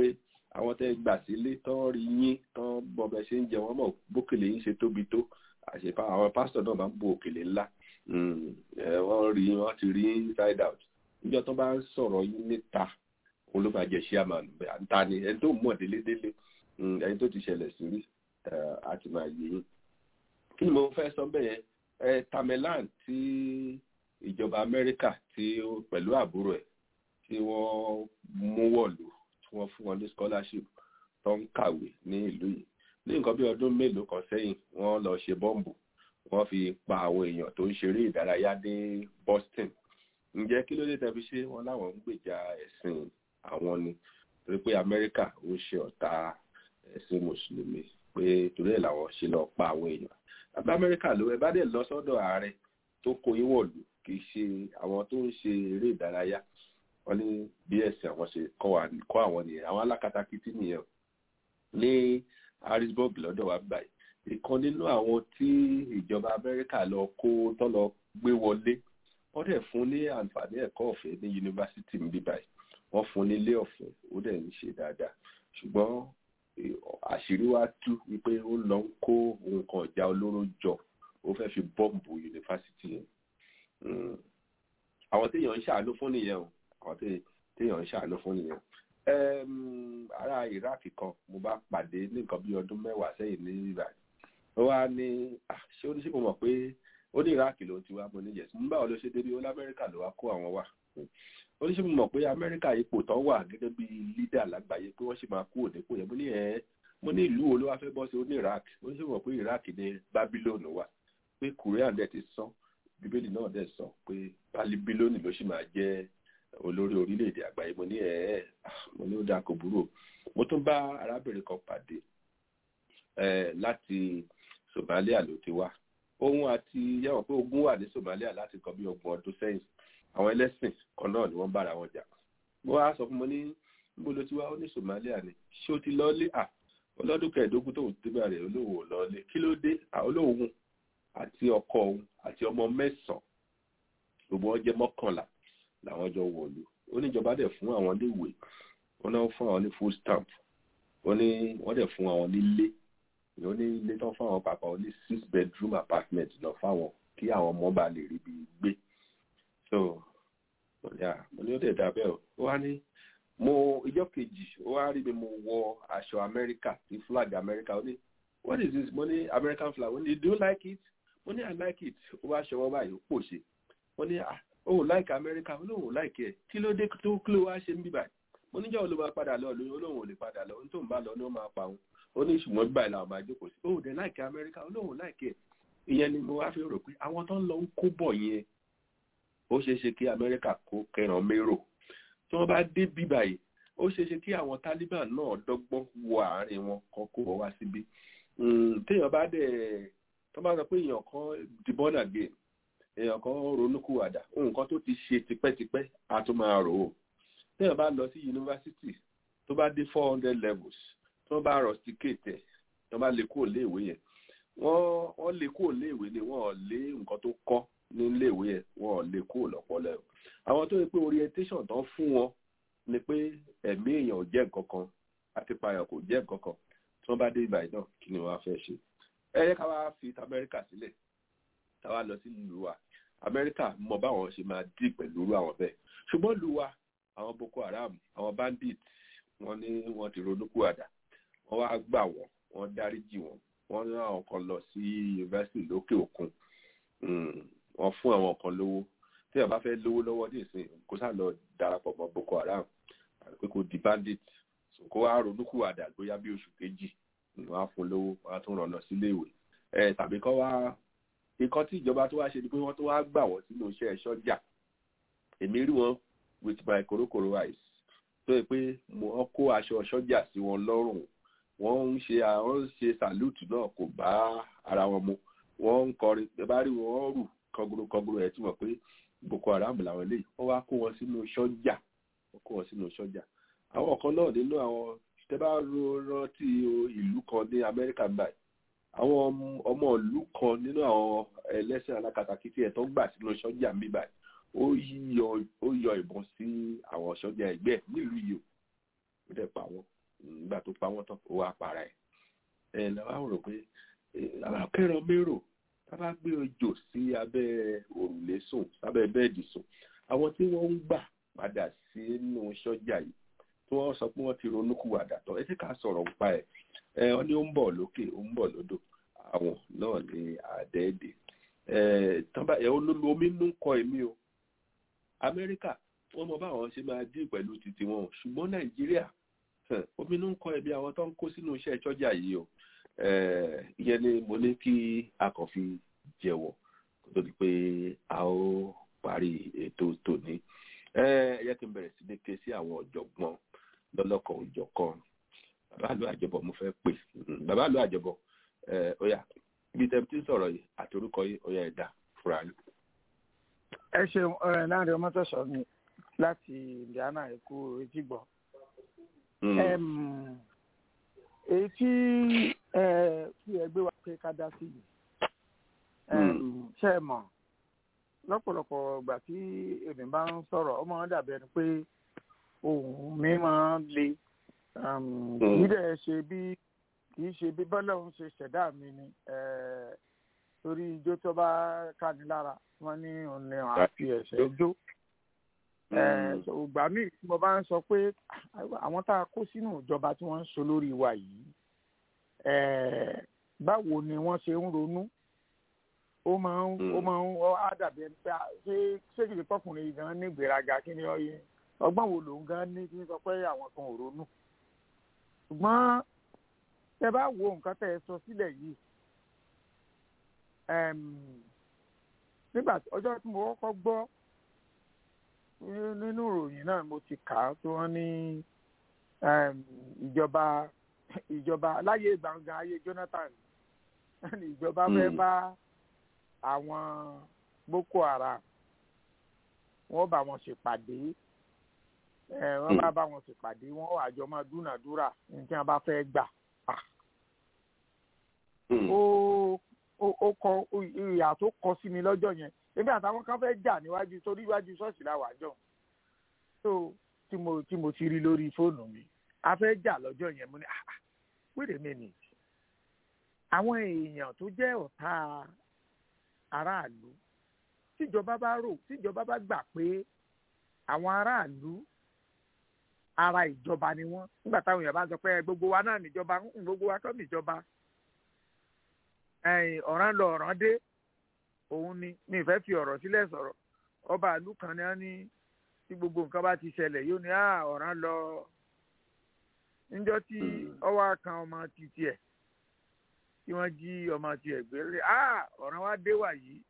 àwọn tẹ́ gbà sílé tán rí yín tán bọ́bẹ̀ ṣe ń jẹ wọ́n mọ̀ bókèlè yín ṣe tóbi tó àṣepá àwọn pásítọ̀ náà máa ń bo òkèlè ńlá wọ́n rí wọ́n ti rí inside out níjọ́ tó bá ń sọ̀rọ̀ yín níta òun ló máa jẹ chairman bẹ́ẹ̀ àǹtá ni ẹni tó mọ̀ délédélé ẹni tó ti ṣẹlẹ̀ sí rí àti máa yé yín kí ni mo fẹ́ sọ bẹ́ẹ̀ yẹn tamerlan tí ìjọba amẹ́ríkà tí pẹ̀lú àbúrò ẹ̀ tí wọ́n mú wọ̀lú tí wọ́n fún wọn ní scholarship tó ń kàwé ní ìlú yìí ní nǹkan bí ọdún mélòó kan sẹ́yìn wọ́n lọ ṣe bọ́ǹbù wọ́n fi pa àwọn èèyàn tó ń ṣeré ìdárayá ní Boston ǹjẹ́ kí ló dé tẹ́ fi ṣe wọ́n láwọn ń gbèjà ẹ̀sìn àwọn ni torí pé amẹ́ríkà ó ṣe ọ̀tá ẹ̀sìn mùsùlùmí pé torí ẹ̀ làwọn ṣe lọ pa àwọn èèyàn àbí amẹ́ríkà ló ẹ bá dẹ̀ lọ sọ́dọ̀ ààrẹ tó kó yín wọ̀lú kì í ṣe àwọn tó ń ṣe eré ìdárayá wọ́n ní bí ẹ̀sìn àwọn ṣe kọ́ àwọn nìyẹn àwọn alákatakítí nìyẹn ní harrisburg lọ́dọ̀ wa báyìí ìkan nínú àwọn tí ìjọba amẹ́ríkà lọ kó tó lọ gbé wọlé wọ́n dẹ̀ fún ní àǹfààní ẹ̀kọ́ ọ̀fẹ́ ní yunifásitì níbí báyìí wọ́n fún nílé ọ̀fẹ́ ó dẹ̀ ń ṣe dáadáa ṣùgbọ́n àṣírí wa tú wípé ó lọ ń kó nǹkan ọ̀já olóró jọ ó fẹ́ fi bọ́ǹbù yunifásitì yẹn àwọn téèyàn ń ṣàánú fún nìyẹn o àwọn téèyàn ń ṣàánú fún nìyẹn ará iraq kan mo bá pàdé ní nǹkan bí ọdún mẹ́wàá sẹ́yìn ní iraq ó wá ní ṣé oníṣègùn mọ̀ pé ó ní iraq ló ti wá mo ní yẹsùn nígbà wo ló ṣe débi ó lamẹ́ríkà ló wá kó àwọn wà oníṣègùn mọ̀ pé amẹ́ríkà ipò tán wà gẹ́gẹ́ bí lídà lágbàáyé pé wọ́n sì máa kú òdekò yẹn mo ní ẹ̀ mo ní ìlú wo ló wá fẹ́ bọ́ sí ó ní iraq oníṣègùn mọ̀ pé iraq ní babylon wà pé korean dẹ̀ ti sọ bíbélì náà dẹ̀ sọ pé babilóni ló sì máa jẹ́ olórí orílẹ̀-èdè àgbáyé mo ní ẹ̀ ẹ́ mo ní ó dáa kò burú mo tún bá arábìnrin kan pàdé láti Somalia ló ti wá òun àti yẹ́wọ̀n pé ogun wà ní Somalia láti kan bí ọgbọ̀n ọdún sẹ́yìn àwọn ẹlẹ́sìn kan náà ni wọ́n bára wọn jà mo wá sọ fún mo ní níbo ló ti wá ó ní Somalia ni ṣé o ti lọ́ọ́lé à ọlọ́dún kẹẹ̀ẹ́dógún tóun ti bẹ̀rẹ̀ olóhùn ò lọ́ọ́lé kí ló dé olóhùn àti ọkọ òun àti ọmọ mẹ́sàn-án gbogbo wọn jẹ́ mọ́kànlá làwọn jọ wọ̀lú oníjọba dẹ̀ fún àwọn léèwé wọn náà fún àwọn ní food stamp wọn ní wọ́n dẹ̀ fún àwọn nílé ó ní ilé tán fún àwọn pàpà ó ní six bedroom apartment lọ fáwọn kí àwọn ọmọ bá lè rí bí gbé so mo ní ó dẹ̀ dábẹ́ o ó wá ní mo ìjọ kejì ó wá rí mi mo wọ aṣọ amẹ́ríkà tí flag amẹ́ríkà ó ní what is this mo ní american flag ó ní do you like it mo ní i like it ó wá ṣọwọ́ báyìí ó pòṣe mo ní ah ó ò láìka amẹ́ríkà ó lóun ò láìkẹ́ ẹ̀ kí ló dé tó kí ló wá ṣe ń bíbà mo níjọ́ ló máa padà lọ lóyún ó lóun ò lè padà lọ ohun tó ń bá lọ ni ó máa pa òun ó ní ṣùgbọ́n bíbà ìlà ọmọ àjókòó sí ó ò dé láìka amẹ́ríkà ó lóun ò láìkẹ́ ẹ̀ ìyẹn ni mo wá fi rò pé àwọn tó ń lọ ń kó bọ̀ yẹn ó ṣeé ṣe kí amẹ́ríkà kó kẹràn mérò tí wọ́n bá dé bíbà yìí ó ṣeé ṣe kí àwọn Taliban náà dọ́gbọ́n wọ àárín wọn kan kó wọ́n wá síbí téèyàn bá dẹ̀ tó bá sọ pé èèyàn kan di born again èèyàn kan ronúkúwàdà nǹkan tó ti ṣe tipẹ́tipẹ́ a tún máa rò ó téèyàn bá lọ sí yunifásitì tó bá dé four hundred levels tó bá rusticate ẹ̀ tó bá lè kúrò léèwé yẹn wọ́n wọ́n lè kúrò léèwé ni wọ́n lé nǹkan tó kọ́ ní léèwé yẹn wọ́n lè kúrò lọ́pọ̀lọ́ ẹ̀ àwọn tó yẹ pé orientation tán fún wọn ni pé ẹ̀mí èèyàn ò jẹ́ nǹkan kan àti payàn kò jẹ́ nǹkan kan tí wọ́n bá dé ibà náà kí ni wọ́n á fẹ́ ṣe ẹ yẹ ká wá fi amẹ́ríkà sílẹ̀ ká wá lọ sí ìlú wa amẹ́ríkà mọ báwọn ṣe máa dì pẹ̀lú irú àwọn bẹ́ẹ̀ ṣùgbọ́n ìlú wa àwọn boko haram àwọn bandit wọ́n ní wọ́n ti ronúkú àdá wọ́n wá gbà wọ́n wọ́n dáríjì wọ́n wọ́n ní àwọn kan lọ sí yunifásitì lókè òkun wọ́n fún àwọn kan lówó tí wọ́n bá fẹ́ lówó lọ́wọ́ ní ìsìn kó sá lọ darapọ̀ mọ́ boko haram pé kò di bandit kó wá ronúkú àdá gbóyá bí oṣù kejì wọ́n á fún lówó wọ́n á tún ràn lọ sílé ìwé ẹ tàbí kọ́ wá nǹkan tí ìjọba tó wá ṣe ni pé wọ́n tó wá gbà wọ́n sínú iṣẹ́ sọ́jà èmi rí wọn with my korokoro eyes tó yẹ pé wọ́n kó aṣọ sọ́jà sí wọn lọ́rùn wọ́n ń ṣe àwọn ń ṣe salute náà kò bá ara wọn mu wọ́n ń kọrin ẹ bá rí wọn rù kọgoro kọgoro ẹ tí mọ̀ pé boko haram làwọn eléyìí wọ́n wá kó wọn sínú sọ́jà wọ́n kó wọn sínú sọ́jà àwọn kan náà nínú àwọn tẹ bá rántí ìlú kan ní amẹ́ríkà báyìí àwọn ọmọ ìlú kan nínú àwọn ẹlẹ́sìn alákatakítí ẹ̀ tó gbà sínú sọ́jà mi báyìí ó yọ ó yọ ìbọn sí àwọn sọ́jà ẹgbẹ́ nílùú yìí ó dẹ̀ pa wọ́n nígbà tó pa wọ́n tán ó wá para ẹ̀ ẹ̀ làwọn rò pé àwọn akẹ́rọ̀ mérò tá bá gbé ojò sí abẹ́ òrùlé sùn sábẹ́ bẹ́ẹ̀dì sùn àwọn tí wọ́n ń gbà padà sínú sọ́jà yìí tí wọ́n sọ pé wọ́n ti ronúkúwàdà tán ẹ ti ká sọ̀rọ̀ nípa ẹ̀ ẹ ọ ní ó ń bọ̀ lókè ó ń bọ̀ lódò àwọn náà ní àdẹ́ẹ̀dẹ̀ ẹ tọ́ba ẹ olólu omi ń kọ èmi o amẹ́ríkà wọ́n mọ báwọn ṣe máa dín pẹ̀lú títí wọn ṣùgbọ́n nàìjíríà omi ń kọ ẹbí àwọn tó ń kó sínú iṣẹ́ sọ́jà yìí o ìyẹn ni mo ní kí a kàn fi jẹ́wọ́ kó tó di pé a ó parí ètò tòní ẹ yẹ kí n bẹ̀rẹ̀ sí ní ké sí àwọn ọ̀jọ̀gbọ́n lọ́lọ́kan òjọ̀kan bàbá àlọ́ àjọbọ̀ mo fẹ́ pè bàbá àlọ́ àjọbọ̀ ó yá ibi tẹ́ tí ń sọ̀rọ̀ yìí àti orúkọ yìí ó yá ẹ̀dá fúra yín. ẹ ṣeun ọ̀rẹ́ láàrin ọmọ tọ̀sán mi láti indiana èkó etí gbọ́. èyí tí tí ẹ gbé wa pé ká dá sí yìí ṣe é mọ̀ lọ́pọ̀lọpọ̀ ìgbà tí èmi bá ń sọ̀rọ̀ ọmọ wọn dàbí ẹni pé ohun mi máa ń le kì í dẹ̀ ṣe bí kì í ṣe bí bọ́lá òun ṣe ṣẹ̀dá mi ni torí ijó tó bá káni lára wọ́n ní òun ni àfi ẹ̀ṣẹ̀ jó ìgbà míì tí mo bá ń sọ pé àwọn tá a kó sínú ìjọba tí wọ́n ń so lórí wa yìí báwo ni wọ́n ṣe ń ronú ó máa ń ó máa ń ọ á dàbí ẹni pé ṣé ṣé kìí pọkùnrin yìí gan ní ìgbéraga kí ni ọyẹ ọgbọ́n wo lòun gan ní kí n sọ pé àwọn kan ò ronú ṣùgbọ́n tẹ bá wo nǹkan tẹ ẹ sọ sílẹ̀ yìí nígbà ọjọ́ tí mo kọ́kọ́ gbọ́ nínú ìròyìn náà mo ti kà á tó wọ́n ní ìjọba ìjọba láyé gbàngàn ayé Jonathan ìjọba fẹ́ bá àwọn boko haram wọ́n bá wọn ṣèpàdé wọ́n bá bá wọn ṣèpàdé wọ́n wà jọ máa dúnàdúrà ní tí wọ́n bá fẹ́ gbà. ó kọ ìyà tó kọ sí mi lọ́jọ́ yẹn ebi àtàwọn kan fẹ́ jà níwájú torí iwájú ṣọ́ọ̀ṣì la wà jọ so tí mo tí mo ti rí lórí fóònù mi a fẹ́ jà lọ́jọ́ yẹn mo ní wait a minute àwọn èèyàn tó jẹ́ ọ̀tá aráàlú tíjọba bá rò tíjọba bá gbà pé àwọn aráàlú ara ìjọba ni wọ́n nígbà táwọn èèyàn bá sọ pé gbogbo wa náà níjọba gbogbo wa kọ́ níjọba ọ̀ràn lọ ọ̀ràn dé òun ni mi fẹ́ fi ọ̀rọ̀ sílẹ̀ sọ̀rọ̀ ọba ìlú kan ní wọ́n ní tí gbogbo nǹkan bá ti ṣẹlẹ̀ yóò ní ọ̀ràn lọ níjọ́ tí ọwọ́ kan ọmọ títí ẹ̀ tí wọ́n jí ọmọ tiẹ̀ gbé lé ọ̀ràn wa dé wà yìí.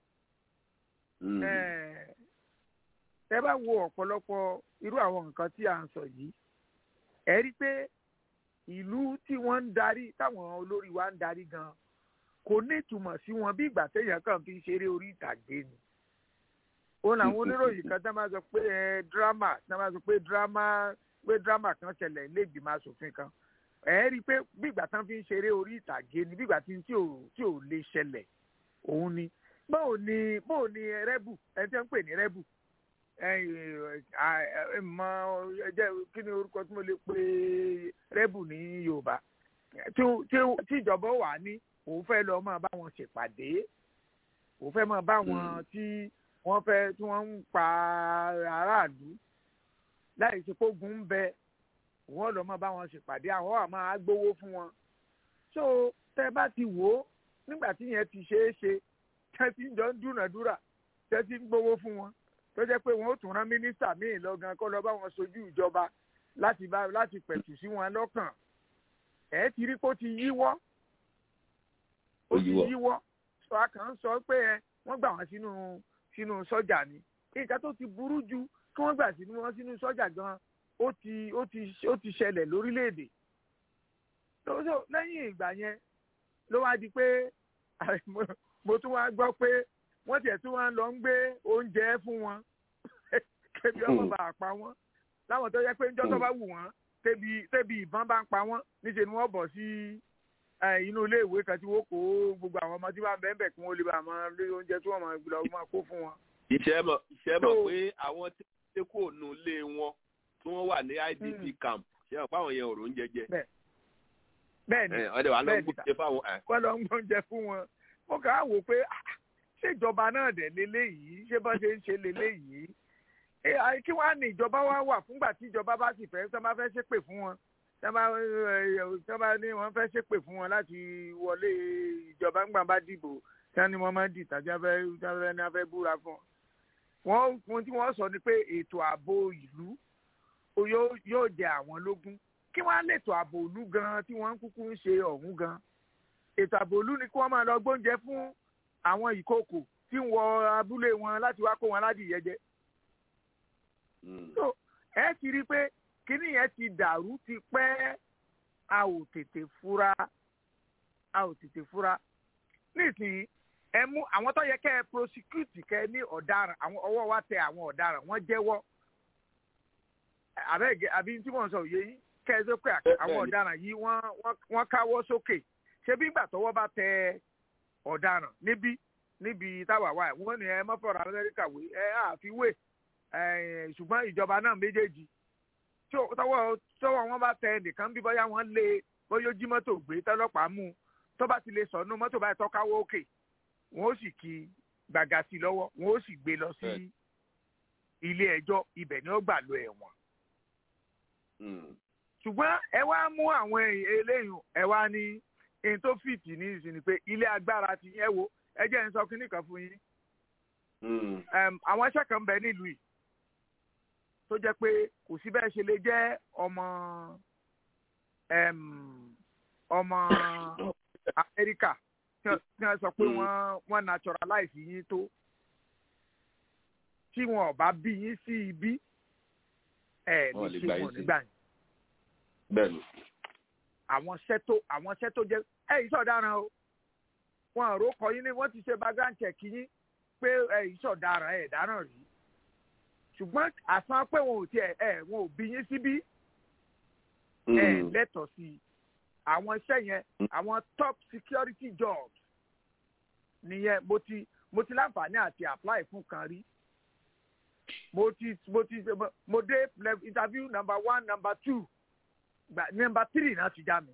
ẹ bá wo ọ̀pọ̀lọpọ̀ irú àwọn nǹkan tí à ń sọ yìí ẹ rí i pé ìlú tí wọ́n ń darí táwọn olórí wa ń darí gan kò ní ìtumọ̀ sí wọn bí ìgbà téèyàn kàn fi ṣeré orí ìtàgé ni. òun làwọn oníròyìn kan tá máa sọ pé dírámà tá máa sọ pé dírámà pé dírámà kan ṣẹlẹ̀ ilé ìgbìmọ̀ asòfin kan ẹ rí i pé bí ìgbà tán fi ń ṣeré orí ìtàgé ni bí ìgbà tí ò tí ò lè ṣẹlẹ̀ òun ni báwo ni báwo ni rẹ́bù ẹni tí wọ́n ń pè ní rẹ́bù mọ ẹjẹ kí ni orúkọ tí mo lè pe rẹ́bù ní Yorùbá tí ìjọba wà ní òun fẹ́ lọ máa bá wọn ṣèpàdé òun fẹ́ máa bá wọn tí wọ́n fẹ́ tí wọ́n ń pa aráàlú láì ṣe kógun ń bẹ wọ́n lọ máa bá wọn ṣèpàdé àwọn wà máa gbowó fún wọn so tẹ́ bá ti wò ó nígbà tí yẹn ti ṣeé ṣe tẹ́ ti ń jọ ń dúnàdúrà tẹ́ ti ń gbowó fún wọn tó jẹ́ pé wọ́n ó tún rán mínísítà míì lọ́gán kó lọ bá wọn sojú ìjọba láti bá láti pẹ̀tù sí wọn lọ́kàn ẹ̀ ti rí kó ti yíwọ́ ó ti yíwọ́ sọ àkàn sọ pé ẹ wọ́n gbà wọ́n sínú sínú sọ́jà ni nǹkan tó ti burú ju kí wọ́n gbà sínú wọn sínú sọ́jà gan ó ti ó ti ó ti ṣẹlẹ̀ lórílẹ̀‐èdè lọ́sọ̀ lẹ́yìn ìgbà yẹn ló wá di pé mo tún wá gbọ́ pé wọ́n tiẹ̀ tún wá lọ ń gbé oúnjẹ fún wọn kébi ọmọ bá pa wọ́n láwọn tó yẹ pé níjọ́ tó bá wù wọ́n tébi tébi ìbọn bá ń pa wọ́n níṣẹ́ ni wọ́n bọ̀ sí inú ilé ìwé kan tí wọ́n kó gbogbo àwọn ọmọ tí wọ́n bẹ́ẹ̀ bẹ́ẹ̀ kí wọ́n lè bá máa lé oúnjẹ tí wọ́n máa lọ máa kó fún wọn. ìṣẹ́ mọ̀ ìṣẹ́ mọ̀ pé àwọn tí wọ́n kó nù lé wọn tí wọ́n wà ní IDP camp ṣe ṣé ọ̀pá àwọn yẹn ò rò ń jẹjẹ. bẹ́ẹ̀ni ọdẹ wa lọ ń bẹ́ẹ̀ni gbóúnjẹ fáwọn. wọ́n lọ ń gbóúnjẹ fún wọn wọ́n kàn á wò pé ah, ṣé ìjọba náà dẹ̀ leléyìí ṣé bá ṣe ń ṣe leléyìí ẹ àì kí wọ́n á ní ìjọba wá wà fúngbà tí ìjọba bá sì fẹ́ tọ́ bá fẹ́ ṣépè fún wọn tọ́ bá ẹ, tọ́ bá ní wọ́n fẹ́ ṣépè fún wọn láti wọlé ìjọba ńgbà bá dìbò tí wọ́n ní wọ́n máa ń dìtà tí wọ́n fẹ́ tí wọ́n fẹ́ ní wọ́n fẹ́ búra fún wọn. wọ́n ohun tí wọ́n sọ ni pé ètò ààbò ìlú ó yóò yóò jẹ àwọn lógún kí wọ́n á lètò ààbò ìlú gan tí wọ́n ń kúkú ń ṣe ọ̀hún gan ètò ààbò ìlú ni kí wọ́n máa lọ gbóúnjẹ fún àwọn ìkòkò tí ń wọ abúlé wọn láti wá kó wọn ládìyẹ jẹ so ẹ ti rí i pé kíní yẹn ti dàrú ti pẹ́ a ò tètè fura a ò tètè fura nísìnyí ẹ mú àwọn tó yẹ kẹ́ ẹ prosecute kẹ́ ẹ ní ọ̀daràn àwọn ọwọ́ wa tẹ àwọn ọ̀daràn wọ́n jẹ́wọ́ àbẹ́gẹ́ àbí tí mò ń sọ òye yín kẹ́ ẹ sọ pé àwọn ọ̀daràn yìí wọ́n wọ́n- wọ́n káwọ́ sókè ṣé bí ìgbà tọwọ́ bá tẹ ọ̀daràn níbí níbi táwa wà wọ́n ní ẹ mọ́fọ́ra amẹ́ríkà wé ẹ àfiwé ẹ, ṣùgbọ́n ìjọba náà méjèèjì tí ó- tọwọ́ tọwọ́ wọn bá tẹ nìkan bí bóyá wọ́n lé bóyá ó jí mọ́tò gbé tọ́lọ́pàá mú un tó bá ti lè sọ̀nù mọ́tò báyìí tọ́káwọ́ òkè wọ́n ó sì kí gbàgà sí i lọ́wọ́ wọ́n ó sì gbé lọ sí ilé ẹjọ́ ibẹ̀ ni ó gbà lọ ẹ̀wọ̀n ṣùgbọ́n ẹ wá mú àwọn èèyàn eléyìí ẹ wá ní èyí tó fìtì ní ìsìn ni pé ilé agbára ti yẹ wo ẹ jẹ́ ń sọ kínní kan fún yín Em, àwọn iṣẹ́ kan bẹ nílùú yìí tó jẹ́ pé kò sí bẹ́ẹ̀ ṣe lè jẹ́ ọmọ em, ọmọ Amẹ́ríkà tí wọ́n- tí wọ́n sọ pé wọ́n wọ́n naturalize yín tó tí wọn ò bá bí yín sí ibi ẹ̀ Wọn ò lè lè ṣe gbà yín wọn sí. nígbà yẹn bẹ́ẹ̀ni. àwọn iṣẹ́ tó àwọn iṣẹ́ tó jẹ́ ẹ yìí sọ̀daràn o wọn àrò kọ yín ní wọ́n ti ṣe background check yín pé ẹ yìí sọ̀daràn ẹ̀ dáràn rí ṣùgbọ́n àsan pé wọn ò tiẹ̀ ẹ wọn ò bí yín síbí ẹ lẹ́tọ̀ọ́ sí i àwọn iṣẹ́ yẹn àwọn top security jobs nìyẹn mo ti mo ti láǹfààní àti apply fún kan rí mo ti mo ti mo dé lev- interview number one number two gba number three náà ti já mi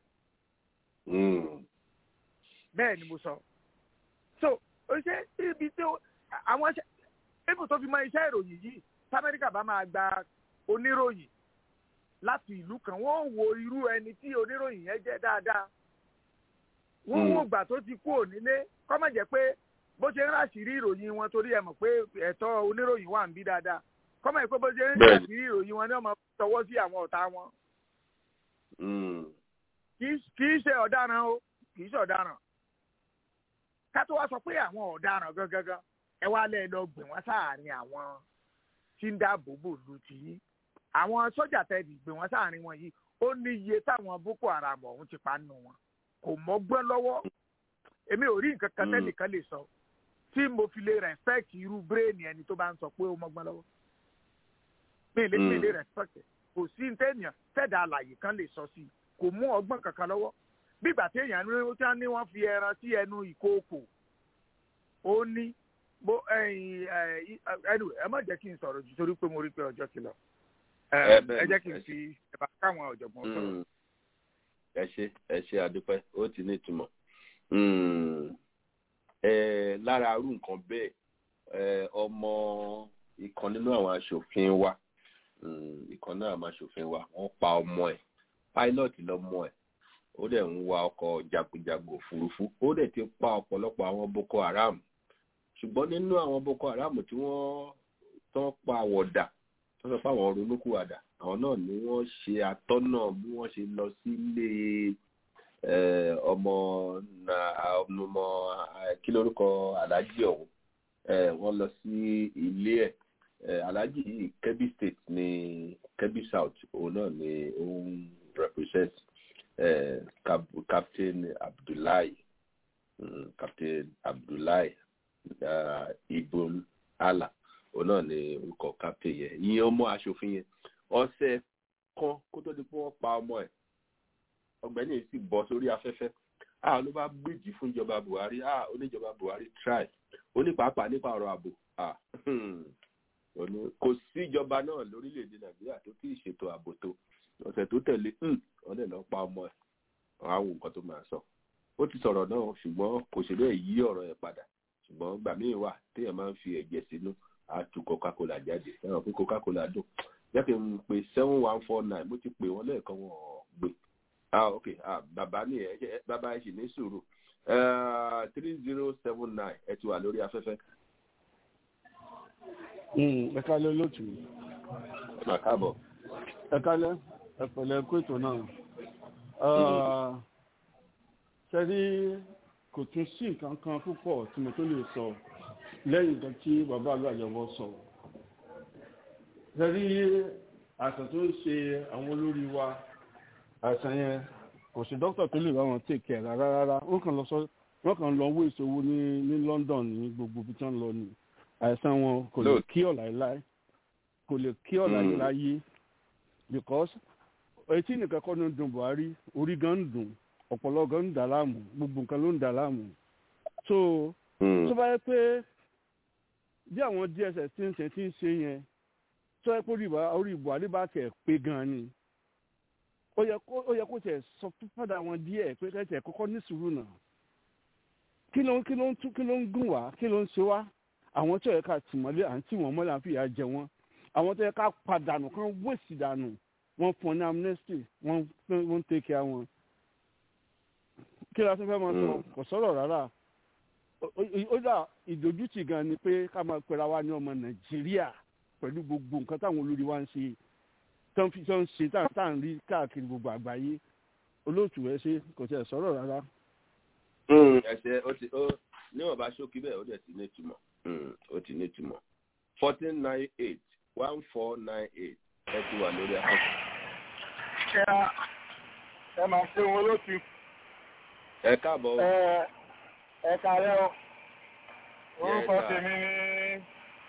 bẹ́ẹ̀ ni mo sọ so o ṣe ibi tó àwọn ṣe ibi tó fi mọ iṣẹ́ ìròyìn yìí tamẹ́ríkà bá máa gba oníròyìn láti ìlú kan wọ́n wo irú ẹni tí oníròyìn yẹn jẹ́ dáadáa wọ́n wò gbà tó ti kú ònílé kọ́mọ̀ jẹ́ pé bó ṣe ń ráṣìírí ìròyìn wọn torí ẹ mọ̀ pé ẹ̀tọ́ oníròyìn wà ń bí dáadáa kọ́mọ̀ jẹ́ pé bó ṣe ń Bẹ́ẹ̀ni. ráṣìírí ìròyìn wọn ni wọ́n máa tọwọ́ sí àwọn ọ̀tá wọn kì í kì í ṣe ọ̀daràn o kì í ṣe ọ̀daràn ká tó wá sọ pé àwọn ọ̀daràn gangan ẹ wá lẹ́ẹ̀ lọ gbìn wọ́n sáàárín àwọn tí ń dáàbò bò lu ti yín àwọn sọ́jà tẹ́ẹ̀dì gbìn wọ́n sáàárín wọn yìí ó ní iye táwọn boko haram ọ̀hún ti pa nù wọn kò mọ́gbọ́n lọ́wọ́ èmi ò rí nǹkan kan tẹ́nìkan lè sọ tí mo fi lè respect irú bírèèni ẹni tó bá ń sọ pé ó mọ́gbọ́n lọ́wọ́ mi ì lè mi ì lè respect ẹ̀. kò sí tẹ́nìyàn tẹ́ẹ̀dà àlàyé kan lè sọ sí i kò mú ọgbọ́n kankan lọ́wọ́ bí ìgbà tí èèyàn ní tí wọ́n ní wọ́n fi ẹran sí ẹnu ìkookò ó ní bó ẹ̀yìn ẹ̀ anyway ẹ má jẹ́ kí n sọ̀rọ̀ jù torí pé mo rí pé ọjọ́ ti lọ ẹ Ẹ bẹ́ẹ̀ ẹ ni, jẹ́ kí ẹ n ṣé. fi ẹ̀bà káwọn ọ̀jọ̀gbọ́n sọ̀rọ̀. Mm. ẹ ṣe ẹ ṣe àdúpẹ́ ó ti ní ìtumọ̀ Mm. ẹ lára arú nǹkan bẹ́ẹ̀ ẹ ọmọ ìkan nínú àwọn aṣòfin wa mm, ìkan náà àwọn aṣòfin wa wọ́n pa ọmọ ẹ̀ pilot lọmọ ẹ̀ ó dẹ̀ ń wa ọkọ̀ jagunjagun òfurufú ó dẹ̀ ti pa ọ̀pọ̀lọpọ̀ àwọn boko haram ṣùgbọ́n nínú àwọn boko haram tí wọ́n tán pa àwọ̀dà tó sọ pé àwọn ronúkúwàdà àwọn náà ni wọ́n ṣe àtọ́nà bí wọ́n ṣe lọ sílé eh, ọmọ na- ọmọ eh, kí lórúkọ aláàjì ọ̀hún Eh, wọ́n lọ sí ilé ẹ̀ Eh, aláàjì yìí kebbi state ní kebbi south òun náà ni ó ń represent eh, Cap- captain abdullahi mm, captain abdullahi uh, ibn allah òun náà ni orúkọ captain yẹn ìyẹn ọmọ aṣòfin yẹn ọ̀sẹ̀ kan kó tó di pé wọ́n pa ọmọ ẹ̀ ọ̀gbẹ́ni yìí sì bọ́ sórí afẹ́fẹ́ a ló bá gbèjì fún ìjọba buhari a oníjọba buhari try ó ní pàápàá nípa ọ̀rọ̀ ààbò a ó ní kò sí ìjọba náà lórílẹ̀‐èdè nàìjíríà tó tí ì ṣètò ààbò tó ọ̀sẹ̀ tó tẹ̀lé wọ́n dẹ̀ lọ pa ọmọ ẹ̀ wọ́n á wo nǹkan tó máa sọ ó ti sọ̀rọ̀ náà ṣùgbọ́n kò ṣe bẹ́ẹ̀ yí ọ̀rọ̀ ẹ̀ padà ṣùgbọ́n gbà míì wà téèyàn máa ń fi ẹ̀jẹ̀ sínú á tu coca-cola jáde ẹ̀rọ pé coca-cola dùn jẹ́ kí n pe seven one four nine mo ti pè wọ́n lẹ́ẹ̀kan wọn ò gbé ah ok ah bàbá ní ẹ bàbá ẹ sì ní sùúrù three zero seven nine ẹ ti wà lórí afẹ́fẹ́. ẹ kálẹ́ lótú. ẹ máa káàbọ̀. ẹ kálẹ́ ẹ pẹ̀lẹ́ kó ètò náà. sẹ́rí kò tún sí nǹkan kan púpọ̀ tí mo tó lè sọ lẹ́yìn nǹkan tí bàbá àlọ́ àyẹ̀wò sọ. sẹ́rí àìsàn tó ń ṣe àwọn olórí wa àìsàn yẹn kò sí dókítà tó lè bá wọn tèkè ẹ̀ rárá rárá wọ́n kàn lọ sọ wọ́n kàn lọ wó ìṣòwò ní ní London ní gbogbo ibi tí wọ́n lọ ní àìsàn wọn kò lè kí ọ̀ láéláé kò lè kí ọ̀ láéláé because etí nìkan kọ́ ló ń dùn Buhari orí gan ń dùn ọ̀pọ̀lọ gan ń dà láàmú gbogbo nǹkan ló ń dà láàmú so tó bá yẹ pé bí àwọn DSS ti ń ṣe ti ń ṣe yẹn tó yẹ pé orí Buhari bá tẹ̀ pé gan ni ó yẹ kó ó yẹ kó tẹ̀ sọ fúnpadà wọn díẹ̀ pé kẹ́tẹ̀ kọ́kọ́ ní sùúrù náà kí ló ń kí ló ń tún kí ló ń gùn wá kí ló ń ṣe wá àwọn tó yẹ ká tìmọ́lé à ń tì wọ́n mọ́lẹ̀ à ń fìyà jẹ wọ́n àwọn tó yẹ ká padànù kán wéèsì dànù wọ́n fún ní amnesty wọ́n wọ́n take care wọn. kí la tún fẹ́ máa sọ kò sọ̀rọ̀ rárá ó dà ìdójútì gan ni pé ká máa pera wa ní ọmọ nàìjíríà pẹ̀lú gbogbo nǹkan táwọn olórí wa ń ṣe tán fi tán ṣe tá à ń rí káàkiri gbogbo àgbáyé olóòtú ẹ ṣe kò tẹ̀ sọ̀rọ̀ rárá. ẹsẹ ó ti ó níwọ̀n bá ṣókí bẹ́ẹ̀ ó dẹ̀ ti ní ìtumọ̀ ó ti ní ìtumọ̀ fourteen nine eight one four nine eight ẹ ti wà lórí akọ́kọ́. ẹ máa ṣe wọn lóṣù. ẹ káàbọ̀. ẹ ẹ kàlẹ́ o orúkọ tèmi ní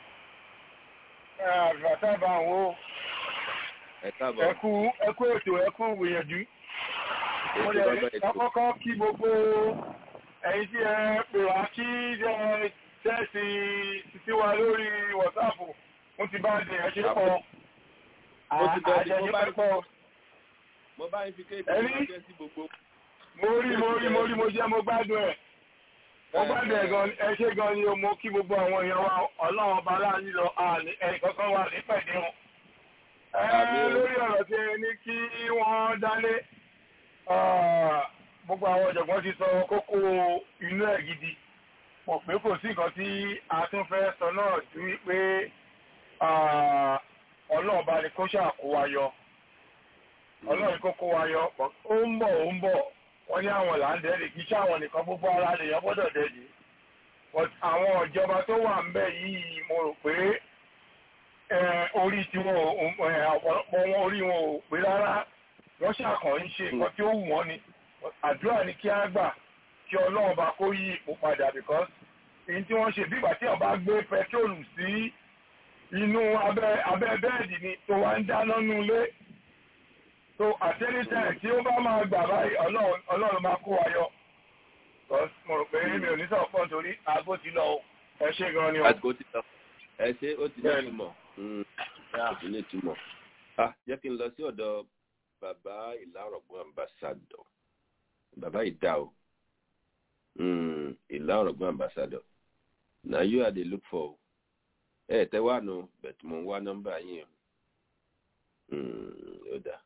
àgbàtà bá ń wo ẹ káàbọ̀. ẹ kú ẹ kú ètò ẹ kú gbìyànjú. mo lè kọ́kọ́ kí gbogbo ẹ̀yin tí ẹ pè wá kí ẹ tẹ́sí títí wa lórí wọ̀sáàpù mo ti bá dé ẹ ṣe pọ̀ mo ti bẹ̀rẹ̀ àjẹyìn mo bá ń pọ̀. mo bá ń fi kéèkì Ẹni? mo jẹ́ sí gbogbo. mo rí mo rí mo rí mo jẹ́ mo gbádùn ẹ̀ mo gbádùn ẹ̀ gan ẹ ṣe gan ni o mo kí gbogbo àwọn èèyàn wa ọlọ́run ọba láàánú lọ àní ẹnì kankan wà ní pẹ̀lú wọn. ẹ lórí ọ̀rọ̀ tí ẹ ní kí wọ́n dálé ah, gbogbo àwọn ọ̀jọ̀gbọ́n ti sọ kókó inú ẹ̀ gidi mọ̀ pé kò sí nǹkan tí a tún fẹ́ sọ náà ju wípé ah, ọlọ́run bá ní kó ṣàkó wa yọ ọlọ́run kó kó wa yọ ó ń bọ̀ ó ń bọ̀ wọ́n ní àwọn là ń dẹ́rì kí iṣẹ́ àwọn nìkan gbogbo ara lè yọ gbọ́dọ̀ dẹ́rì but àwọn ìjọba tó wà ń bẹ̀ yìí mo rò pé eh, orí tí wọn ò eh, ọ̀pọ̀lọpọ̀ wọn orí wọn ò pé rárá wọ́n ṣàkàn ń ṣe nǹkan tí ó wù wọ́n ni àdúrà ni kí á gbà kí ọlọ́run bá kó yí ipò padà because èyí tí wọ́n ṣe bí ìgbà tí wọ́n bá gbé pẹtrólù sí inú abẹ́ abẹ́ bẹ́ẹ̀dì ni tó wá ń dáná nú ilé so àtẹ́lẹ́tẹ̀ tí ó bá máa gbà báyìí ọlọ́run ọlọ́run máa kó wa yọ because mo rò pé mi ò ní sọ̀rọ̀ pọ̀ nítorí aago ti lọ o ẹ ṣe gan ni o. àsìkò ti lọ ẹ ṣe ó ti ní ìtumọ̀ Mm, ó ti ní ìtumọ̀ ah jẹ́ kí n lọ sí ọ̀dọ̀ bàbá ìlàrọ̀gbọ́n ambassador bàbá ìdá o Mm, ìlàrọ̀gbọ́n ambassador na you are dey look for o ẹ tẹ wá nu bẹ̀tù mo ń wá nọ́mbà yín o Mm, ó dà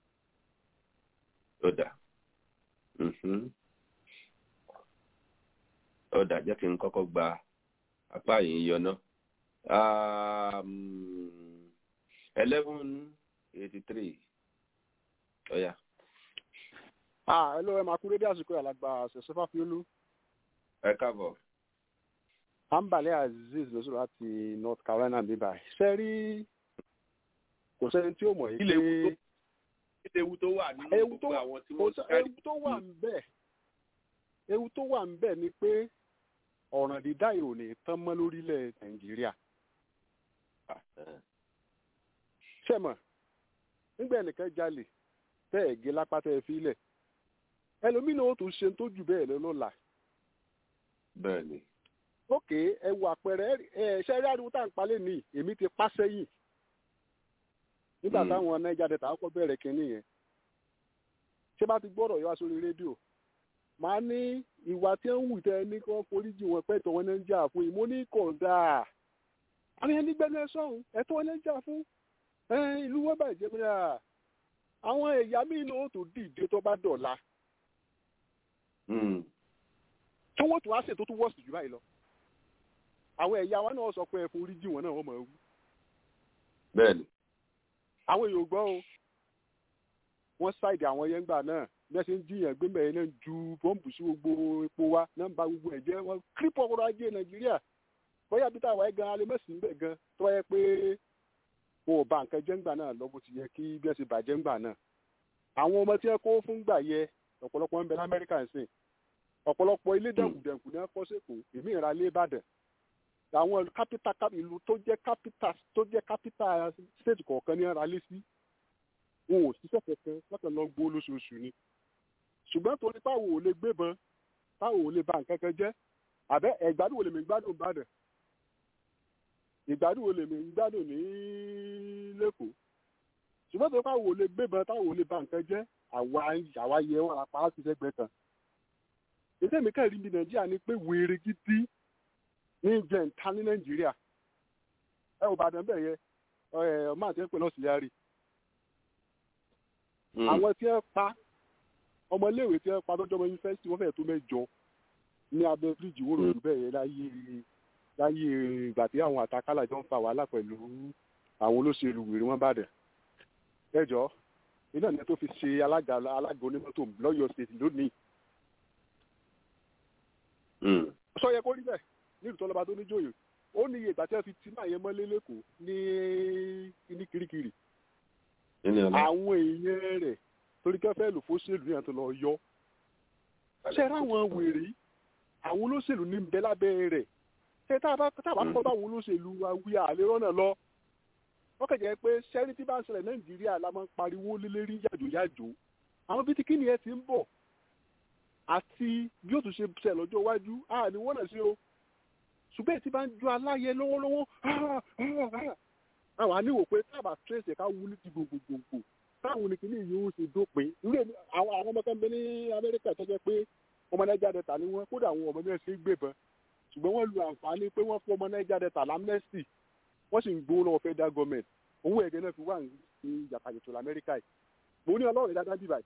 ó dà Mhm. ó dà jẹ́ kí n kọ́kọ́ gba apá yìí yọ náà um, eleven eighty three ọ̀ya. ah ẹ ló ẹ máa kú dédé àsìkò alàgbà ṣẹṣẹfà fiolú ẹ káàbọ̀. ambale aziz ló sọ̀rọ̀ láti north carolina bíbá ṣe rí kò sẹ́ni tí ó mọ̀ yìí Ilé ewu tó- ilé ewu tó wà nínú ewu tó gbogbo wà àwọn tí kò wọ́n sẹ́- kárí. ewu tó wà ń bẹ̀ ewu tó wà ń bẹ̀ ni pé ọ̀ràn dídá ìròyìn tán mọ́ lórílẹ̀ nàìjíríà ṣẹ̀mọ̀ nígbà ẹnìkan jalè tẹ́ ẹ̀ gé lápá tẹ́ ẹ fi lẹ̀ ẹlòmínà ó tún ṣe tó jù bẹ́ẹ̀ lọ lọ́la bẹ́ẹ̀ ni. ókè ẹ wo àpẹẹrẹ ẹ ṣe rí ariwo tá à ń palẹ̀ ní èmi ti pa sẹ́yìn nígbà táwọn naija delta kọ́ bẹ̀rẹ̀ kínní yẹn ṣé bá ti gbọ́dọ̀ yọ wá sórí rédíò màá ní ìwà tí ń wù tẹ ní kí wọ́n foríjì wọn pẹ́ tọ́ wọn ní ń jà fún ìmọ̀ ní kọ̀ǹda àwọn ẹni gbẹ́nu ẹ sọ̀hún ẹ̀tọ́ wọn ní ń jà fún ìlú wọn bàjẹ́ pé àwọn ẹ̀yà míì náà tó dìde tó bá dọ̀la tí wọ́n tún á ṣètò tó wọ́ọ̀sì jù báyìí lọ àwọn ẹ̀yà wa náà sọ pé ẹ foríjì wọn náà wọ́n mọ̀ ẹ́ wú. bẹ́ẹ̀ni. àwọn èèyàn gbọ́ o wọ́n ṣáìdì àwọn yẹn gbà náà bí wọ́n ṣe ń jiyàn gbé mẹ́rin náà ju bọ́ǹbù sí gbogbo epo wa náà ń ba gbogbo ẹ̀ jẹ́ wọ́n kírípọ̀ ọ̀rọ̀ ajé nàìjíríà bóyá bí táwa ẹ̀ gan alẹ́ mẹ́sìn ń bẹ̀ gan tó wáyé pé wọn ò ba nǹkan jẹ́ ńgbà náà lọ bó ti yẹ kí bí wọ́n ṣe bàjẹ́ ńgbà náà àwọn ọmọ tí wọ́n kó fún gbà yẹ ọ̀pọ̀lọpọ̀ ń bẹ lamẹ́ríkà ń sìn ọ̀pọ̀lọpọ̀ ilé dẹ̀kùdẹ̀kù ní wọ́n kọ́ sẹ́kọ̀ọ́ èmi ìra lé ìbàdàn àwọn kápítà ìlú tó jẹ́ kápítà tó jẹ́ kápítà state kọ̀ọ̀kan ní ara lé sí wọn ò ṣiṣẹ́ kankan lọ́kàn lọ gbó lóṣooṣù ni ṣùgbọ́n torí táwọn ò lè gbébọn táwọn ò lè ba nǹkan kan jẹ́ àbẹ́ ẹ̀gbádùn wo lèmi gbádùn ìbàdàn ìgbádùn wo lèmi gbádùn ní lẹ́kọ̀ọ́ ṣùgbọ́n torí táwọn ò lè gbébọn táwọn ò lè ba nǹkan jẹ́ àwa àwa yẹ wọn apá á ti sẹ́gbẹ́ kan ètò èmi kẹ́rì ní nàìjíríà ni pé wèrè gidi ní jẹ̀ǹta ní nàìjíríà ẹ ò bàdàn bẹ́ẹ̀ yẹ ọmọ àti ẹ̀pẹ́ náà sì yá rí àwọn tí ẹ pa ọmọléèwé tí ẹ pa lọ́jọ́ ọmọ yunifásitì wọ́n fẹ́ẹ̀ tó mẹ́jọ ní abẹ́ bíríìjì wóró ìlú bẹ́ẹ̀ yẹ láyé láyé ìgbà tí àwọn àtakálà jọ ń fa wàhálà pẹ̀lú àwọn olóṣèlú wèrè wọn bàdàn ẹjọ́ iná ní tó fi ṣe alága alága onímọ́tò lọ́yọ̀ọ́ state lónìí sọ yẹ kó rí bẹ́ẹ̀ nílùú tọ́lọ́ba tó níjòyè ó ní iye ìgbà tí wọ́n fi tí máa yẹn mọ́lé lẹ́kọ̀ọ́ ní ní kirikiri àwọn èèyàn rẹ̀ torí kẹfẹ́ lò fóṣèlú yẹn tó lọ yọ ṣe ráwọn wèrè àwọn olóṣèlú ní bẹ lábẹ́ rẹ̀ ṣe tá a bá kọ́ báwọn olóṣèlú wa wí àlè rọ́nà lọ wọ́n kàn jẹ́ pé sẹ́rí tí bá ń ṣẹlẹ̀ nàìjíríà la máa ń pariwo lélẹ́rí yàjòyàjò àwọn bíi tí kíni ẹ ti ń bọ̀ àti bí ó tún ṣe ṣe lọ́jọ́ iwájú a ní wọ́n náà sí o ṣùgbọ́n tí bá ń ju aláyẹ lọ́wọ́lọ́wọ́ àwọn àníwò pé tábà trace ẹ̀ka wú ní ti gbogbogbò táwọn oníkìní yìí ó ṣe dópin irú àwọn àwọn ọmọ kan bẹ ní amẹ́ríkà tó jẹ́ pé ọmọ nàìjíríà dẹ́ta ni wọ́n kódà àwọn ọmọ náà ṣe gbébọn ṣùgbọ́n wọ́n lu àǹfààní pé wọ́n fún ọmọ nàìjíríà dẹ́ta lamnesty wọ́n sì ń gbowó lọ́wọ́ federal government owó ẹ̀gẹ́ náà fi wà ní ìjàkadì lamẹ́ríkà yìí mo ní ọlọ́run dáadáa bíbáyìí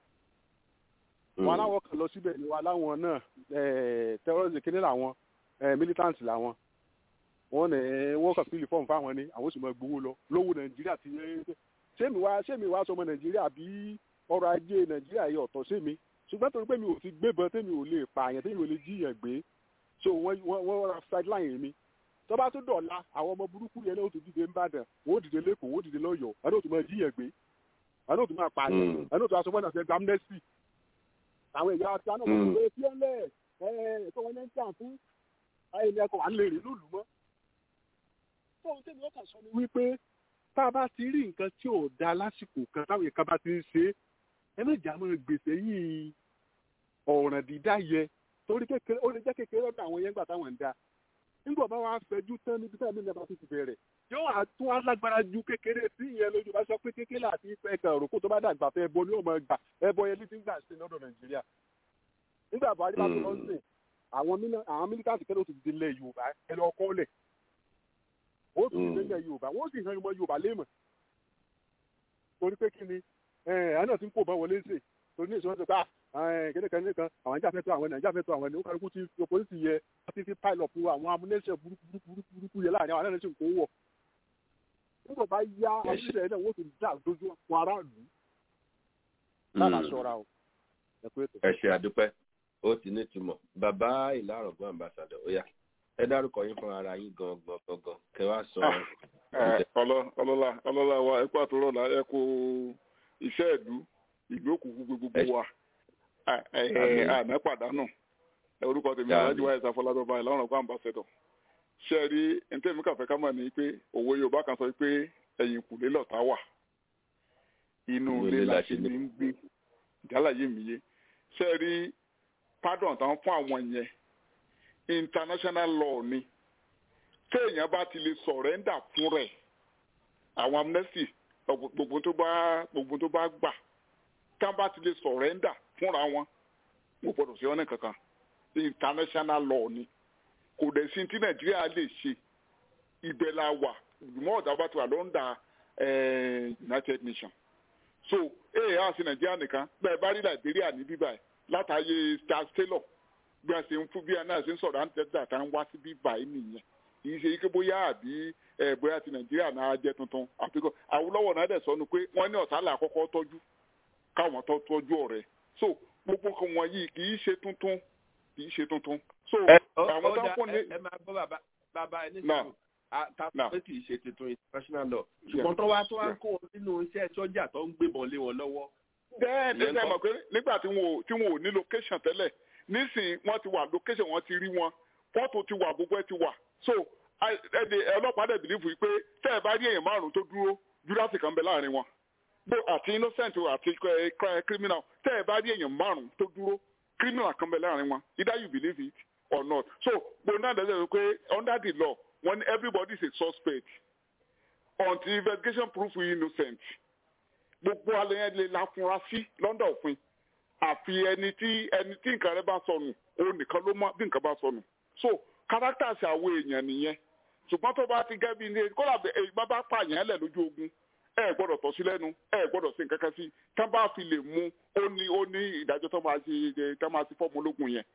wọn aláwọ kan lọ síbẹ̀ ni wọn aláwọn náà terrorist kíní làwọn militant làwọn wọn ní wọn kàn fílì fọ́ọ̀mù fáwọn ni àwọn sì máa gbowó lọ lówó nàìjíríà ti sẹ́mi wá sẹ́mi wá sọmọ nàìjíríà bí ọrọ̀ ajé nàìjíríà yẹ ọ̀tọ̀ sẹ́mi ṣùgbọ́n torí pé mi ò ti gbébọn tẹ́mi ò lè pààyàn tẹ́mi ò lè jíyàn gbé so wọ́n wọ́n ra sideline mi tó bá tó dọ̀la àwọn ọmọ burúkú yẹn náà ó ti dìde ńbàdàn wọ́n ó dìde lẹ́kọ̀ọ́ wọ́n ó dìde lọ́yọ̀ọ́ àdó tó máa jíyàn gbé àdó tó máa pààyàn àdó tó aṣọ fọ́nà fẹ́ gbamnẹ́sì àwọn èèyàn àti àná wọn lè fi ọlẹ ẹ ẹ̀tọ́ wọn ń jà fún ẹni ẹ̀kọ́ wà lè rí lùlù mọ́. fóun tẹ́mi ó kàn sọ ni wípé tá a bá ti rí nǹkan tí ò da lásìkò kan táwọn èèyàn bá ti ń ṣe é ẹ méjì àmọ́ gbèsè yìí ọ̀ràn dídá yẹ torí kékeré ó lè jẹ́ kékeré ọ̀dọ̀ àwọn yẹn gbà táwọn ń da nígbà bá wàá fẹjú tán níbi táwọn ènìyàn bá ti ti bẹ̀rẹ̀ yóò wá tún alágbára ju kékeré sí ìyẹn lójú bá sọ pé kékeré àti ẹ̀ka òrùkú tó bá dàgbà fẹ́ ẹbọ ní ọmọ ẹgbà ẹbọ yẹn ní ti ń gbà sí lọ́dọ̀ nàìjíríà nígbà buhari bá tó lọ sí àwọn mílítáàtì kẹ́lẹ́ ó ti di ilẹ̀ yorùbá ẹ lọ kọ́ lẹ̀ ó sì di ilẹ̀ yorùbá wọ́n sì hàn ọmọ yorùbá léèmọ̀ torí pé kí ni ẹ̀ náà ti ń kó bá wọlé ṣe torí ní ìṣòro tó kéde kan nìkan àwọn ìjà fẹ́tọ́ àwọn ìjà fẹ́tọ́ àwọn ènìyàn kálukú ti opposite yẹ wọ́n ti fi pile up àwọn amúnẹ́sẹ̀ burúkú burúkú yẹ láàrin àwọn aláìsí nǹkan wọ̀ nígbà bá yá amúnẹ́sẹ̀ náà wọ́n ti dá dojú àwọn aráàlú lára ṣọ́ra o. ẹ ṣe àdúpẹ́ ó ti ní ìtumọ̀ bàbá ìlàrọ̀gbọ́n ambassadọ̀ ó yá ẹ dárúkọ yín fún ara yín gangan gangan kẹ wá sọ. ọlọ́lá ọlọ́lá wa ẹ kó àtúrọ̀ la ẹ kó iṣẹ́ ìlú ìlú òkùnkùn gbogbo wa àná pàdánù orúkọ tèmi alájú wa ẹ̀sà fọládọ́ba ìlànà ọgbà ambassador ṣe rí ntẹ́mi kàfẹ́ ká mọ̀ ní pé òwe yorùbá kan sọ pé ẹ̀yìn kùlé lọ̀tá wà inú ilé la ṣe ní ń gbé ìdálàyé mi yé ṣe rí pardon táwọn fún àwọn yẹn international law ni téèyàn bá ti lè sọ̀rẹ́ndà fún rẹ̀ àwọn amnesty gbogbo tó bá gbogbo tó bá gbà tá bá ti lè sọ̀rẹ́ndà fúnra wọn mo gbọ́dọ̀ sí ọ́nà kankan international law ni kò dẹ̀ sí tí nàìjíríà lè ṣe ibẹ̀ la wà ìgbìmọ̀ ọ̀dà bá ti wà lọ́ndà united nations so ee á sí nàìjíríà nìkan bẹ́ẹ̀ bá rí liberia ní bíbá ẹ̀ látàyè charles taylor bí a ṣe ń fún bí a náà ṣe ń sọ̀rọ̀ à ń tẹ́tà tá ń wá sí bíbá ẹ̀ nìyẹn kì í ṣe ike bóyá àbí ẹ bóyá ti nàìjíríà náà jẹ́ tuntun àfikún àwùlọ́wọ̀ náà dẹ̀ sọnù pé wọ́n ní ọ̀tá là àkọ́kọ́ tọ́jú káwọn tó tọ́jú ọ̀rẹ́ so gbogbo kan wọ̀nyí kì í ṣe tuntun kì í ṣe tuntun. so àwọn tó ń fún ní. ẹ máa gbọ́ bàbá bàbá ẹ nísìnyí ta pé kì í ṣe tuntun international law ṣùgbọ́n tó wá tó wá kó wọn sínú iṣẹ́ sọ́jà tó ń gbébọn lé wọn lọ́wọ́. bẹ́ẹ̀ ni ṣe mọ̀ pé nígbà tí wọn ò tí wọn ò ní location tẹ́lẹ̀ nísìnyí wọ́n ti wà location wọ́n ti rí wọn fọ́tò ti wà gbogbo ẹ ti wà so ẹni ọlọ́pàá dẹ̀ bìlífù yìí pé tẹ́ ẹ bá rí èèyàn márùn-ún tó dúró júdásì kan bẹ láàrin wọn bó àti innocent àti criminal tẹ́ ẹ bá rí èèyàn márùn-ún tó dúró criminal kan bẹ láàrin wọn either you believe it or not so gbogbo náà dẹ̀ pé under the law when everybody is a suspect until investigation prove you innocent gbogbo alẹ́ yẹn lè láfunra sí lọ́ndà òfin àfi ẹni tí ẹni tí nǹkan rẹ bá sọnù òun nìkan ló mọ bí nǹkan bá sọnù so characters àwọn èèyàn nìyẹn ṣùgbọ́n tó bá ti gẹ́ bí ní kódà bá bá pààyàn lẹ̀ lójú ogun ẹ gbọ́dọ̀ tọ́ sí lẹ́nu ẹ gbọ́dọ̀ sí nǹkan kan sí tá bá fi lè mú ó ní ó ní ìdájọ́ tó máa ṣe tó máa ṣe fọ́ọ̀mù ológun yẹn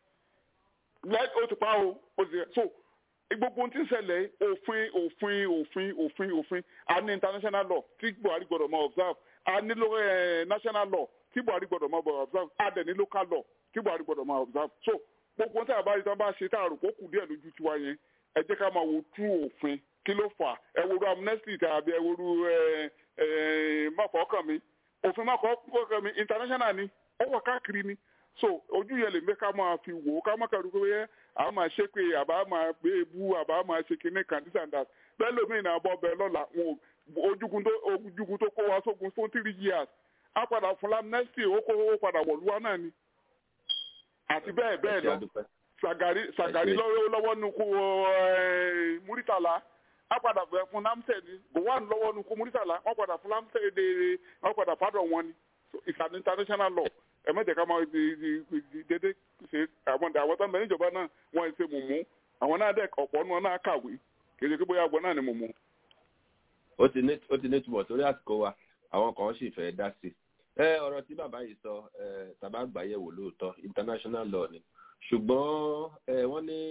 ó ti pa o ó ti so gbogbo ohun tí ń ṣẹlẹ̀ òfin òfin òfin òfin òfin a ní international law tí buhari gbọ́dọ̀ máa observe a ní national law tí buhari gbọ́dọ̀ máa observe a dẹ̀ ní local law tí buhari gbọ́dọ̀ máa observe so gbogbo tí a bá rí tí wọn bá ṣe tá a rò kó kù díẹ̀ lójú tiwa yẹn ẹ jẹ́ ká máa wo tú òfin kí ló fà ẹ wo ru amnesty tàbí ẹ wo ru máfọ̀ọ́kàn mi òfin máfọ̀ọ́kàn mi international ni ó wà káàkiri ni so ojú yẹn lè mẹ́ ká máa fi wò ó ká má kàrú pé a máa ṣe pé àbá máa gbé ebú àbá máa ṣe kinní kan this and that bẹ́ẹ̀ lómi ìnà abọ́ bẹ́ẹ̀ lọ́la ojúgun tó ojúgun tó kó wa sógun fún three years á padà fún amnesty ó kó owó padà wọ̀lúwa náà ni àti bẹ́ẹ̀ bẹ́ẹ̀ lọ sàgàrí sàgàrí lọ́wọ́ nukú múrítàlá wọ́n padà bẹ̀ fún lamsẹ̀ ni gowon lọ́wọ́ nukú múrítàlá wọ́n padà fún lamsẹ̀ de wọ́n padà pardon wọn ni it's an international law ẹ mẹ́tẹ̀ ká máa dédé ṣe àwọn àwọn tó ń bẹ níjọba náà wọ́n ṣe mùmú àwọn náà dẹ̀ ọ̀pọ̀ nù náà kàwé kì í ṣe pé bóyá àgbọn náà ni mùmú. ó ti ní ó ti ní túbọ̀ torí àsìkò wa àwọn kan sì fẹ́ dá sí i ọ̀rọ̀ tí bàbá yìí sọ tàbá gbàyẹ̀wò lóòótọ́ international law ni ṣùgbọ́n wọ́n ní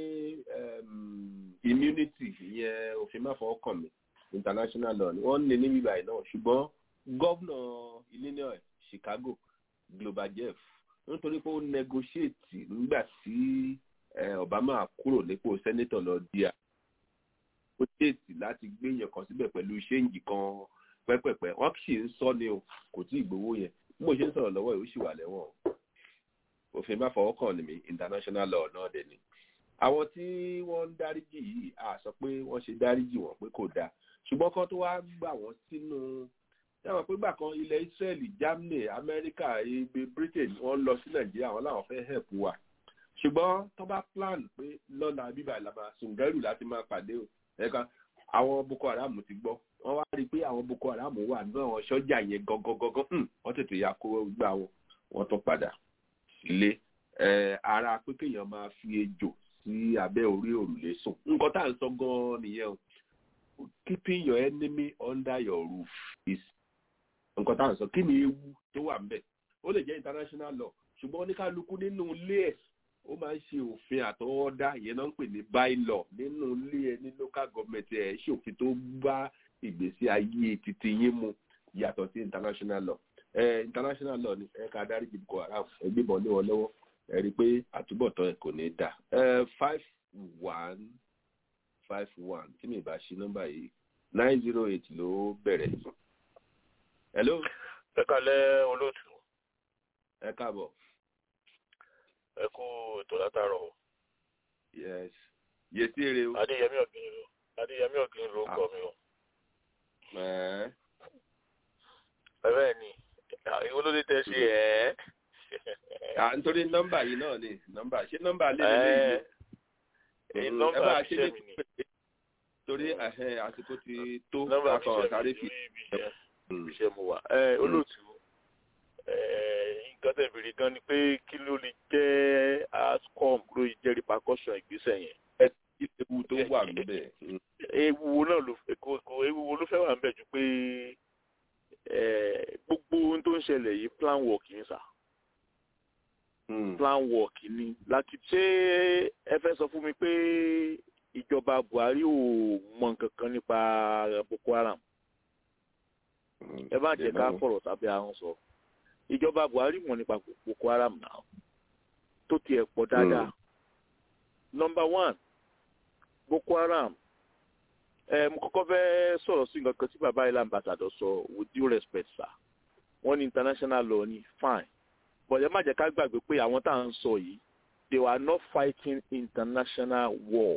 immunity ìyẹn òfin má fọwọ́ kàn mí international law ni wọ́n ní ní bíbá yìí náà ṣùgbọ́n gọ́vnà illinois chicago global jeff nítorí pé ó negotiate nígbà tí obama kúrò nípò senator lọ di à ó déètì láti gbé yẹn kan síbẹ̀ pẹ̀lú ṣéǹjì kan pẹ́pẹ́pẹ́ wọ́n sì ń sọ ni o kò tí ì gbowó yẹn bí mo ṣe ń sọ̀rọ̀ lọ́wọ́ yìí ó sì wà lẹ́wọ̀n o òfin bá fọwọ́ kàn ní mi international law náà dẹ̀ ni àwọn tí wọ́n ń dáríjì yìí a sọ pé wọ́n ṣe dáríjì wọn pé kò dáa ṣùgbọ́n kan tó wá gbà wọ́n sínú dáwọn pé gbà kan ilẹ̀ israel germany america ibi britain wọ́n lọ sí nàìjíríà wọn làwọn fẹ́ help wa ṣùgbọ́n tó bá plan pé lọ́la bíbá ìlànà sùngẹ́rù láti máa pàdé o ẹ̀ka àwọn boko haram ti gbọ́ wọ́n wá rí i pé àwọn boko haram wà ní àwọn sọ́jà yẹn gangan wọ́n tètè ya kó gbà wọn wọ́n tún padà sílé ara pé kéèyàn máa fi ejò sí abẹ́ orí òrùlé sùn nǹkan tá à ń sọ gan-an nìyẹn o keeping your enemy under your roof is nǹkan tá à ń sọ kí ni ewu tó wà ńbẹ̀ ó lè jẹ́ international law ṣùgbọ́n oníkálukú nínú ilé ẹ̀ ó máa ń ṣe òfin àtọwọ́dá ìyẹn náà ń pè ní by law nínú ilé ẹ ní local government ẹ̀ ṣòfin tó bá ìgbésí ayé titi yín mu yàtọ̀ sí international law ẹ international law ni ẹ ká dárí jìbìkọ haram ẹgbẹ́bọn lé wọn lọ́wọ́ ẹ rí i pé àtúbọ̀tán ẹ kò ní dà ẹ five one five one tí mi bá ṣí nọ́mbà yìí nine zero eight ló bẹ̀rẹ̀. hello. ẹ kalẹ olóòtú. ẹ káàbọ̀. ẹ kú ètò látàrọ. yes yẹtí èrè o. adéyẹmí ọ̀gbìn adéyẹmí ọ̀gbìn ló kọ́ mi o. ẹ̀ẹ́ bẹ́ẹ̀ ni ìwọ ló dé tẹ ṣe ẹ́. nítorí nọ́mbà yìí náà ni nọ́mbà ṣé nọ́mbà lè lè lè nọ́mbà ṣe mi ni. torí àsìkò ti tó akọ̀ sáré fi. iṣẹ́ mo wà olóòtú nǹkan tẹ̀ bèrè gan ni pé kí ló lè jẹ́ ascom ló jẹ́ repercussion ìgbésẹ̀ yẹn. ewu tó wà níbẹ̀. ewu náà ló kò ewu ló fẹ́ wà níbẹ̀ ju pé gbogbo ohun tó ń ṣẹlẹ̀ yìí plan work ni sà. plan work ni láti ṣé ẹ fẹ́ sọ fún mi pé ìjọba buhari ò mọ nǹkan kan nípa boko haram ẹ bá jẹ ká fọ̀rọ̀ sábẹ́ ahọ́n sọ ìjọba buhari mọ̀ nípa boko haram náà tó tiẹ̀ pọ̀ dáadáa nọmba one boko haram ẹ mo kọ́kọ́ fẹ́ sọ̀rọ̀ sí nǹkan kan tí bàbá ilé ambassador sọ with due respect sir wọ́n ní international law ní fine but ẹ má jẹ́ ká gbàgbé pé àwọn tá à ń sọ yìí they were not fighting international war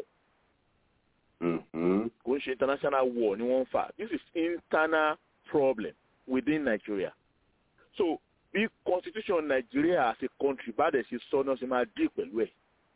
kò ń ṣe international war ni wọ́n ń fà this is internal problem within Nigeria so bí constitution Nigeria as a country bá dẹ̀ ṣe sọ náà ṣe máa dì pẹ̀lú ẹ̀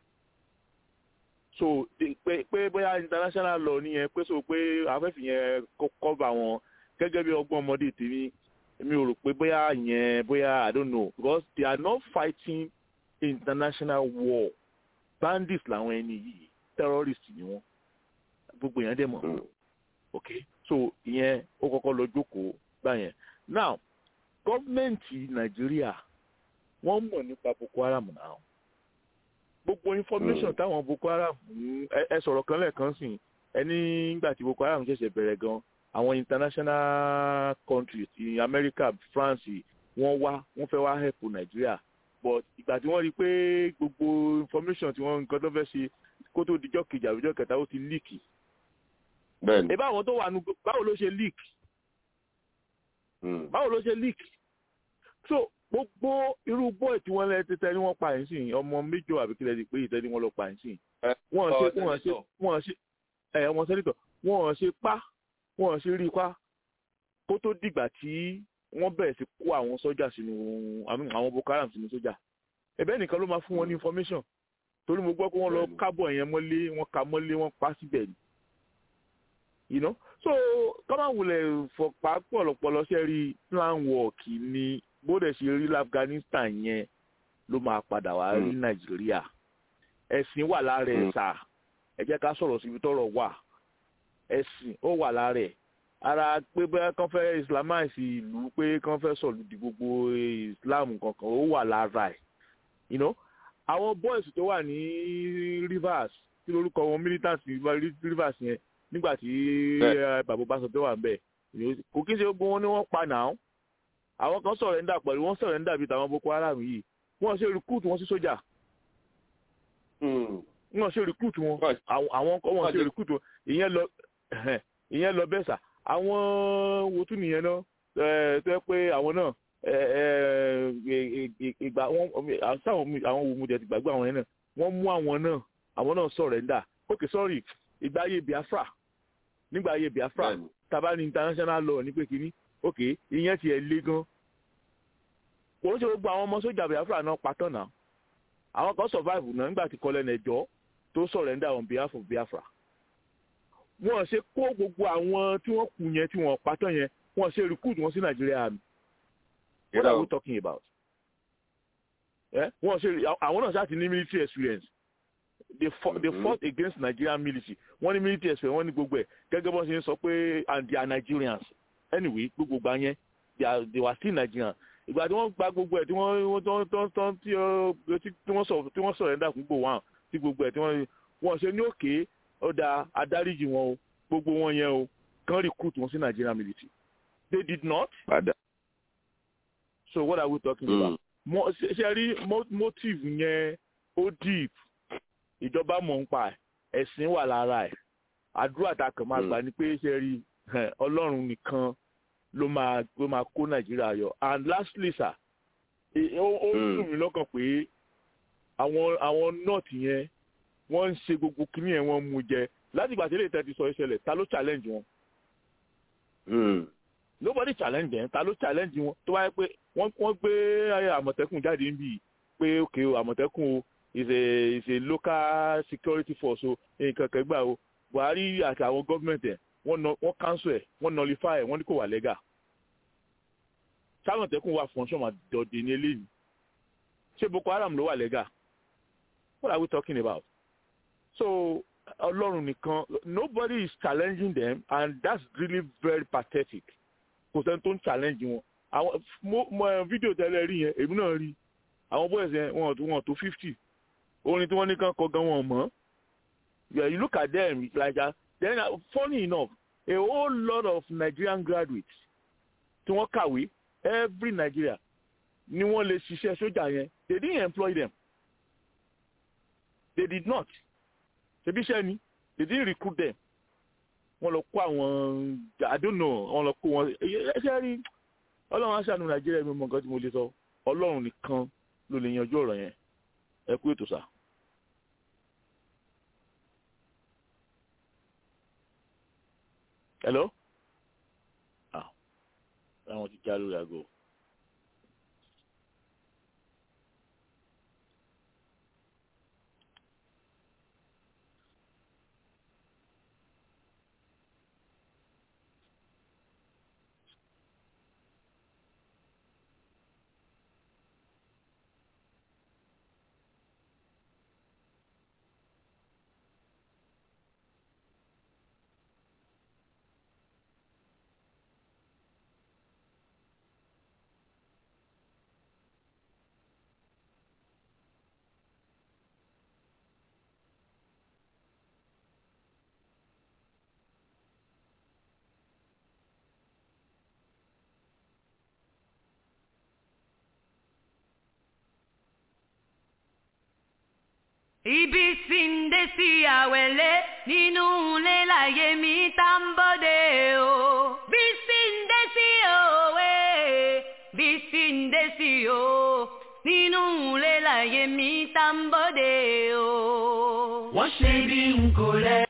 so pé pé bóyá international law nìyẹn pé so pé afẹ́fẹ́ yẹn cover wọn gẹ́gẹ́ bí ọgbọ́n ọmọdé tèmi mi ò rò pé bóyá yẹn bóyá I don't know because they are not fighting international war bandits làwọn ẹni yìí terrorists ni wọ́n gbogbo yẹn dẹ̀ mọ̀ ok so ìyẹn ó kọ́kọ́ lọ jókòó gbà yẹn now gọ́ọ̀mẹ̀ntì nàìjíríà wọ́n mọ̀ nípa boko haram náà gbogbo information táwọn boko haram ẹ sọ̀rọ̀ kan lẹ́ẹ̀kan sìn ẹni nígbà tí boko haram ṣẹ̀ṣẹ̀ bẹ̀rẹ̀ gan àwọn international countries ti america france wọ́n wá wọ́n fẹ́ wá help nàìjíríà but ìgbà tí wọ́n rí i pé gbogbo information tí wọ́n nǹkan tó fẹ́ ṣe kó tó dijọ́ kejì àbíjọ́ kẹta ó ti líìkì bẹ́ẹ̀ni. ẹ báwọn tó wà nù báwo ló ṣe leak báwo ló ṣe leak so gbogbo irú bọ́ọ̀ tí wọ́n lẹ tẹ́tẹ́ ni wọ́n pa ẹ̀ sí ọmọ méjọ àbí kílẹ̀ ti pé ìtẹ́ ni wọ́n lọ pa ẹ̀ sí wọ́n ṣe wọ́n ṣe wọ́n ṣe ẹ̀ ọmọ sẹ́nitọ̀ wọ́n ṣe pa wọ́n ṣe rí pa kó tó dìgbà tí wọ́n bẹ̀rẹ̀ sí kó àwọn sọ́jà sínú àwọn boko haram sínú sọ́jà ẹ̀bẹ́ nìkan ló máa fún wọn ní information torí mo gbọ́ pé wọ́n lọ kábọ̀ yẹn mọ́lé wọ́n ka mọ́lé wọ́n pa síbẹ̀ ni you know so kọ́má wulẹ̀ fọ̀pá pọ̀lọpọ̀lọ ṣe rí plan work ni bóde ṣe rí afghanistan yẹn ló máa padà wá rí nàìjíríà ẹ̀sìn wà lára ẹ̀ sà ẹ jẹ́ ká sọ̀rọ̀ síbi tọ́rọ̀ wà ẹ̀sìn ó wà lára ẹ̀ ara pé bẹ́ẹ̀ kàn fẹ́ islamize ìlú pé kàn fẹ́ sọ̀lù di gbogbo islam kankan ó wà lára ẹ̀ you know àwọn boys tó wà ní rivers kí lórúkọ wọn militant rivers yẹn nígbà tí bàbá bá sọ pé wà ń bẹ kò kí n ṣe gbogbo wọn ni wọ́n pa náà àwọn kan sọ̀rẹ́ńdà pẹ̀lú wọ́n sọ̀rẹ́ńdà bíi tàwọn boko haram yìí wọ́n ṣe recruit wọn sí sójà wọ́n ṣe recruit wọn àwọn kan wọ́n ṣe recruit wọn ìyẹn lọ ìyẹn lọ bẹ́ẹ̀ sà àwọn wo tún nìyẹn náà tó yẹ pé àwọn náà ìgbà wọn àwọn wo mu jẹ ti gbàgbé àwọn yẹn náà wọ́n mú àwọn náà àwọn náà sọ̀rẹ́ńdà okay sorry ìgbà ayé biafra nígbà ayé biafra taba ní international law ní pé kínní ok ìyẹn tiẹ̀ lé gan kò ń ṣe gbogbo àwọn ọmọ sójà biafra náà patán náà àwọn kan survive náà nígbà tí kọlẹ̀ nẹjọ́ tó surrender on behalf of biafra wọ́n ṣe kó gbogbo àwọn tí wọ́n kù yẹn tí wọ́n patán yẹn wọ́n ṣe recruit wọn sí nàìjíríà army what are we talking about wọ́n ṣe àwọn náà ṣáà ti ní military experience they fought, they fought against Nigerian military wọ́n ní military ẹ̀sẹ̀ wọ́n ní gbogbo ẹ̀ gẹ́gẹ́ bọ́n ṣe ń sọ pé and they are Nigerians anyway gbogbo gba yẹn they are they were still Nigerians ìgbà tí wọ́n gba gbogbo ẹ̀ tí wọ́n tán tán tán tí wọ́n sọ tí wọ́n sọ̀rọ̀ ẹ̀dá fún gbogbo wọn tí gbogbo ẹ̀ tí wọ́n wọ́n ṣe ní òkè ọ̀dà adáríjì wọn o gbogbo wọn yẹn o kàn recruit wọn sí Nigerian military they did not. so what are we talking mm. about? ṣe rí motive yẹn ó deep ìjọba mọ̀ ń pa ẹ̀sìn wà lára ẹ̀ àdúrà tá a kàn máa gbà ní pé ṣe rí ọlọ́run nìkan ló máa ló máa kó nàìjíríà yọ and lastly sir ó dùn mí lọ́kàn pé àwọn àwọn north yẹn wọ́n ń ṣe gbogbo kíní yẹn wọ́n mú jẹ láti ìgbà tí ilé ìtẹ́tí sọ ìṣẹ̀lẹ̀ ta ló challenge wọn. nobody challenge them ta ló challenge wọn tó wáyé pé wọ́n gbé àmọ̀tẹ́kùn jáde níbí pé òkè àmọ̀tẹ́kùn o is a is a local security force o nǹkan kan gbà o buhari àti àwọn gọ́ọ̀mẹ̀ntì ẹ̀ wọ́n wọ́n cancel ẹ̀ wọ́n nullify ẹ̀ wọ́n ní kò wà legal sámọ̀tẹ́kùn wà fún ṣọ́mà dọ̀dẹ̀ ní eléyìí ṣé boko haram ló wà lẹ́gà what are we talking about so ọlọ́run nìkan nobody is challenging them and that's really very pathetic kò sẹ́ni tó ń challenge wọn àwọn mo mo fídíò tẹ́lẹ̀ rí yẹn èmi náà rí àwọn boys yẹn wọn wọn tó fifty orin tí wọ́n ní kàn kọ gan wọn mọ́ yeah, you look at them like that then uh, funny enough a whole lot of Nigerian graduates tí wọ́n kàwé every Nigeria ni wọ́n lè ṣiṣẹ́ sójà yẹn they didn't employ them they did not ṣebí iṣẹ́ ni they didn't recruit them wọ́n lọ kó àwọn I don't know wọ́n lọ kó wọn ẹṣẹ́ rí ọlọ́run aṣáánu Nàìjíríà mi mọ nǹkan tí mo lè sọ ọlọ́run nìkan ló lè yanjú ọ̀rọ̀ yẹn ẹ kú ètò sá. hello ah àwọn ti já lórí aago. Ibi sinde si àwẹ̀lé nínú ilé láyé mi tá ń bọ́dé o. Bí sinde sí òwe, bí sinde sí o. Nínú ilé láyé mi tá ń bọ́dé o. Wọ́n ṣe bí n kò rẹ̀